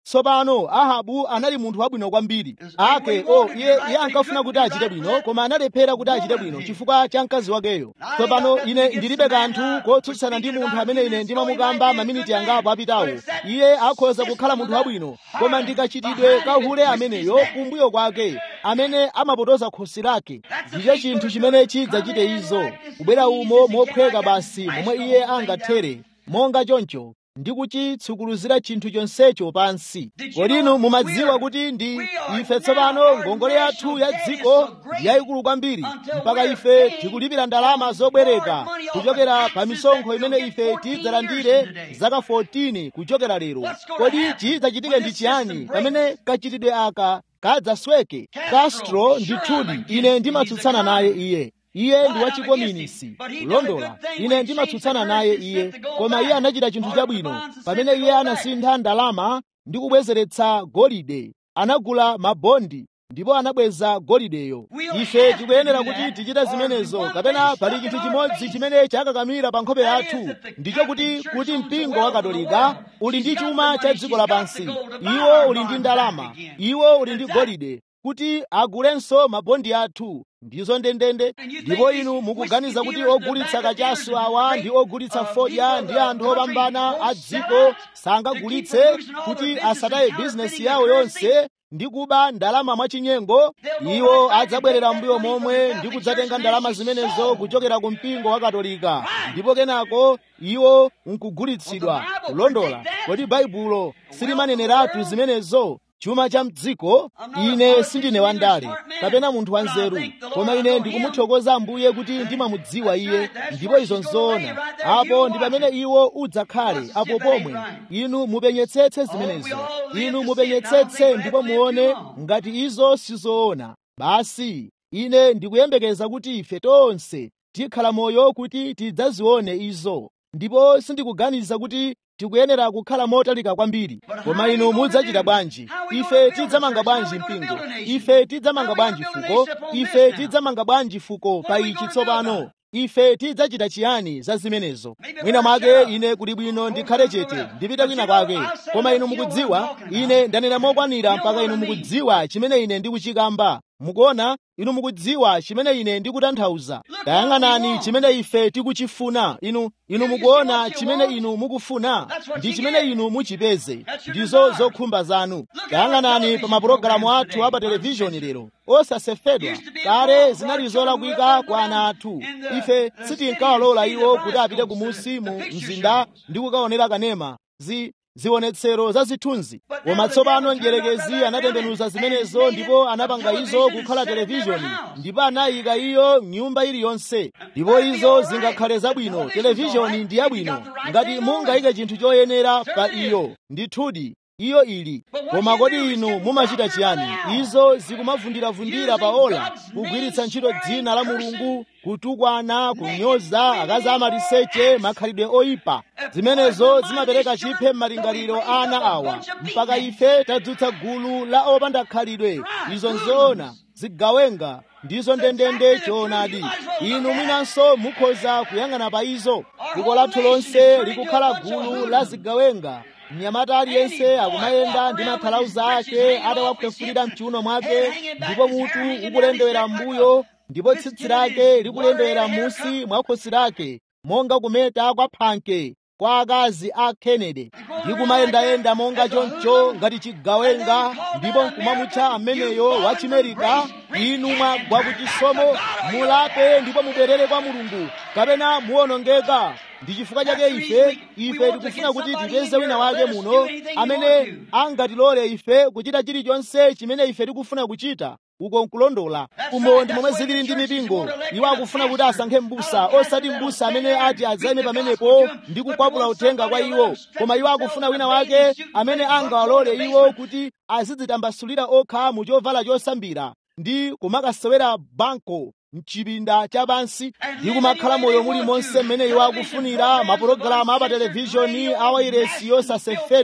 tsopano ahabu anali munthu wabwino kwambiri ake o iye iye ankafuna kuti achite bwino koma analephera kuti achite bwino chifukwa cha mkazi wakeyo tsopano ine ndilibe kanthu kotsutsana ndi munthu amene ine ndimamukamba maminiti angapo apitawo iye akhoza kukhala munthu wabwino koma ndikachitidwe kahule ameneyo kumbuyo kwake amene amapotoza khosi lake ndicho chinthu chimene chidzachite izo kubwera umo mophweka basi momwe iye angathere monga choncho ndi kuchitsukuluzira chinthu chonsecho pansi kodi inu mumadziwa kuti ndi ife tsopano ngongole yathu ya dziko ndi yayikulu kwambiri mpaka ife tikulipira ndalama zobwereka kuchokera pa misonkho imene ife tidzalandire zaka 14 kuchokera lero kodi chidzachitike ndi chiyani pamene kachitidwe aka kadzasweke castro ndithudi ine ndimatsutsana naye iye iye ndi wachikominisi kulondola ine ndimatsutsana naye iye koma iye anachita chinthu chabwino pamene iye anasintha ndalama ndi kubwezeretsa golide anagula mabondi ndipo anabweza golideyo ife tikuyenera kuti tichite zimenezo kapena pali chinthu chimodzi chimene chakakamira pa nkhope yathu ndicho kuti kuti mpingo wa katolika uli ndi chuma cha dziko lapansi iwo uli ndi ndalama iwo uli ndi golide kuti agulenso mabondi athu ndizo ndendende ndipo inu mukuganiza kuti ogulitsa kachasu awa ndi ogulitsa fodya ndi anthu opambana a dziko sangagulitse kuti asataye bizinesi yawo yonse ndi kuba ndalama mwachinyengo iwo adzabwerera mbuyo momwe ndi kudzatenga ndalama zimenezo kuchokera ku mpingo wa katolika ndipo kenako iwo nkugulitsidwa kulondola kodi baibulo silimaneneratu zimenezo chuma cha mdziko ine sindine wandale kapena munthu wanzeru koma ine ndikumuthokoza ambuye kuti ndimamudziwa iye ndipo izo nzoona apo ndi pamene iwo udzakhale apo pomwe inu mupenyetsetse zimenezo inu mupenyetsetse ndipo muone ngati izo sizoona basi ine ndikuyembekeza kuti ife tonse tikhala moyo kuti tidzazione izo ndipo sindikuganiza kuti tikuyenera kukhala motalika kwambiri koma inu mudzachita bwanji ife tidzamanga bwanji mpingo ife tidzamanga bwanji fuko ife tidzamanga bwanji fuko pa ichi tsopano ife tidzachita chiyani za zimenezo mwina mwake ine kuli bwino ndikhale chete ndipite kwina kwake koma inu mukudziwa ine ndanena mokwanira mpaka inu mukudziwa chimene ine ndikuchikamba mukuona inu mukudziwa chimene ine ndikutanthauza tayang'anani chimene ife tikuchifuna inu inu mukuona chimene inu mukufuna ndi chimene inu muchipeze ndizo zokhumba zanu tayang'anani pa mapulogalamu athu a pa televishoni lero osasefedwa kale zinali zolakwika kwa ana athu ife sitinkawalola iwo kuti apite kumusi mu mzinda ndi kukaonera kanema zi zionetsero za zithunzi koma tsopano mdierekezi anatembenuza zimenezo ndipo anapanga izo kukhala televishoni ndipo anayika iyo mnyumba iliyonse ndipo izo zingakhale zabwino televishoni ndi yabwino ngati mungayike chinthu choyenera pa iyo ndithudi iyo ili koma kodi inu mumachita chiyani izo zikumavundiravundira pa ola kugwiritsa ntchito dzina la mulungu kutukwana kunyoza akazi amaliseche makhalidwe oyipa zimenezo zimapereka chiphe m'malingaliro ana awa mpaka ife tadzutsa gulu la opanda khalidwe izo nzoona zigawenga ndizo ndendende choonadi inu mwinanso mukhoza kuyang'ana pa izo dziko lathu lonse likukhala gulu la zigawenga mnyamata aliyense akumayenda ndi mathalauza ake atawaphwefulira mchiuno mwake ndipo mutu ukulendewera m'mbuyo ndipo tsitsi lake likulendewera m'munsi mwa khosi lake monga kumeta kwa phanke kwa akazi a kennedy ndi kumayendayenda monga choncho ngati chigawenga ndipo nkumamutcha ameneyo wa chimerika inu mwagwa kuchisomo mulape ndipo mubwerere kwa mulungu kapena muwonongeka ndi chifukwa chake ife ife tikufuna kuti tipeze wina wake muno amene angatilole ife kuchita chilichonse chimene ife tikufuna kuchita uko nkulondola umo ndi momwe zilili ndi mipingo iwo akufuna kuti asankhe m'busa osati m'busa amene ati adzayime pamenepo ndi kukwapula uthenga kwa iwo koma iwo akufuna wina wake amene angawalole iwo kuti azidzitambasulira okha mu chovala chosambira ndi kumakasewera banko mchipinda cha pansi ndi kumakhala moyo muli monse mmene iwo akufunira mapulogalamu apa televishoni a wairesi yosasefedwa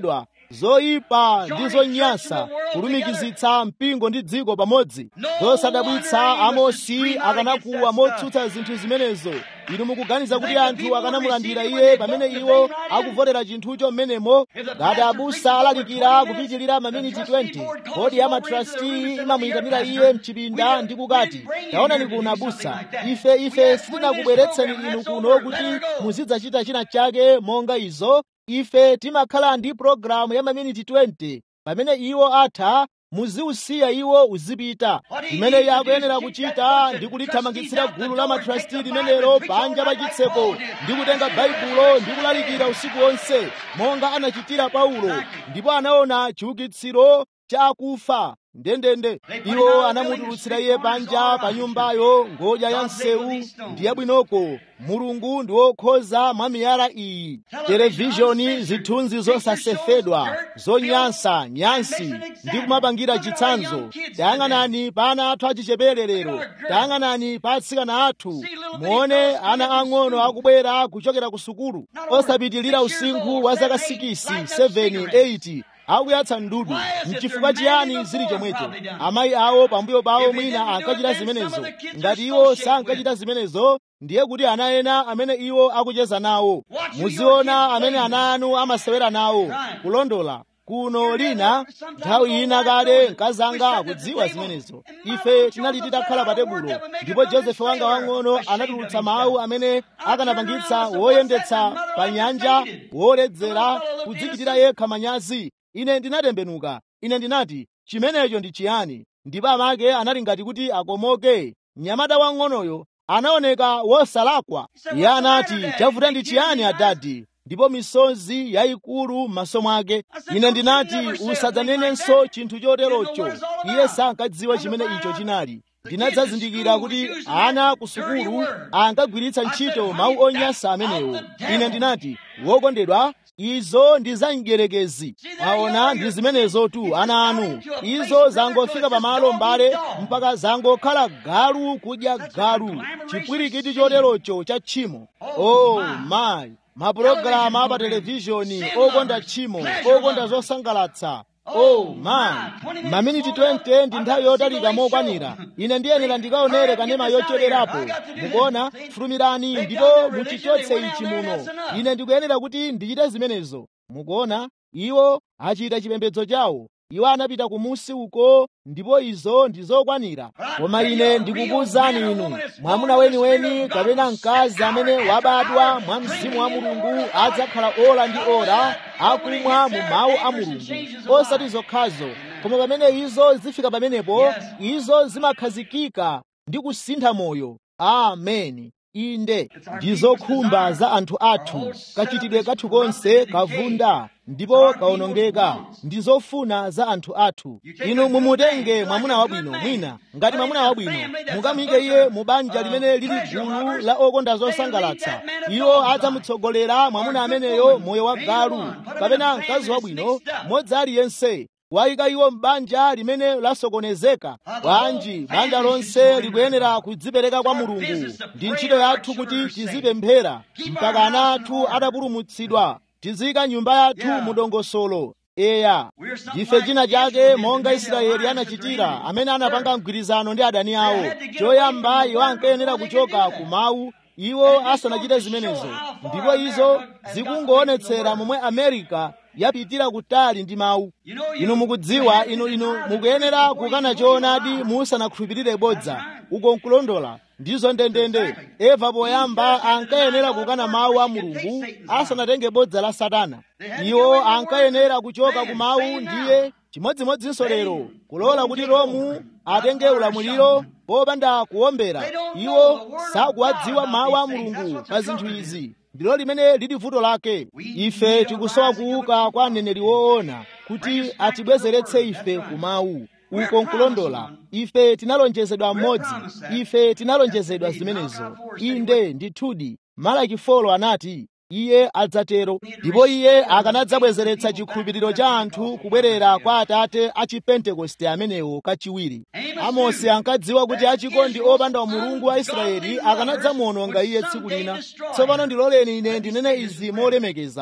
zoyipa ndi zonyansa kulumikizitsa mpingo ndi dziko pamodzi zosadabwitsa amosi akanakuwa motsutsa zinthu zimenezo inu mukuganiza kuti anthu akanamulandira iye pamene iwo akuvotera chinthucho mmenemo ngati abusa alalikira kupitirira maminiti 20 bodi ya matrasti imamuyitanira iye mchipinda ndi kukati taonani kuno abusa ife ife sitinakubweretseni inu kuno kuti muzidzachita china chake monga izo ife timakhala ndi pologalamu ya maminiti 20 pamene iwo atha muziusiya iwo uzipita chimene iye akuyenera kuchita ndi kulithamangitsira gulu la matrasti limenelo panja pa chitseko ndi kutenga baibulo ndi kulalikira usiku wonse monga anachitira paulo ndipo anaona chiukitsiro cha akufa ndendende iwo anamutulutsira iye panja pa nyumbayo ngodya ya msewu ndi yabwinoko mulungu ndi wokhoza mwa miyala iyi televizhoni zithunzi zosasefedwa zonyansa nyansi ndi kumapangira chitsanzo tayang'anani pa ana athu achichepere lero tayang'anani pa atsikana athu muone ana ang'ono akubwera kuchokera ku sukulu osapitilira usinkhu wa zaka 6 7 8 akuyatsa ndudu mchifukwa chiyani zili chomwecho amayi awo pambuyo pawo mwina ankachita zimenezo ngati iwo sankachita zimenezo ndiye kuti ana ena amene iwo akucheza nawo muziona amene ana anu amasewera nawo kulondola kuno lina nthawi ina kale mkazanga akudziwa zimenezo ife tinali titakhala pa tebulo ndipo josefe wanga wang'ono anatulutsa mawu amene akanapangitsa woyendetsa pa nyanja woledzera kudzichitira yekha manyazi ine ndinatembenuka ine ndinati chimenecho ndi chiyani ndipo amake anali ngati kuti akomoke mnyamata wang'onoyo anaoneka wosalakwa iye anati chavuta ndi chiyani adadi ndipo misozi yayikulu m'maso mwake ine ndinati usadzanenenso chinthu choterocho iye sankadziwa chimene icho chinali ndinadzazindikira kuti ana ku sukulu ankagwiritsa ntchito mawu onyansa amenewo ine ndinati wokondedwa izo ndi za mdierekezi aona ndi zimenezo tu ana anu izo zangofika pamalo mbale mpaka zangokhala galu kudya galu chipwirikiti choterocho cha tchimo oh my mapulogalamu apa televizhoni okonda tchimo okonda zosangalatsa oh man maminiti 20 ndi nthawi yotalika mokwanira ine ndiyenera ndikaonere kanema yochererapo mukuona fulumirani ndipo muchichotse ichi muno ine ndikuyenera kuti ndichite zimenezo mukuona iwo achita chipembedzo chawo iwo anapita kumusi uko ndipo izo ndi zokwanira koma ine ndikukuwuzani inu mwamuna weniweni kapena mkazi amene wabadwa mwa mzimu wa mulungu adzakhala ora ndi ora akumwa mu mawu a mulungu osati zokhazo koma pamene izo zifika pamenepo izo zimakhazikika ndi kusintha moyo ameni inde ndi zokhumba za anthu athu kachitidwe kathu konse kavunda ndipo kaonongeka ndi zofuna za anthu athu inu mumutenge mwamuna wabwino mwina ngati mwamuna wabwino mukamuyike iye mu banja limene lili gulu la okonda zosangalatsa iwo adzamutsogolera mwamuna ameneyo moyo wa galu kapena mkazi wabwino modzi aliyense wayika iwo m'banja limene lasokonezeka bwanji banja lonse likuyenera kudzipereka kwa mulungu ndi ntchito yathu kuti tizipemphera mpaka ana athu atapulumutsidwa tiziyika nyumba yathu mu dongosolo eya ndife china chake monga israeli anachitira amene anapanga mgwirizano ndi adani awo choyamba iwo ankayenera kuchoka ku mawu iwo asanachite zimenezo ndipo izo zikungoonetsera momwe amerika yapitira kutali ndi mawu inu mukudziwa inu inu mukuyenera kukana choonadi musanakhulupirire bodza uko nkulondola ndizo ndendende eva poyamba ankayenera kukana mawu a mulungu asanatenge bodza la satana iwo ankayenera kuchoka ku mawu ndiye chimodzimodzinso lero kulola kuti romu atenge ulamuliro popanda kuwombera iwo sakuwadziwa mawu a mulungu pa zinthu izi ndilo limene lili vuto lake ife tikusowa kuuka kwa aneneri woona kuti atibwezeretse ife ku mawu uko nkulondola ife tinalonjezedwa mmodzi ife tinalonjezedwa zimenezo inde ndithudi malaki folo anati iye adzatero ndipo iye akanadzabwezeretsa chikhulupiriro cha anthu kubwerera kwa atate a chipentekoste amenewo kachiwiri amosi ankadziwa kuti achikondi opanda umulungu wa israeli akanadzamuononga iye tsiku lina tsopano ndiloleni ine ndinene izi molemekeza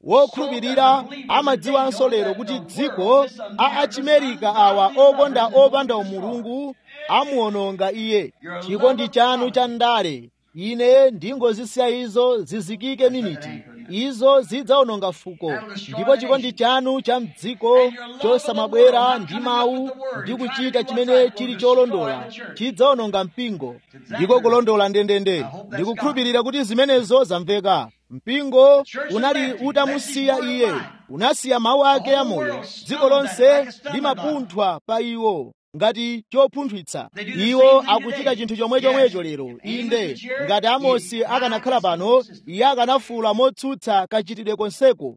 wokhulupirira amadziwanso lero kuti dziko a achimerika awa okonda opanda umulungu amuwononga iye chikondi chanu cha ndale ine ndingozisiya izo zizikike miniti izo zidzawononga fuko ndipo chikondi chanu cha mdziko chosamabwera ndi mawu ndi kuchita chimene chili cholondola chidzawononga mpingo ndiko kulondola ndendende ndikukhulupirira kuti zimenezo zamveka mpingo unali utamusiya iye unasiya mawu ake amoyo dziko lonse limapunthwa pa iwo ngati chopunthwitsa iwo akuchita chinthu chomwechomwecho lero inde ngati amosi akanakhala pano iye akanafuula motsutsa kachitidwe konseko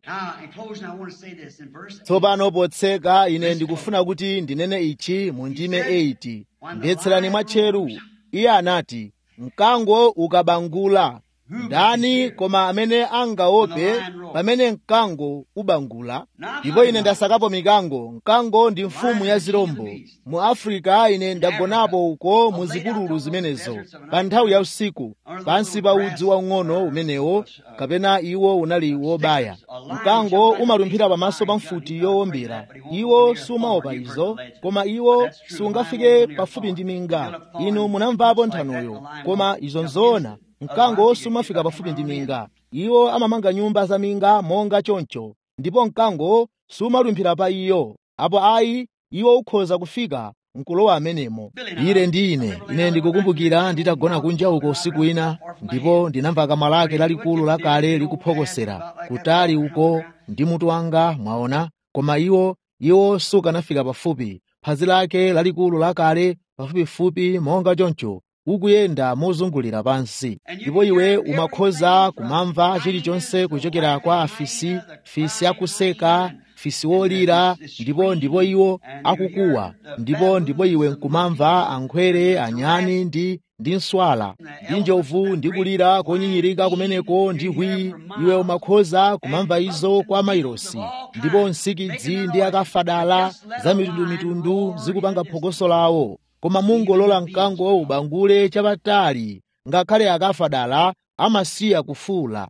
tsopano potseka ine ndikufuna kuti ndinene ichi mu ndime 8 mvetserani mwatcheru iye anati mkango ukabangula ndani koma amene angaope pamene mkango ubangula ndipo ine ndasakapo mikango mkango ndi mfumu ya zirombo mu afrika ine ndagonapo uko mu zipululu zimenezo pa nthawi ya usiku pansi pa udzu waung'ono umenewo kapena iwo unali wobaya mkango umalumphira pamaso pa mfuti yowombera iwo sumaopa izo koma iwo sungafike pafupi ndi minga inu munamvapo nthanoyo koma izo nzoona mkango sumafika pafupi ndi minga iwo amamanga nyumba za minga monga choncho ndipo mkango sumalumphira pa iyo apo ayi iwo ukhoza kufika nkulowa amenemo ire ndi ine ine ndikukumbukira nditagona kunja uko usiku wina ndipo ndinamva kamwa lake lalikulu lakale likuphokosera kutali uko ndi mutu wanga mwaona koma iwo iwo sukanafika pafupi phazi lake lalikulu lakale pafupifupi monga choncho ukuyenda mozungulira pansi ndipo iwe umakhoza kumamva chilichonse kuchokera kwa afisi fisi akuseka fisi wolira ndipo ndipo iwo akukuwa ndipo ndipo iwe nkumamva ankhwere anyani ndi ndi nswala ndi njovu ndi kulira konyinyirika kumeneko ndi hwi iwe umakhoza kumamva izo kwa mairosi ndipo nsikidzi ndi akafadala za mitundumitundu zikupanga phokoso lawo koma mungolola mkango ubangule chapatali ngakhale akafadala amasiya kufuula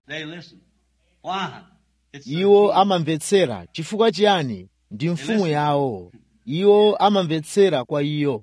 iwo amamvetsera chifukwa chiyani ndi mfumu yawo iwo amamvetsera kwa iyo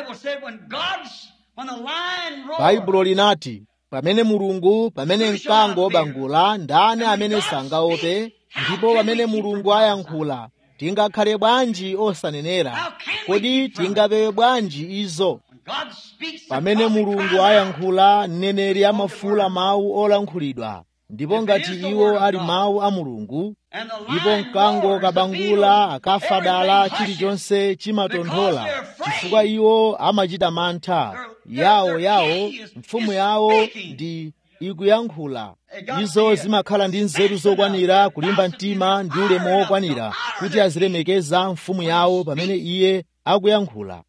baibulo linati pamene mulungu pamene mkango obangula ndani amene sangaope ndipo pamene mulungu ayankhula tingakhale bwanji osanenera kodi tingapewe bwanji izo pamene mulungu ayankhula mneneri amafuula mawu olankhulidwa ndipo ngati iwo ali mawu a mulungu ndipo mkango kabangula akafadala chilichonse chimatonthola chifukwa iwo amachita mantha yawo yawo mfumu yawo ndi ikuyankhula izo zimakhala ndi nzeru zokwanira kulimba mtima ndi ulemu wokwanira kuti azilemekeza mfumu yawo pamene iye akuyankhula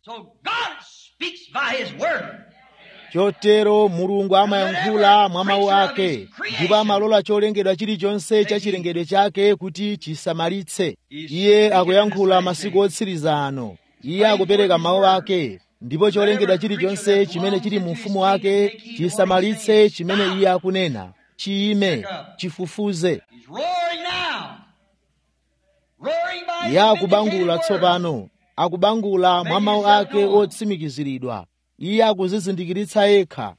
chotero mulungu amayankhula mwa mawu ake ndipo amalola cholengedwa chilichonse cha chilengedwe chake kuti chisamalitse iye akuyankhula masiku otsiriza ano iye akupereka mawu ake ndipo cholengedwa chilichonse chimene chili mu ufumu wake chisamalitse chimene iye akunena chiyime chifufuze iye akubangula tsopano akubangula mwa mawu ake otsimikiziridwa iye akuzizindikiritsa yekha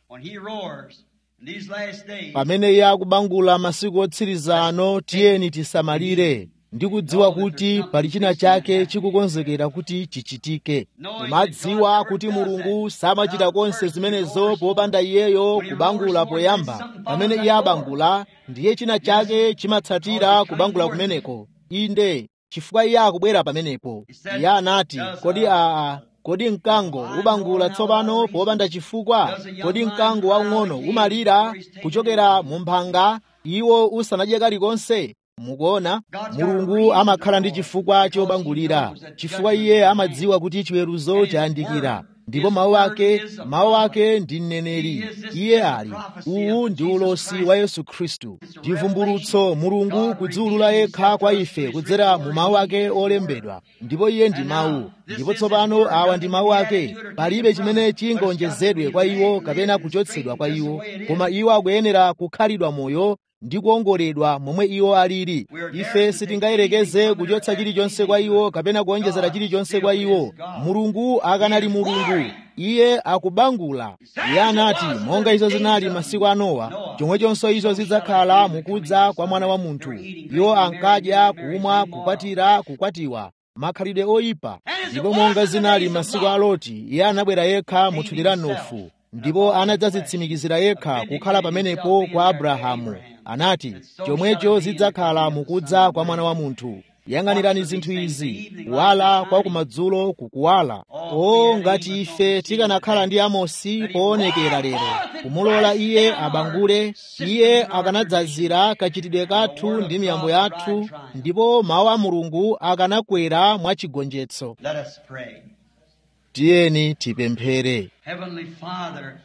pamene iye akubangula masiku otsiriza ano tiyeni tisamalire ndi kudziwa kuti pali china chake chikukonzekera kuti chichitike kumadziwa kuti mulungu samachita konse zimenezo popanda iyeyo kubangula poyamba pamene iye abangula ndiye china chake chimatsatira kubangula kumeneko inde chifukwa iye akubwera pamenepo iye anati kodi aa kodi mkango ubangula tsopano popanda chifukwa kodi mkango waung'ono umalira kuchokera mu mphanga iwo usanadye kalikonse mukuona mulungu amakhala ndi chifukwa chobangulira chifukwa iye amadziwa kuti chiweruzo chayandikira ndipo mawu ake mawu ake ndi mneneri iye ali uwu ndi ulosi wa yesu khristu chivumbulutso mulungu kudziwulula yekha kwa ife kudzera mu mawu ake olembedwa ndipo iye ndi mawu ndipo tsopano awa ndi mawu ake palibe chimene chingonjezedwe kwa iwo kapena kuchotsedwa kwa iwo koma iwo akuyenera kukhalidwa moyo ndi kuongoledwa momwe iwo alili ife sitingayerekeze kuchotsa chilichonse kwa iwo kapena kuonjezera chilichonse kwa iwo mulungu akanali mulungu iye akubangula iye anati monga izo zinali masiku a nowa chomwechonso izo zidzakhala mukudza kwa mwana wa munthu iwo ankadya kumwa kukwatira kukwatiwa makhalidwe oyipa ndipo monga zinali masiku a loti iye anabwera yekha muthupi la nofu ndipo anadzazitsimikizira yekha kukhala pamenepo kwa abrahamu anati chomwecho zidzakhala mukudza kwa mwana wa munthu yang'anirani zinthu izi kuwala kwa kumadzulo kukuwala o ngati ife tikanakhala ndi amosi poonekera lero kumulola iye abangule iye akanadzazira kachitidwe kathu ndi miyambo yathu ndipo mawu a mulungu akanakwera mwachigonjetso Let us pray. tiyeni tipemphere Heavenly Father,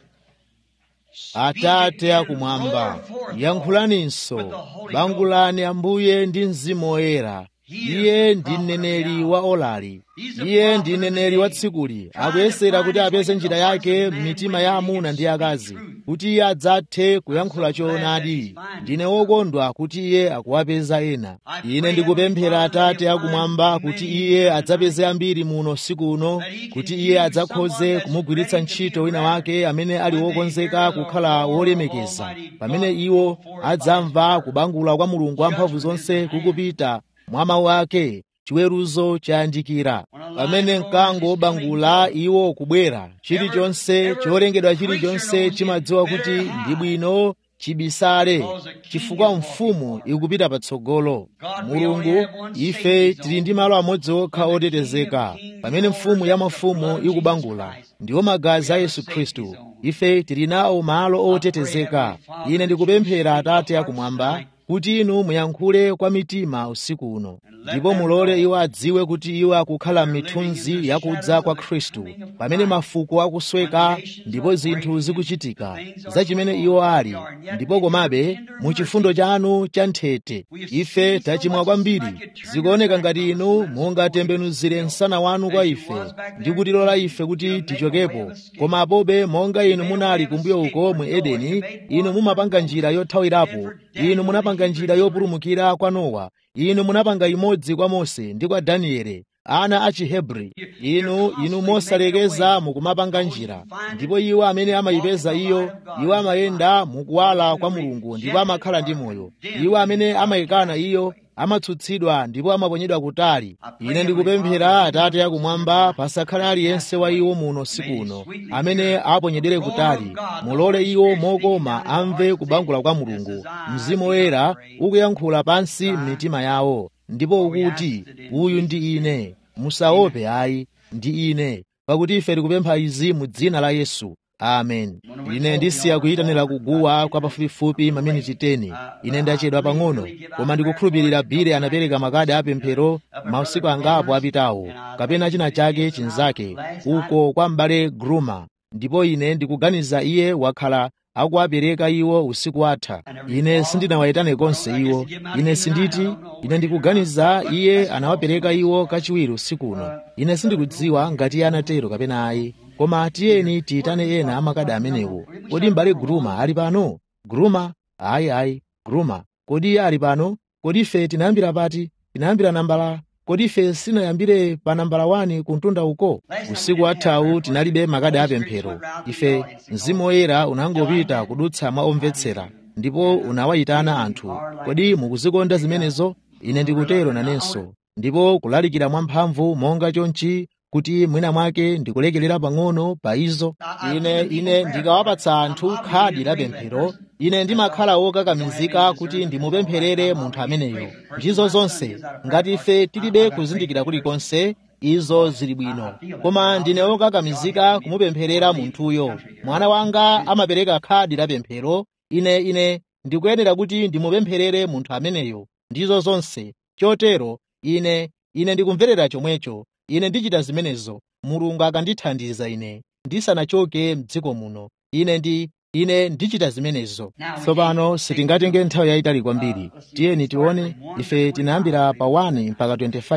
atate akumwamba yankhulaninso bangulani ambuye ndi mzimu woyera iye ndi mneneri wa olali iye ndi mneneri wa tsikuli akuyesera kuti apeze njira yake m'mitima ya amuna ndi akazi kuti iye adzathe kuyankhula choonadi ndine wokondwa kuti iye akuwapeza ena ine ndikupemphera atate akumwamba kuti iye adzapeze ambiri muno siku uno kuti iye adzakhoze kumugwiritsa ntchito wina wake amene ali wokonzeka kukhala wolemekeza pamene iwo adzamva kubangula kwa mulungu wamphamvu zonse kukupita mwa mawu ake chiweruzo chayandikira pamene mkango wobangula iwo kubwera chilichonse cholengedwa chilichonse chimadziwa kuti ndi bwino chibisale chifukwa mfumu ikupita patsogolo mulungu ife tili ndi malo amodzi okha otetezeka pamene mfumu ya mafumu ikubangula ndiwo magazi a yesu khristu ife tili nawo malo otetezeka ine ndikupemphera atate akumwamba kuti inu muyankhule kwa mitima usiku uno ndipo mulole iwo adziwe kuti iwo akukhala m'mithunzi yakudza kwa khristu pamene mafuko akusweka ndipo zinthu zikuchitika za chimene iwo ali ndipo komabe mu chifundo chanu cha nthete ife tachimwa kwambiri zikuoneka ngati inu mungatembenuzire msana wanu kwa ife ndi kutilola ife kuti tichokepo koma apobe monga inu munali kumbuyo uko mu edeni inu mumapanga njira yothawirapo inu munapanga njira yopulumukira kwa nowa inu munapanga imodzi kwa mose ndi kwa danieli ana a chihebri inu inu mosalekeza mukumapanga njira ndipo iwo amene amayipeza iyo iwo amayenda mukuwala kwa mulungu ndipo amakhala ndi moyo iwo amene amayikana iyo amatsutsidwa ndipo amaponyedwa kutali ine ndikupemphera atate akumwamba pasakhale aliyense wa iwo muno siku uno amene aponyedwere kutali mulole iwo mokoma amve kubangula kwa mulungu mzimu woyera ukuyankhula pansi m'mitima yawo ndipo ukuti uyu ndi ine musaope ayi ndi ine pakuti ife tikupempha izi mu dzina la yesu amen ine ndisiya kuyitanira kuguwa kwa pafupifupi maminiti 10 ine ndachedwa pang'ono koma ndikukhulupirira bile anapereka makadi apemphero mausiku angapo apitawo kapena china chake chinzake uko kwa m'bale gruma ndipo ine ndikuganiza iye wakhala akuwapereka iwo usiku watha ine sindinawayitane konse iwo ine sinditi ine ndikuganiza iye anawapereka iwo kachiwiri usiku uno ine sindikudziwa ngati iye anatero kapena ayi koma tiyeni tiyitane ena amakadi amenewo kodi m'bale gruma ali pano gruma ayi ayi gruma kodi iye ali pano kodi ife tinayambira pati tinayambira nambala kodi ife sinayambire pa nambala 1 kuntunda uko usiku wathawu tinalibe makadi apemphero ife mzimu woyera unangopita kudutsa mwa omvetsera ndipo unawayitana anthu kodi mukuzikonda zimenezo ine ndikutero nanenso ndipo kulalikira mwamphamvu monga chonchi kuti mwina mwake ndikulekelera pang'ono pa izo ine ine ndikawapatsa anthu khadi la pemphero ine ndimakhala wokakamizika kuti ndimupempherere munthu ameneyo ndizo zonse ngati ife tilibe kuzindikira kulikonse izo zili bwino koma ndine wokakamizika kumupempherera munthuyo mwana wanga amapereka khadi la pemphero ine ine ndikuyenera kuti ndimupempherere munthu ameneyo ndizo zonse chotero ine ine ndikumverera chomwecho ine ndichita zimenezo mulungu akandithandiza ine ndisanachoke mdziko muno ine ndi ine ndichita zimenezo tsopano sitingatenge nthawi yayitali kwambiri tiyeni tione ife tinayambira pa 1 mpaka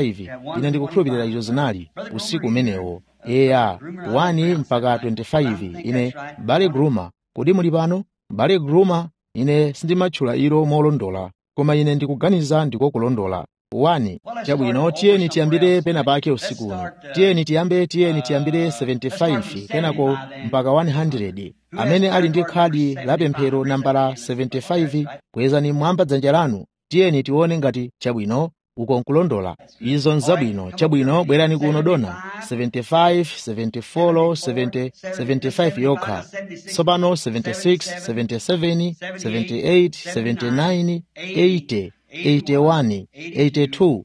25 ine ndikukhulupirira izo zinali usiku umenewo eya 1 mpaka 25 ine bale gruma kodi muli pano bale gruma ine sindimatchula ilo molondola koma ine ndikuganiza ndiko kulondola 1 chabwino tiyeni tiyambire pena pake usiku uno tiyeni tiyambe tiyeni tiyambire 75 kenako mpaka 100 amene ali ndi khadi la pemphero nambala 75 kwezani mwamba dzanja lanu tiyeni tione ngati chabwino uko nkulondola izo nzabwino chabwino bwerani kuno dona 75 74 70 75 yokha tsopano 76 77 78 79 80 81 82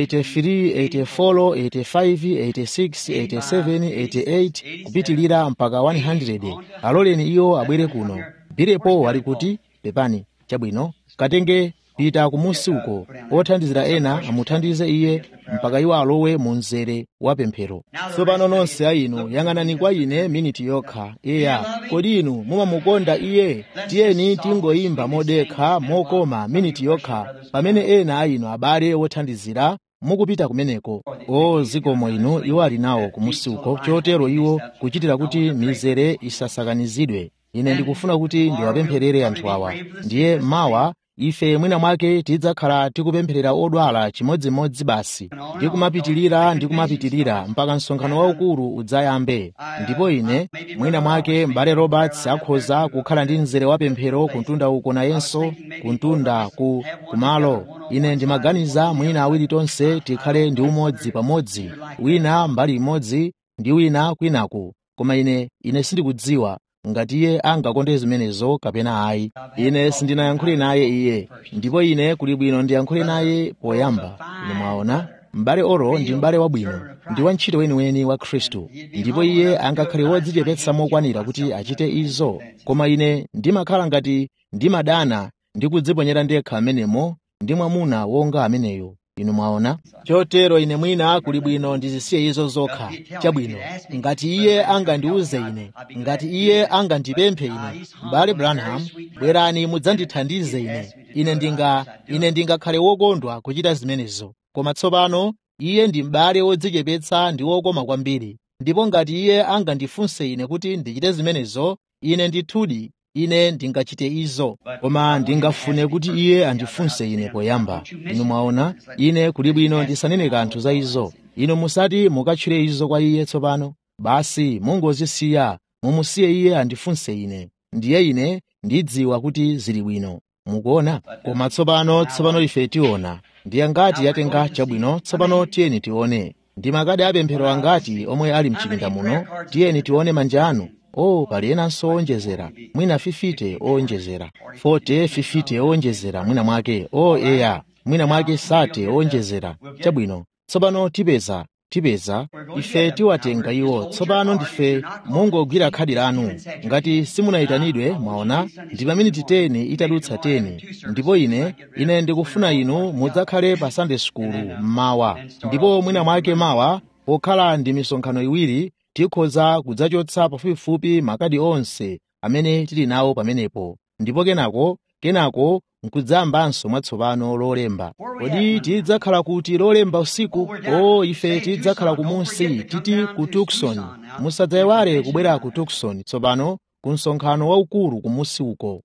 83 84 85 86 87 88 kupitilira mpaka 100 aloleni iwo abwere kuno birepo wali kuti pepani chabwino katenge pita kumusi uko othandizira ena amuthandize iye mpaka iwo alowe mu mzere wa pemphero tsopano nonse a inu yang'anani kwa ine miniti yokha eya kodi inu mumamukonda iye tiyeni tingoyimba modekha mokoma miniti yokha pamene ena a inu abale othandizira mukupita kumeneko o zikomo inu iwo ali nawo kumusi uko chotero iwo kuchitira kuti mizere isasakanizidwe ine ndikufuna kuti ndiwapempherere anthu awa ndiye mawa ife mwina mwake tidzakhala tikupempherera odwala chimodzimodzi basi ndi kumapitirira ndi kumapitirira mpaka msonkhano waukulu udzayambe ndipo ine mwina mwake m'bale roberts akhoza kukhala ndi mzere wa pemphero kuntunda uko nayenso kuntunda ku kumalo ine ndimaganiza mwina awiri tonse tikhale ndi umodzi pamodzi wina mbali imodzi ndi wina kwinaku koma ine ine sindikudziwa ngati iye angakonde zimenezo kapena ayi ine sindinayankhule naye iye ndipo ine kuli bwino ndiyankhule naye poyamba ine mwaona m'bale oro ndi m'bale wabwino ndi wantchito weniweni wa khristu ndipo iye angakhale wodzichepetsa mokwanira kuti achite izo koma ine ndimakhala ngati ndimadana ndi kudziponyera ndekha amenemo ndi mwamuna wonga ameneyo inu mwaona chotero ine mwina kuli bwino ndizisiye izo zokha chabwino ngati iye angandiuze ine ngati iye angandipemphe ine m'bale branham bwerani mudzandithandize ine ine ndinga ine ndingakhale wokondwa kuchita zimenezo koma tsopano iye ndi m'bale wodzichepetsa ndi wokoma kwambiri ndipo ngati iye angandifunse ine kuti ndichite zimenezo ine ndithudi ine ndingachite izo koma ndingafune kuti iye andifunse ine poyamba inu mwaona ine kuli bwino ndisanene kanthu za izo inu musati mukatchule izo kwa iye tsopano basi mungozisiya mumusiye iye andifunse ine ndiye ine ndidziwa kuti zili bwino mukuona koma tsopano tsopano ife tiona ndiye ngati yatenga chabwino tsopano tiyeni tione ndi makadi apemphero angati omwe ali mchipinda muno tiyeni tione manja anu o oh, pali enanso owonjezera mwina 50 owonjezera 40 50 owonjezera mwina mwake o oh, eya mwina mwake 30 owonjezera chabwino tsopano tipeza tipeza ife tiwatenga iwo tsopano ndife mungogwira khadi lanu ngati simunayitanidwe mwaona ndi maminiti 10 itadutsa 10 ndipo ine ine ndikufuna inu mudzakhale pa sunday school mmawa ndipo mwina mwake mawa pokhala ndi misonkhano iwiri tikhoza kudzachotsa pafupifupi makadi onse amene tili nawo pamenepo ndipo kenako kenako nkudzayambanso mwatsopano lolemba kodi tidzakhala kuti lolemba usiku o ife tidzakhala kumunsi titi ku tukson musadzayiwale kubwera ku tukson tsopano ku msonkhano waukulu kumunsi uko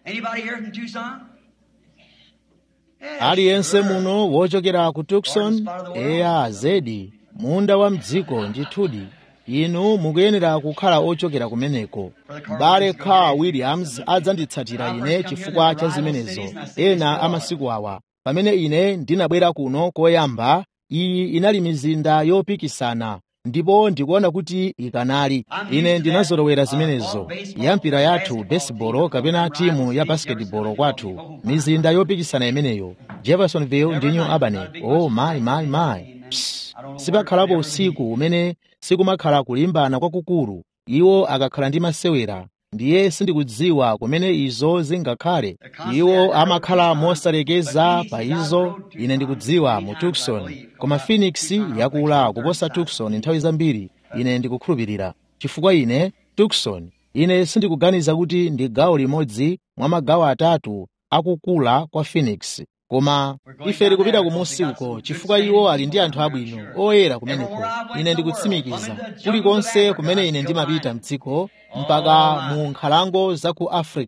aliyense muno wochokera ku tukson eya zedi munda wa mdziko ndithudi inu mukuyenera kukhala ochokera kumeneko m'bale carl williams adzanditsatira ine chifukwa cha zimenezo ena amasiku awa pamene ine ndinabwera kuno koyamba iyi inali mizinda yopikisana ndipo ndikuona kuti ikanali ine ndinazolowera zimenezo ya mpira yathu baseball kapena timu ya basketball kwathu mizinda yopikisana imeneyo jeffersonville ndi new albany oh my my my Psst. sipakhalapo usiku umene sikumakhala kulimbana kwakukulu iwo akakhala ndi masewera ndiye sindikudziwa kumene izo zingakhale iwo amakhala mosalekeza pa izo ine ndikudziwa mu tukson koma phoenix yakula kuposa tukson nthawi zambiri ine ndikukhulupirira chifukwa ine tukson ine sindikuganiza kuti ndi gawo limodzi mwa magawo atatu akukula kwa phoenix koma ife tikupita kumunsi uko chifukwa iwo ali ndi anthu abwino oyera kumeneko ine ndikutsimikiza kulikonse kumene ine ndimapita mdziko mpaka mu nkhalango za ku africa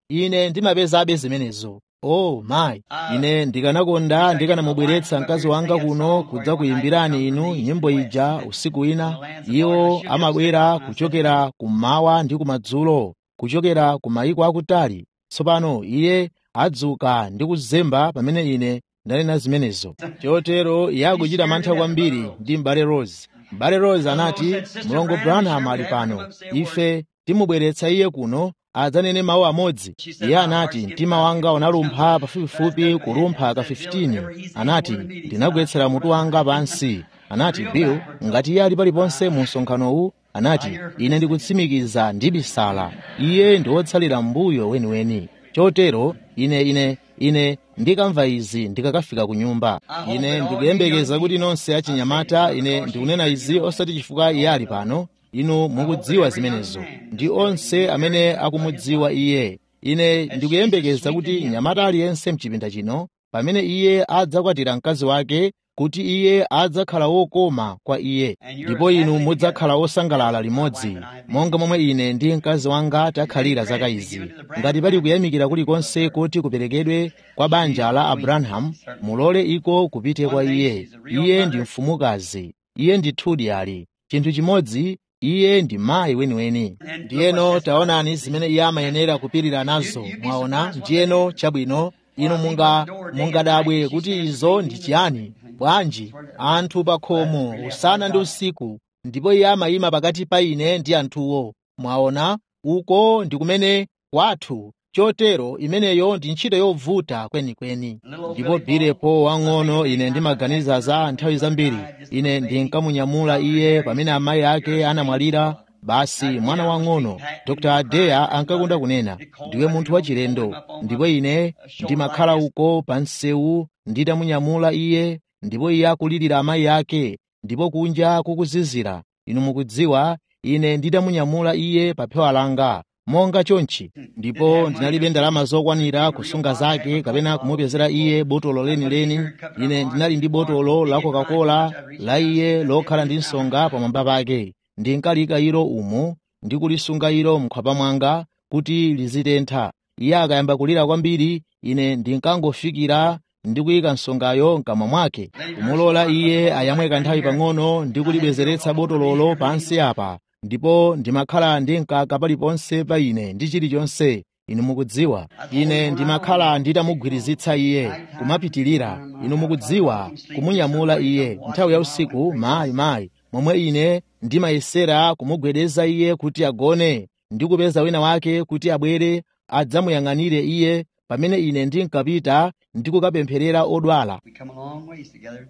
ine ndimapezabe zimenezo oh mayi ine ndikanakonda ndikanamubweretsa mkazi wanga kuno kudza kuyimbirani inu nyimbo ija usiku wina iwo amabwera kuchokera kummawa ndi kumadzulo kuchokera ku mayiko akutali tsopano iye adzuka ndi kuzemba pamene ine ndanena zimenezo chotero iye akuchita mantha kwambiri ndi m'bale rose m'bale rose anati mlongo branham ali pano ife timubweretsa iye kuno adzanene mawu amodzi iye anati mtima wanga unalumpha pafupifupi kulumpha ka 15 anati ndinagwetsera mutu wanga pansi anati bill ngati iye ali paliponse mu msonkhanowu anati ine ndikutsimikiza ndibisala iye ndi wotsalira mbuyo weniweni chotero ine ine ine ndikamva izi ndikakafika ku nyumba ine ndikuyembekeza kuti nonse achinyamata ine ndikunena izi osati chifukwa iye ali pano inu mukudziwa zimenezo ndi onse amene akumudziwa iye ine ndikuyembekeza kuti nyamata aliyense mchipinda chino pamene iye adzakwatira mkazi wake kuti iye adzakhala wokoma kwa iye ndipo inu mudzakhala wosangalala limodzi monga momwe ine ndi mkazi wanga takhalira zaka izi ngati pali kuyamikira kulikonse kuti kuperekedwe kwa banja la abrahamu mulole iko kupite kwa iye iye ndi mfumukazi iye ndithudi ali chinthu chimodzi iye ndi mayi weniweni ndiyeno taonani zimene iye amayenera kupirira nazo mwaona ndiyeno chabwino inu munga mungadabwe kuti izo ndi chiyani bwanji anthu pa khomo usana ndi usiku ndipo iye amayima pakati pa ine ndi anthuwo mwaona uko ndi kumene kwathu chotero imeneyo ndi ntchito yovuta kwenikweni ndipo bilepo wang'ono ine ndimaganiza za nthawi zambiri ine ndinkamunyamula iye pamene amayi ake anamwalira basi mwana wang'ono dr adeya ankakonda kunena ndiwe munthu wachilendo ndipo ine ndimakhala uko pa msewu nditamunyamula iye ndipo iye akulirira amayi ake ndipo kunja kukuzizira inu mukudziwa ine nditamunyamula iye pa phewa langa monga chonchi ndipo ndinalibe ndalama zokwanira kusunga zake kapena kumupezera iye botolo lenileni ine ndinali ndi botolo la coca-cola la iye lokhala ndi nsonga pamwamba pake ndinkalika ilo umu ndi kulisunga ilo mkhwapa mwanga kuti lizitentha iye akayamba kulira kwambiri ine ndinkangofikira ndi kuyika nsongayo mkamwa mwake kumulola iye ayamwe kanthawi pang'ono ndi kulibwezeretsa botololo pansi apa ndipo ndimakhala ndi mkaka paliponse pa ine ndi chilichonse inu mukudziwa ine ndimakhala nditamugwirizitsa iye kumapitilira inu mukudziwa kumunyamula iye nthawi ya usiku mayi mayi momwe ine ndimayesera kumugwedeza iye kuti agone ndi kupeza wina wake kuti abwere adzamuyang'anire iye pamene ine ndinkapita ndi kukapempherera odwala We come a long ways together.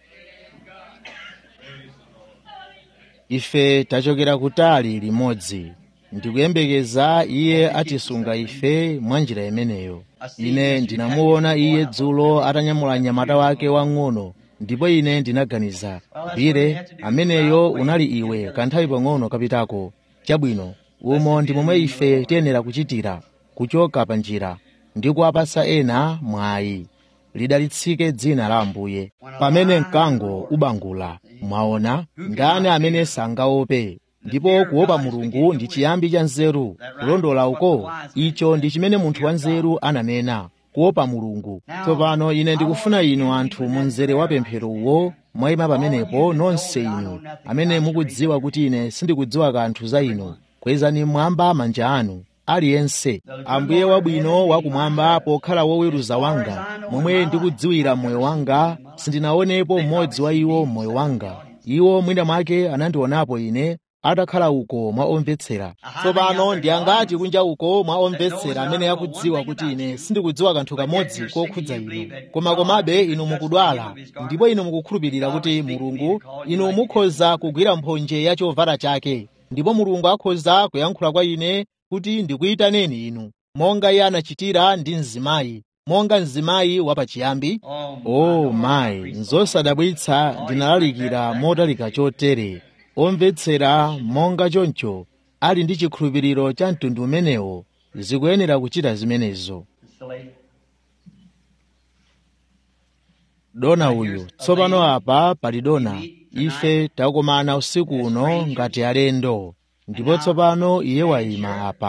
ife tachokera kutali limodzi ndikuyembekeza iye atisunga ife mwa njira imeneyo ine ndinamuona iye dzulo atanyamula mnyamata wake wang'ono ndipo ine ndinaganiza bire ameneyo unali iwe kanthawi pang'ono kapitako chabwino umo ndi momwe ife tiyenera kuchitira kuchoka pa njira ndi kuwapasa ena mwayi lidalitsike dzina la ambuye pamene mkango ubangula mwaona ndani amene sangaope ndipo kuopa mulungu ndi chiyambi cha nzeru kulondola uko icho ndi chimene munthu wanzeru ananena kuopa mulungu tsopano ine ndikufuna inu anthu mu mzere wa pemphero uwo mwayima pamenepo nonse inu amene mukudziwa kuti ine sindikudziwa kanthu za inu kwezani mmwamba manja anu aliyense ambuye wabwino wakumwamba pokhala woweruza wanga momwe ndikudziwira moyo wanga sindinaonepo mmodzi wa iwo mmoyo wanga iwo mwina mwake anandionapo ine atakhala uko mwa omvetsera tsopano ndiyangati kunja uko mwa omvetsera amene akudziwa kuti ine sindikudziwa kanthu kamodzi kokhudza inu koma komabe inu mukudwala ndipo inu mukukhulupirira kuti mulungu inu mukhoza kugwira mphonje ya chovala chake ndipo mulungu akhoza kuyankhula kwa ine kuti ndikuyitaneni inu monga iye anachitira ndi mzimayi monga mzimayi wapachiyambi o mayi nzosadabwitsa ndinalalikira motalika chotere omvetsera monga choncho ali ndi chikhulupiriro cha mtundu umenewo zikuyenera kuchita zimenezo Silly. dona uyu tsopano apa pali dona ife takomana usiku uno ngati alendo ndipo tsopano iye wayima apa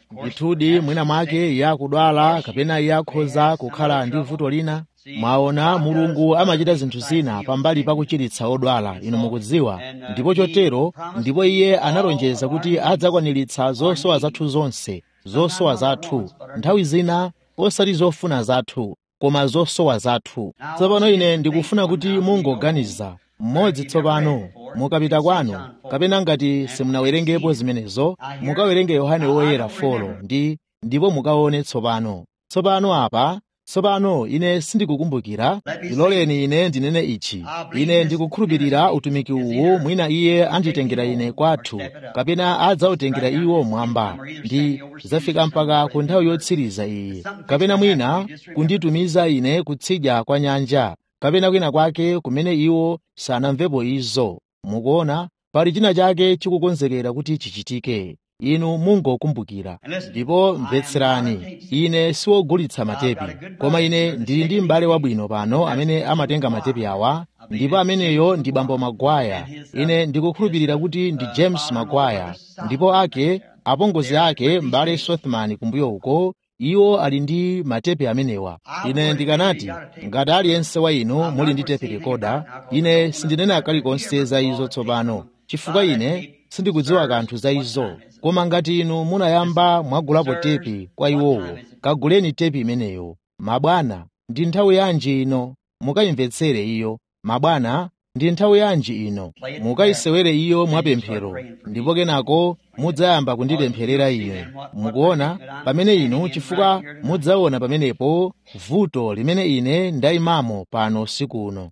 ndithudi mwina mwake iye akudwala kapena iye akhoza kukhala ndi vuto lina mwaona mulungu amachita zinthu zina pambali pa kuchiritsa odwala inu mukudziwa ndipo chotero ndipo iye analonjeza kuti adzakwaniritsa zosowa zathu zonse zosowa zathu nthawi zina osati zofuna zathu koma zosowa zathu tsopano ine ndikufuna kuti mungoganiza mmodzi tsopano mukapita kwanu kapena ngati simunawerengepo zimenezo mukawerenge yohane woyera folo ndi ndipo mukaone tsopano tsopano apa tsopano ine sindikukumbukira ndiloleni ine ndinene ichi ine ndikukhulupirira utumiki uwu mwina iye anditengera ine kwathu kapena adzawutengera iwo mwamba ndi zafika mpaka ku nthawi yotsiriza iyi kapena mwina kunditumiza ine kutsidya kwa nyanja kapena kwina kwake kumene iwo sanamvepo izo mukuona pali china chake chikukonzekera kuti chichitike inu mungokumbukira ndipo mvetserani ine siwogulitsa matepi koma ine ndili ndi m'bale wabwino pano amene amatenga matepi awa ndipo ameneyo ndi bambo magwaya ine ndikukhulupirira kuti ndi james magwaya ndipo ake apongozi ake m'bale sothman kumbuyo uko iwo ali ndi matepi amenewa ine ndikanati ngati aliyense wa inu muli ndi tepi rekoda ine sindinena kalikonse za izo tsopano chifukwa ine sindikudziwa kanthu za izo koma ngati inu munayamba mwagulapo tepi kwa iwowo kaguleni tepi imeneyo mabwana ndi nthawi yanji ino mukayimvetsere iyo mabwana ndi nthawi yanji ino mukayisewere iyo mwapemphero ndipo kenako mudzayamba kundipempherera ine mukuona pamene inu chifukwa mudzaona pamenepo vuto limene ine ndayimamo pano usiku uno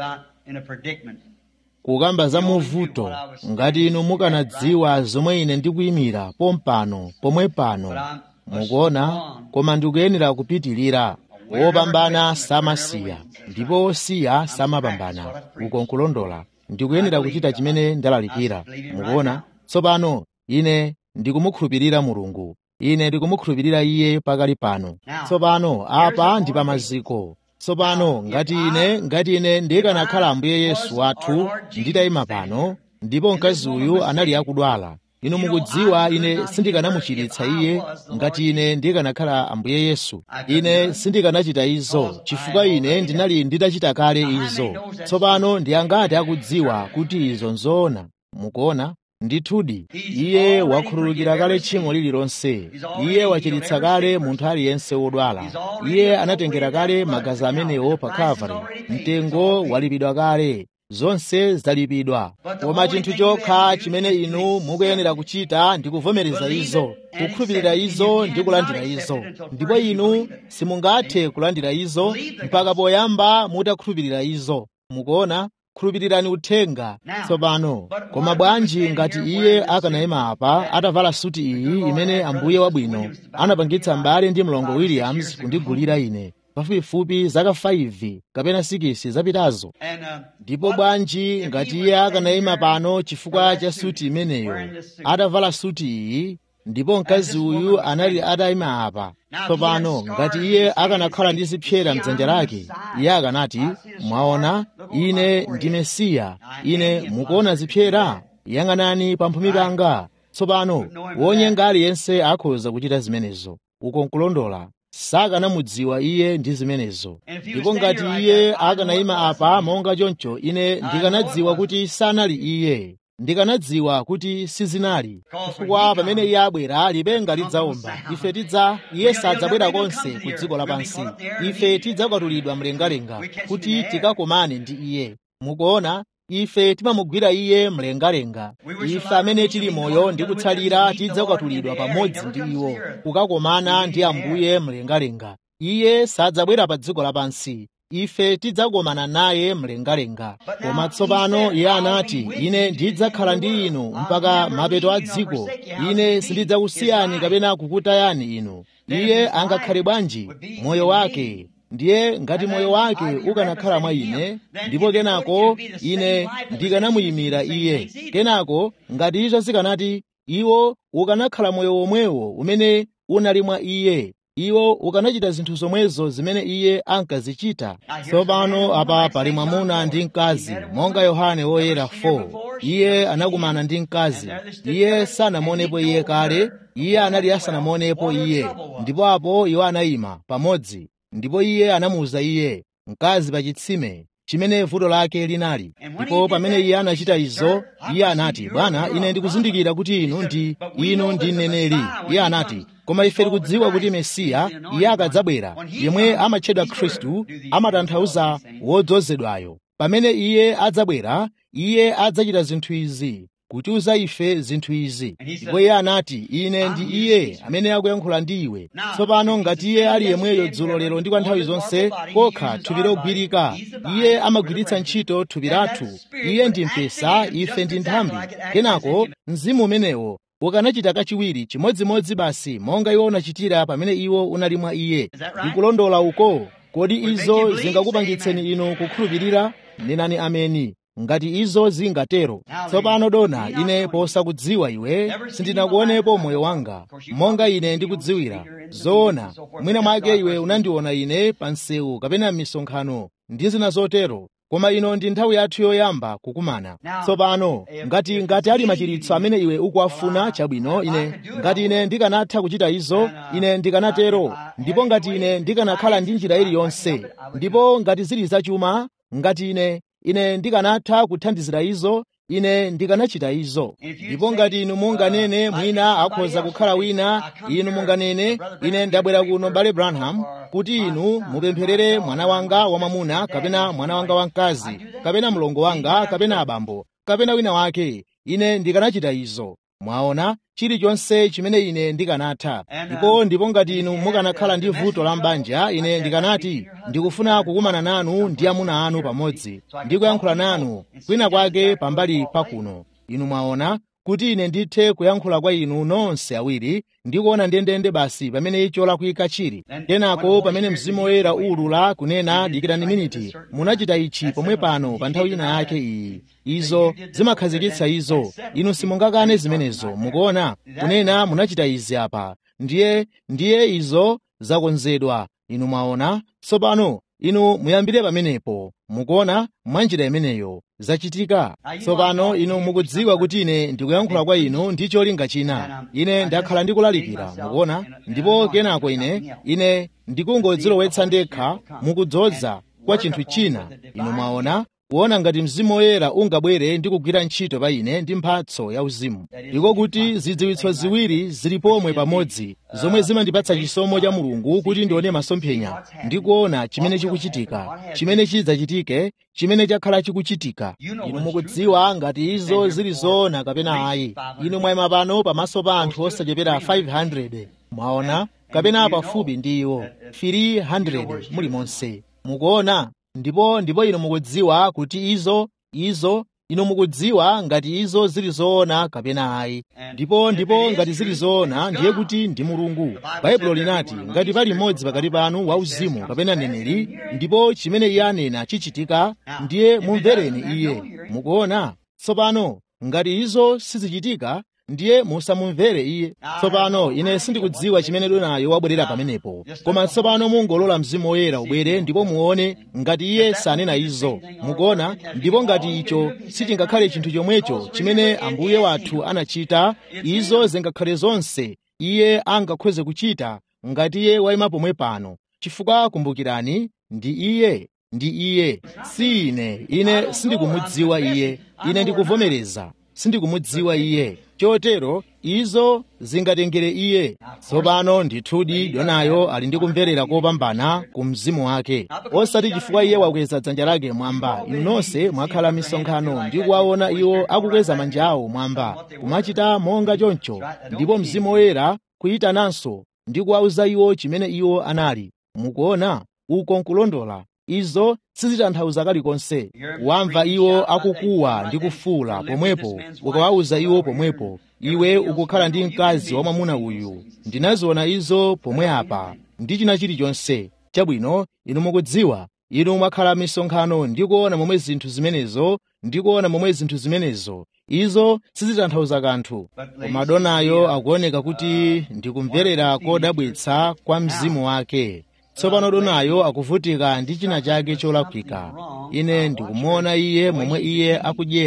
kukamba za muvuto ngati inu mukanadziwa zomwe ine ndikuyimira pompano pomwe pano mukuona koma ndikuyenera kupitilira wopambana samasiya ndipo osiya samapambana uko nkulondola ndikuyenera kuchita chimene ndalalikira mukuona tsopano ine ndikumukhulupirira mulungu ine ndikumukhulupirira iye pakali pano tsopano apa ndi pamaziko tsopano ngati ine ngati ine ndikanakhala ambuye yesu wathu nditayima pano ndipo mkazi uyu anali akudwala inu mukudziwa ine sindikanamuchiritsa iye ngati ine ndikanakhala ambuye yesu ine sindikanachita izo chifukwa ine ndinali nditachita kale izo tsopano ndi angati akudziwa kuti izo nzoona mukuona ndithudi iye wakhululukira kale tchimo lililonse iye wachiritsa kale munthu aliyense wodwala iye anatengera kale magazi amenewo pa kalvari mtengo walipidwa kale zonse zalipidwa koma chinthu chokha chimene inu mukuyenera kuchita ndi kuvomereza izo kukhulupirira izo ndi kulandira izo ndipo inu simungathe kulandira izo mpaka poyamba mutakhulupirira izo mukuona khulupirirani uthenga tsopano koma bwanji ngati iye akanayima apa atavala suti iyi imene ambuye wabwino anapangitsa m'bale ndi mlongo williams kundigulira ine pafupifupi zaka 5 kapena 6 zapitazo ndipo bwanji ngati iye akanayima pano chifukwa cha suti imeneyo atavala suti iyi ndipo mkazi uyu anali atayima apa tsopano ngati iye akanakhala ndi zipyera mdzanja lake iye akanati mwaona ine ndi mesiya ine mukuona zipyera yang'anani pamphumi panga tsopano wonyenga aliyense akhoza kuchita zimenezo uko nkulondola sakanamudziwa iye ndi zimenezo ndipo ngati iye akanayima apa monga choncho ine ndikanadziwa kuti sanali iye ndikanadziwa kuti sizinali chifukwa pamene iye abwera lipenga lidzawomba ife tidza iye sadzabwera konse ku dziko lapansi ife tidzakwatulidwa mlengalenga kuti tikakomane ndi iye mukuona ife timamugwira iye mlengalenga ife amene tili moyo ndi kutsalira tidzakwatulidwa pamodzi ndi iwo kukakomana ndi ambuye mlengalenga iye sadzabwera pa dziko lapansi ife tidzakomana naye mlengalenga koma tsopano iye anati ine ndidzakhala ndi inu mpaka mapeto a dziko ine sindidzakusiyani kapena kukutayani inu iye angakhale bwanji moyo wake ndiye ngati moyo wake ukanakhala mwa ine ndipo kenako ine ndikanamuyimira iye kenako ngati izo zikanati iwo ukanakhala moyo womwewo umene unali mwa iye iwo ukanachita zinthu zomwezo zimene iye ankazichita tsopano apa pali mwamuna ndi mkazi monga yohane woyera 4 iye anakumana ndi mkazi iye sanamuonepo iye kale iye anali asanamuonepo iye ndipo apo iwo anayima pamodzi ndipo iye anamuwuza iye mkazi pa chitsime chimene vuto lake linali ndipo pamene iye anachita izo iye anati bwana ine ndikuzindikira kuti inu ndi inu ndi mneneri iye anati koma ife tikudziwa kuti mesiya iye akadzabwera yemwe amatchedwa khristu amatanthauza wodzozedwayo pamene iye adzabwera iye adzachita zinthu izi kutiuza ife zinthu izi ndipo iye anati ine ndi iye amene akuyankhula ndi iwe tsopano ngati iye ali yemweyo dzulo lero ndi kwa nthawi zonse kokha thupi logwirika iye amagwiritsa ntchito thupi lathu iye ndi mpesa ife ndi nthambi kenako mzimu umenewo ukanachita kachiwiri chimodzimodzi basi monga iwo unachitira pamene iwo unali mwa iye ndikulondola uko kodi izo zingakupangitseni inu kukhulupirira nenani ameni ngati izo zingatero tsopano dona ine posakudziwa iwe sindinakuonepo moyo wanga monga ine ndikudziwira zoona mwina mwake iwe unandiona ine pa msewu kapena m'misonkhano ndi zina zotero koma ino ndi nthawi yathu yoyamba kukumana tsopano ngati ngati ali machiritso amene iwe ukuwafuna chabwino ine ngati ine ndikanatha kuchita izo ine ndikanatero ndipo ngati ine ndikanakhala ndi njira iliyonse ndipo ngati zili zachuma ngati ine ine ndikanatha kuthandizira izo ine ndikanachita izo ndipo ngati inu munganene mwina akhoza kukhala wina inu munganene ine ndabwera kuno bale branham kuti inu mupempherere mwana wanga wamwamuna kapena mwana wanga wamkazi kapena mlongo wanga kapena abambo kapena wina wake ine ndikanachita izo mwaona chilichonse chimene ine ndikanatha ndipo ndipo ngati inu mukanakhala ndi vuto la mbanja ine ndikanati ndikufuna kukumana nanu ndi amuna anu pamodzi ndi kuyankhula nanu kwina kwake pambali pakuno inu mwaona kuti ine ndithe kuyankhula kwa inu nonse awiri ndikuona ndendende basi pamene icho lakwika chili kenako pamene mzimu woyera ulula kunena dikirani miniti munachita ichi pomwe pano pa nthawi ina yake iyi izo zimakhazikitsa izo inu simungakane zimenezo mukuona kunena munachita izi apa ndiye ndiye izo zakonzedwa inu mwaona tsopano inu muyambire pamenepo mukuona mwanjira imeneyo zachitika tsopano inu mukudziwa kuti ine ndikuyankhula kwa inu ndi cholinga china ine ndakhala ndikulalikira mukuona ndipo kenako ine ine ndikungodzilowetsa ndekha mukudzoza kwa chinthu china inu mwaona kuona ngati mzimu woyera ungabwere ndi kugwira ntchito pa ine ndi mphatso ya uzimu ndiko kuti zidziwitso ziwiri zili pomwe pamodzi zomwe zimandipatsa chisomo cha mulungu kuti ndione masomphenya ndi kuona chimene chikuchitika chimene chidzachitike chimene chakhala chikuchitika inu mukudziwa ngati izo zili zoona kapena ayi inu mwayima pano pamaso pa anthu osachepera 500 mwaona kapena pafupi ndi iwo 300 muli monse mukuona ndipo ndipo inu mukudziwa kuti izo izo inu mukudziwa ngati izo zili zoona kapena ayi ndipo ndipo ngati zili zoona ndiye kuti ndi mulungu baibulo linati ngati pali mmodzi pakati panu wauzimu kapena neneri ndipo chimene iye anena chichitika ndiye mumvereni iye mukuona tsopano ngati izo sizichitika ndiye musamumvere iye tsopano ine sindikudziwa chimene donayo wabwerera pamenepo koma tsopano mungolola mzimu woyera ubwere ndipo muone ngati iye sanena izo mukuona ndipo ngati icho sichingakhale chinthu chomwecho chimene ambuye wathu anachita izo zingakhale zonse iye angakhoze kuchita ngati iye wayima pomwe pano chifukwa kumbukirani ndi iye ndi iye si ine ine sindikumudziwa iye ine ndikuvomereza sindikumudziwa iye chotero izo zingatengere iye tsopano ndithudi donayo ali ndi kumverera kopambana ku mzimu wake osati chifukwa iye wakweza dzanja lake mwamba inu nonse mwakhala misonkhano ndi kuwaona iwo akukweza manja awo mwamba kumachita monga choncho ndipo mzimu woyera kuyitananso ndi kuwauza iwo chimene iwo anali mukuona uko nkulondola izo sizitanthauza kalikonse wamva iwo akukuwa ndi kufuula pomwepo ukawauza iwo pomwepo iwe ukukhala ndi mkazi wa mwamuna uyu ndinaziona izo pomwe apa ndi china chilichonse chabwino inu mukudziwa inu mwakhala misonkhano ndi kuona momwe zinthu zimenezo ndi kuona momwe zinthu zimenezo izo sizitanthauza kanthu koma donayo akuoneka kuti ndikumverera kodabwitsa kwa mzimu wake tsopano donayo akuvutika ndi china chake cholakwika ine ndikumuona iye momwe iye akudyera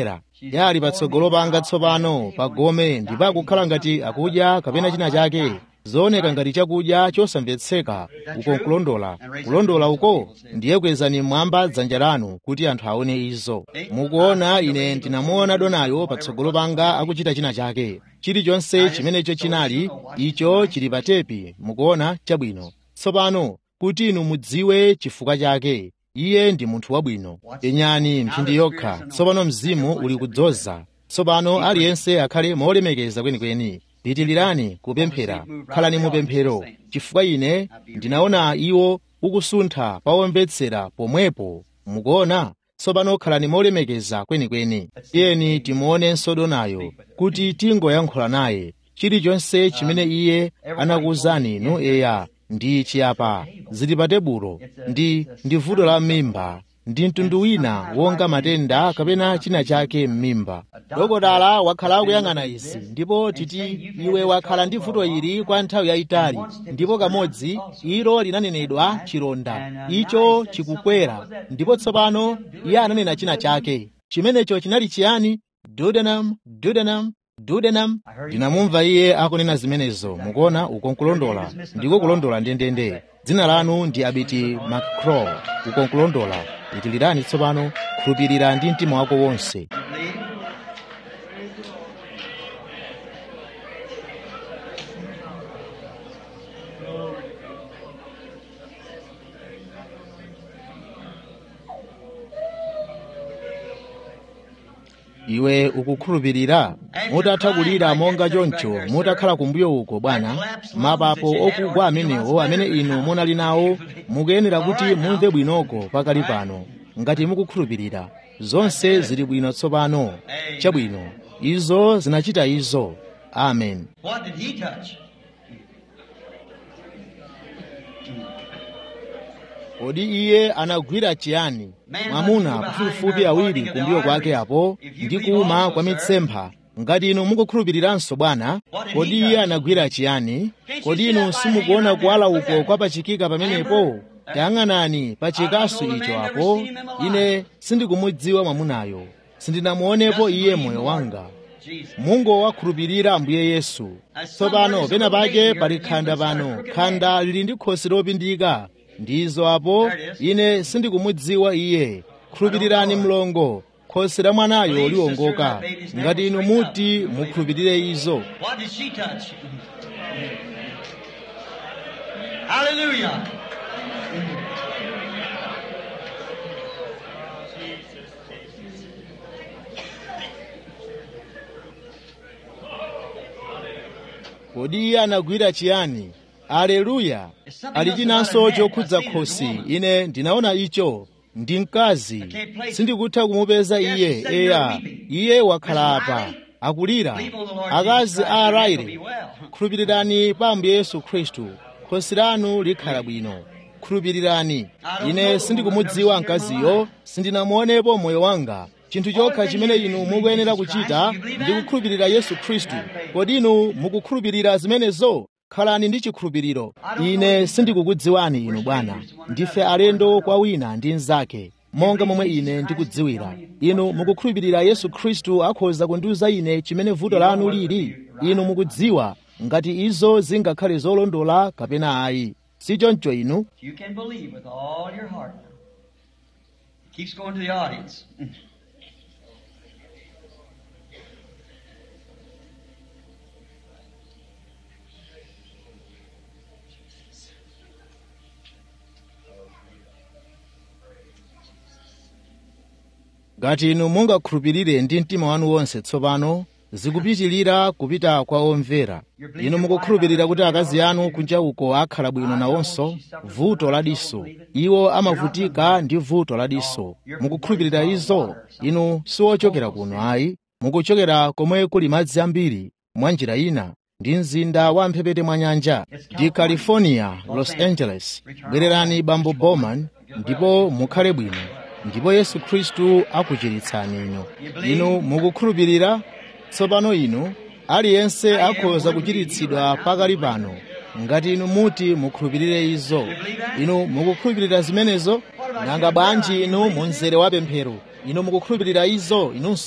yali patsogolo panga tsopano pa gome ndipo akukhala ngati akudya kapena china chake zooneka ngati chakudya chosamvetseka uko nkulondola kulondola uko ndiye kwezani mmwamba dzanja lanu kuti anthu aone izo mukuona ine ndinamuona donayo patsogolo panga akuchita china chake chilichonse chimenecho chinali icho chili pa tepi mukuona chabwino tsopano kuti inu mudziwe chifukwa chake iye ndi munthu wabwino penyani mphindi yokha tsopano mzimu uli kudzoza tsopano aliyense akhale molemekeza kwenikweni pitilirani kupemphera khalani mupemphero chifukwa ine ndinaona iwo ukusuntha pawomvetsera pomwepo mukuona tsopano khalani molemekeza kwenikweni tiyeni timuonenso donayo kuti tingoyankhula naye chilichonse chimene iye anakuwuzani inu eya ndi chiyapa zili pa tebulo ndi ndi vuto la m'mimba ndi mtundu wina wonga matenda kapena china chake m'mimba dokotala wakhala akuyang'ana izi ndipo titi iwe wakhala ndi vuto ili kwa nthawi yayitali ndipo kamodzi ilo linanenedwa chilonda icho chikukwera ndipo tsopano iye ananena china chake chimenecho chinali chiyani duodenum duodenum duodenum ndinamumva iye akunena zimenezo mukuona uko nkulondola ndiko kulondola ndendende dzina lanu ndi abiti mccraw uko nkulondola pitilirani tsopano khulupirira ndi mtima wako wonse iwe ukukhulupirira mutatha kulira monga choncho mutakhala kumbuyo uko bwana mapapo okugwa amenewo amene inu munali nawo mukuyenera kuti mumve bwinoko pakali pano ngati mukukhulupirira zonse zili bwino tsopano chabwino izo zinachita izo amen What did he touch? kodi iye anagwira chiyani mwamuna pafupifupi awiri kumbuyo kwake apo ndi kuuma kwa mitsempha ngati inu mukukhulupiriranso bwana kodi iye anagwira chiyani kodi inu simukuona kuwala uko kwapachikika pamenepo tayang'anani pa chikasu icho apo ine sindikumudziwa mwamunayo sindinamuonepo iye moyo wanga Jesus. mungowakhulupirira ambuye yesu tsopano pena pake pali khanda pano khanda lili ndi khosi lopindika ndizo apo ine sindikumudziwa iye khulupirirani mlongo khosi la mwanayo liwongoka ngati inu muti mukhulupirire izo What did she touch? Hallelujah. kodi iye anagwira chiyani aleluya ali chinanso chokhudza khosi ine ndinaona icho ndi mkazi sindikutha kumupeza iye eya iye wakhala apa akulira akazi a raire khulupirirani pa ambuye yesu khristu khosi lanu likhala bwino khulupirirani ine sindikumudziwa mkaziyo sindinamuonepo moyo wanga chinthu chokha chimene inu mukuyenera kuchita ndi kukhulupirira yesu khristu kodi inu mukukhulupirira zimenezo khalani ndi chikhulupiriro ine sindikukudziwani inu bwana ndife alendo kwa wina ndi mnzake monga momwe ine ndikudziwira inu mukukhulupirira yesu khristu akhoza kundiwuza ine chimene vuto lanu lili inu mukudziwa ngati izo zingakhale zolondola kapena ayi si choncho inu You can believe with all your heart. Keeps going to the audience. ngati inu mungakhulupirire ndi mtima wanu wonse tsopano zikupitilira kupita kwa omvera inu mukukhulupirira kuti akazi anu kunja uko akhala bwino nawonso vuto la diso iwo amavutika ndi vuto la diso mukukhulupirira izo inu siwochokera kuno ayi mukuchokera komwe kuli madzi ambiri mwa njira ina ndi mzinda wa mphepete mwa nyanja ndi california los angeles bwererani bambo bowman ndipo mukhale bwino ndipo yesu khristu akuchiritsani inu inu mukukhulupirira tsopano inu aliyense akhoza kuchiritsidwa pakali pano ngati inu muti mukhulupirire izo inu mukukhulupirira zimenezo nanga bwanji inu munzere wa pemphero inu mukukhulupirira izo inunso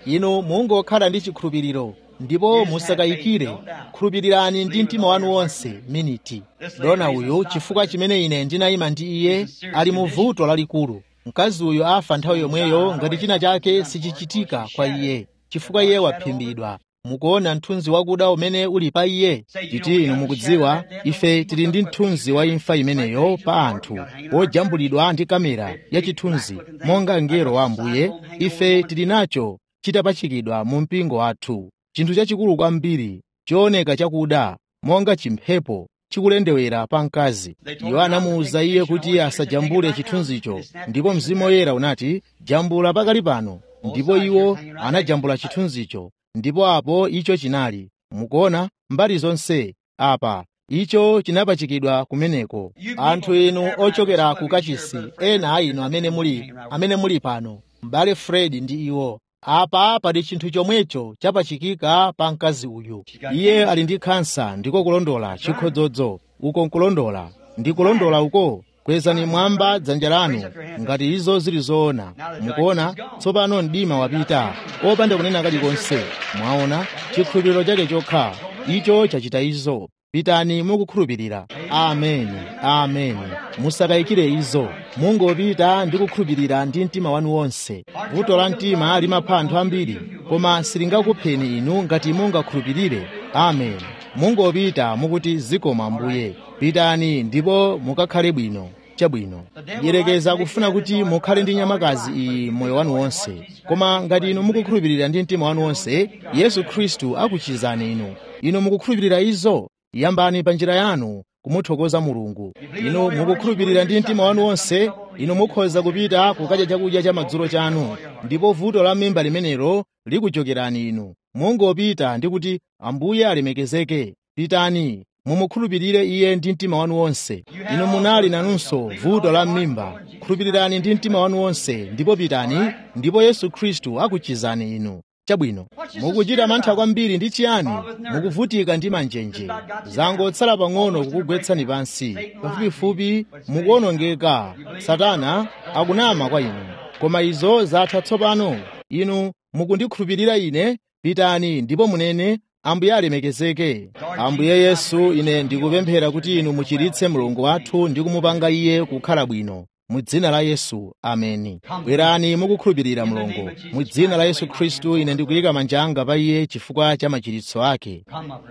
inu mungokhala ndi chikhulupiriro ndipo musakayikire khulupirirani ndi mtima wanu wonse miniti dona uyu chifukwa chimene ine ndinayima ndi iye ali mu vuto lalikulu mkazi uyu afa nthawi yomweyo ngati china chake sichichitika kwa iye chifukwa iye waphimbidwa mukuona mthunzi wakuda umene uli pa iye titi inu mukudziwa ife tili ndi mthunzi wa imfa imeneyo pa anthu wojambulidwa ndi kamera ya chithunzi monga mngelo wa ambuye ife tili nacho chitapachikidwa mu mpingo wathu chinthu chachikulu kwambiri chooneka chakuda monga chimphepo chikulendewera pa mkazi iwo anamuwuza iye kuti asajambule chithunzicho ndipo mzimu woyera unati jambula pakali pano ndipo iwo anajambula chithunzicho ndipo apo icho chinali mukuona mbali zonse apa icho chinapachikidwa kumeneko anthu inu ochokera ku kachisi ena a inu amene muli amene muli pano m'bale fred ndi iwo apa pali chinthu chomwecho chapachikika pa mkazi uyu iye ali ndi khansa ndiko kulondola chikhodzodzo uko nkulondola ndi kulondola uko kwezani mwamba dzanja lanu ngati izo zili zoona mukuona tsopano mdima wapita opanda kunena kalikonse mwaona chikhulupiriro chake chokha icho chachita izo pitani mukukhulupirira ameni ameni musakayikire izo mungopita ndi kukhulupirira ndi mtima wanu wonse vuto la mtima limapha anthu ambiri koma silingakupheni inu ngati mungakhulupirire ameni mungopita mukuti zikoma ambuye pitani ndipo mukakhale bwino chabwino yerekeza kufuna kuti mukhale ndi nyamakazi iyi moyo wanu wonse koma ngati inu mukukhulupirira ndi mtima wanu wonse yesu khristu akuchizani inu inu mukukhulupirira izo yambani pa njira yanu kumuthokoza mulungu inu mukukhulupirira ndi mtima wanu wonse inu mukhoza kupita kukadya chakudya cha madzulo chanu ndipo vuto la mimba limenelo likuchokerani inu mungopita ndi kuti ambuye alemekezeke pitani mumukhulupirire iye ndi mtima wanu wonse inu munali nanunso vuto la m'mimba khulupirirani ndi mtima wanu wonse ndipo pitani ndipo yesu khristu akuchizani inu chabwino mukuchita mantha kwambiri ndi chiyani mukuvutika ndi manjenje zangotsala pang'ono kukugwetsani pansi pafupifupi mukuwonongeka satana akunama kwa inu koma izo zatha tsopano inu mukundikhulupirira ine pitani ndipo munene ambuye alemekezeke ambuye yesu ine ndikupemphera kuti inu muchiritse mulungu wathu ndi kumupanga iye kukhala bwino mu dzina la yesu ameni bwerani mukukhulupirira mulungu mu dzina la yesu khristu ine ndikuyika manja anga pa iye chifukwa cha machiritso ake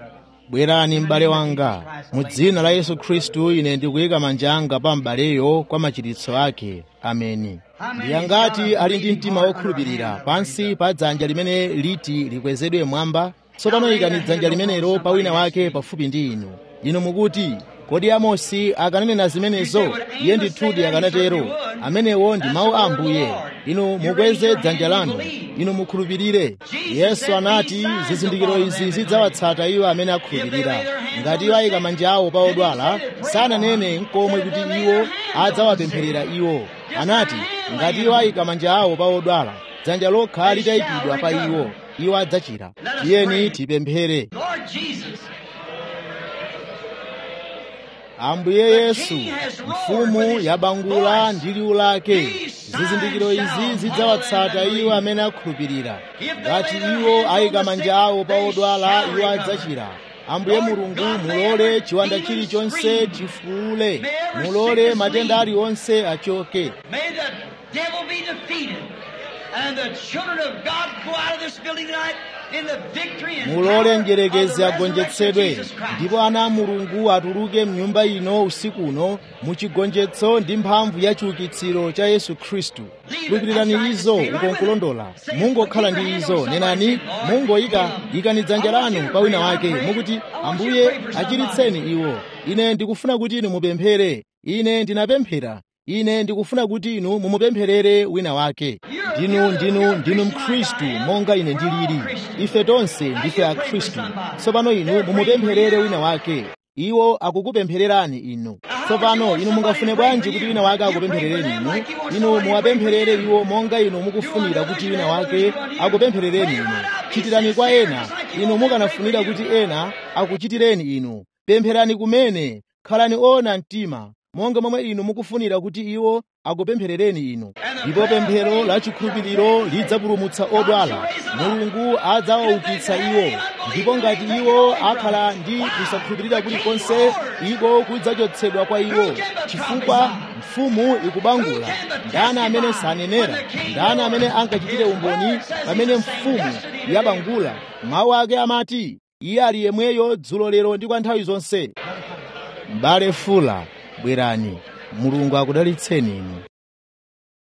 bwerani m'bale wanga mu dzina la yesu khristu ine ndikuyika manja anga pa m'baleyo kwa machiritso ake ameni ndiyangati ali ndi mtima wokhulupirira pansi pa dzanja limene liti likwezedwe mwamba tsopano ikani dzanja limenelo pa wina wake pafupi ndi inu inu mukuti kodi amosi akananena zimenezo iye ndithudi akanatero amenewo ndi mawu a ambuye inu mukweze dzanja lanu inu mukhulupirire yesu anati zizindikiro izi zidzawatsata iwo amene akhulupirira ngati iwo ayika manja awo pa odwala sananene nkomwe kuti iwo adzawapempherera iwo anati ngati iwo ayika manja awo pa odwala dzanja lokha litayikidwa pa iwo iwo adzachira tiyeni tipemphere ambuye yesu mfumu yabangula ndi liwu lake zizindikiro izi zidzawatsata iwo amene akhulupirira ngati iwo ayika manja awo pa odwala iwo adzachira ambuye mulungu mulole chiwanda chilichonse chifuule mulole matenda aliwonse achoke And the children of God go out of this building tonight in the victory and mulole power njerekezi of the resurrection of agonjetsedwe Jesus Christ. ndipo ana a mulungu atuluke mnyumba ino usiku uno muchigonjetso ndi mphamvu ya chiukitsiro cha yesu khristu lupirirani izo uko nkulondola mungokhala ndi izo nenani mungoyika ikani dzanja lanu pa wina wake mukuti ambuye achiritseni iwo ine ndikufuna kuti inu mupemphere ine ndinapemphera ine ndikufuna kuti inu mumupempherere wina wake ndinu ndinu ndinu mkhristu monga ine ndilili ife tonse ndife akhristu tsopano inu mumupempherere wina wake iwo akukupemphererani inu tsopano inu mungafune bwanji kuti wina wake akupempherereni inu inu muwapempherere iwo monga inu mukufunira kuti wina wake akupempherereni inu chitirani kwa ena inu mukanafunira kuti ena akuchitireni inu pempherani kumene khalani ona mtima monga momwe inu mukufunira kuti iwo akupempherereni inu ndipo pemphero la chikhulupiriro lidzapulumutsa odwala mulungu adzawaukitsa iwo ndipo ngati iwo akhala ndi kusakhulupirira kulikonse iko kudzachotsedwa kwa iwo chifukwa mfumu ikubangula ndani amene sanenera ndani amene ankachitire umboni pamene mfumu yabangula mawu ake amati iye ali yemweyo dzulo lero ndi kwa nthawi zonse m'bale fula bwerani mulungu akudalitseni inu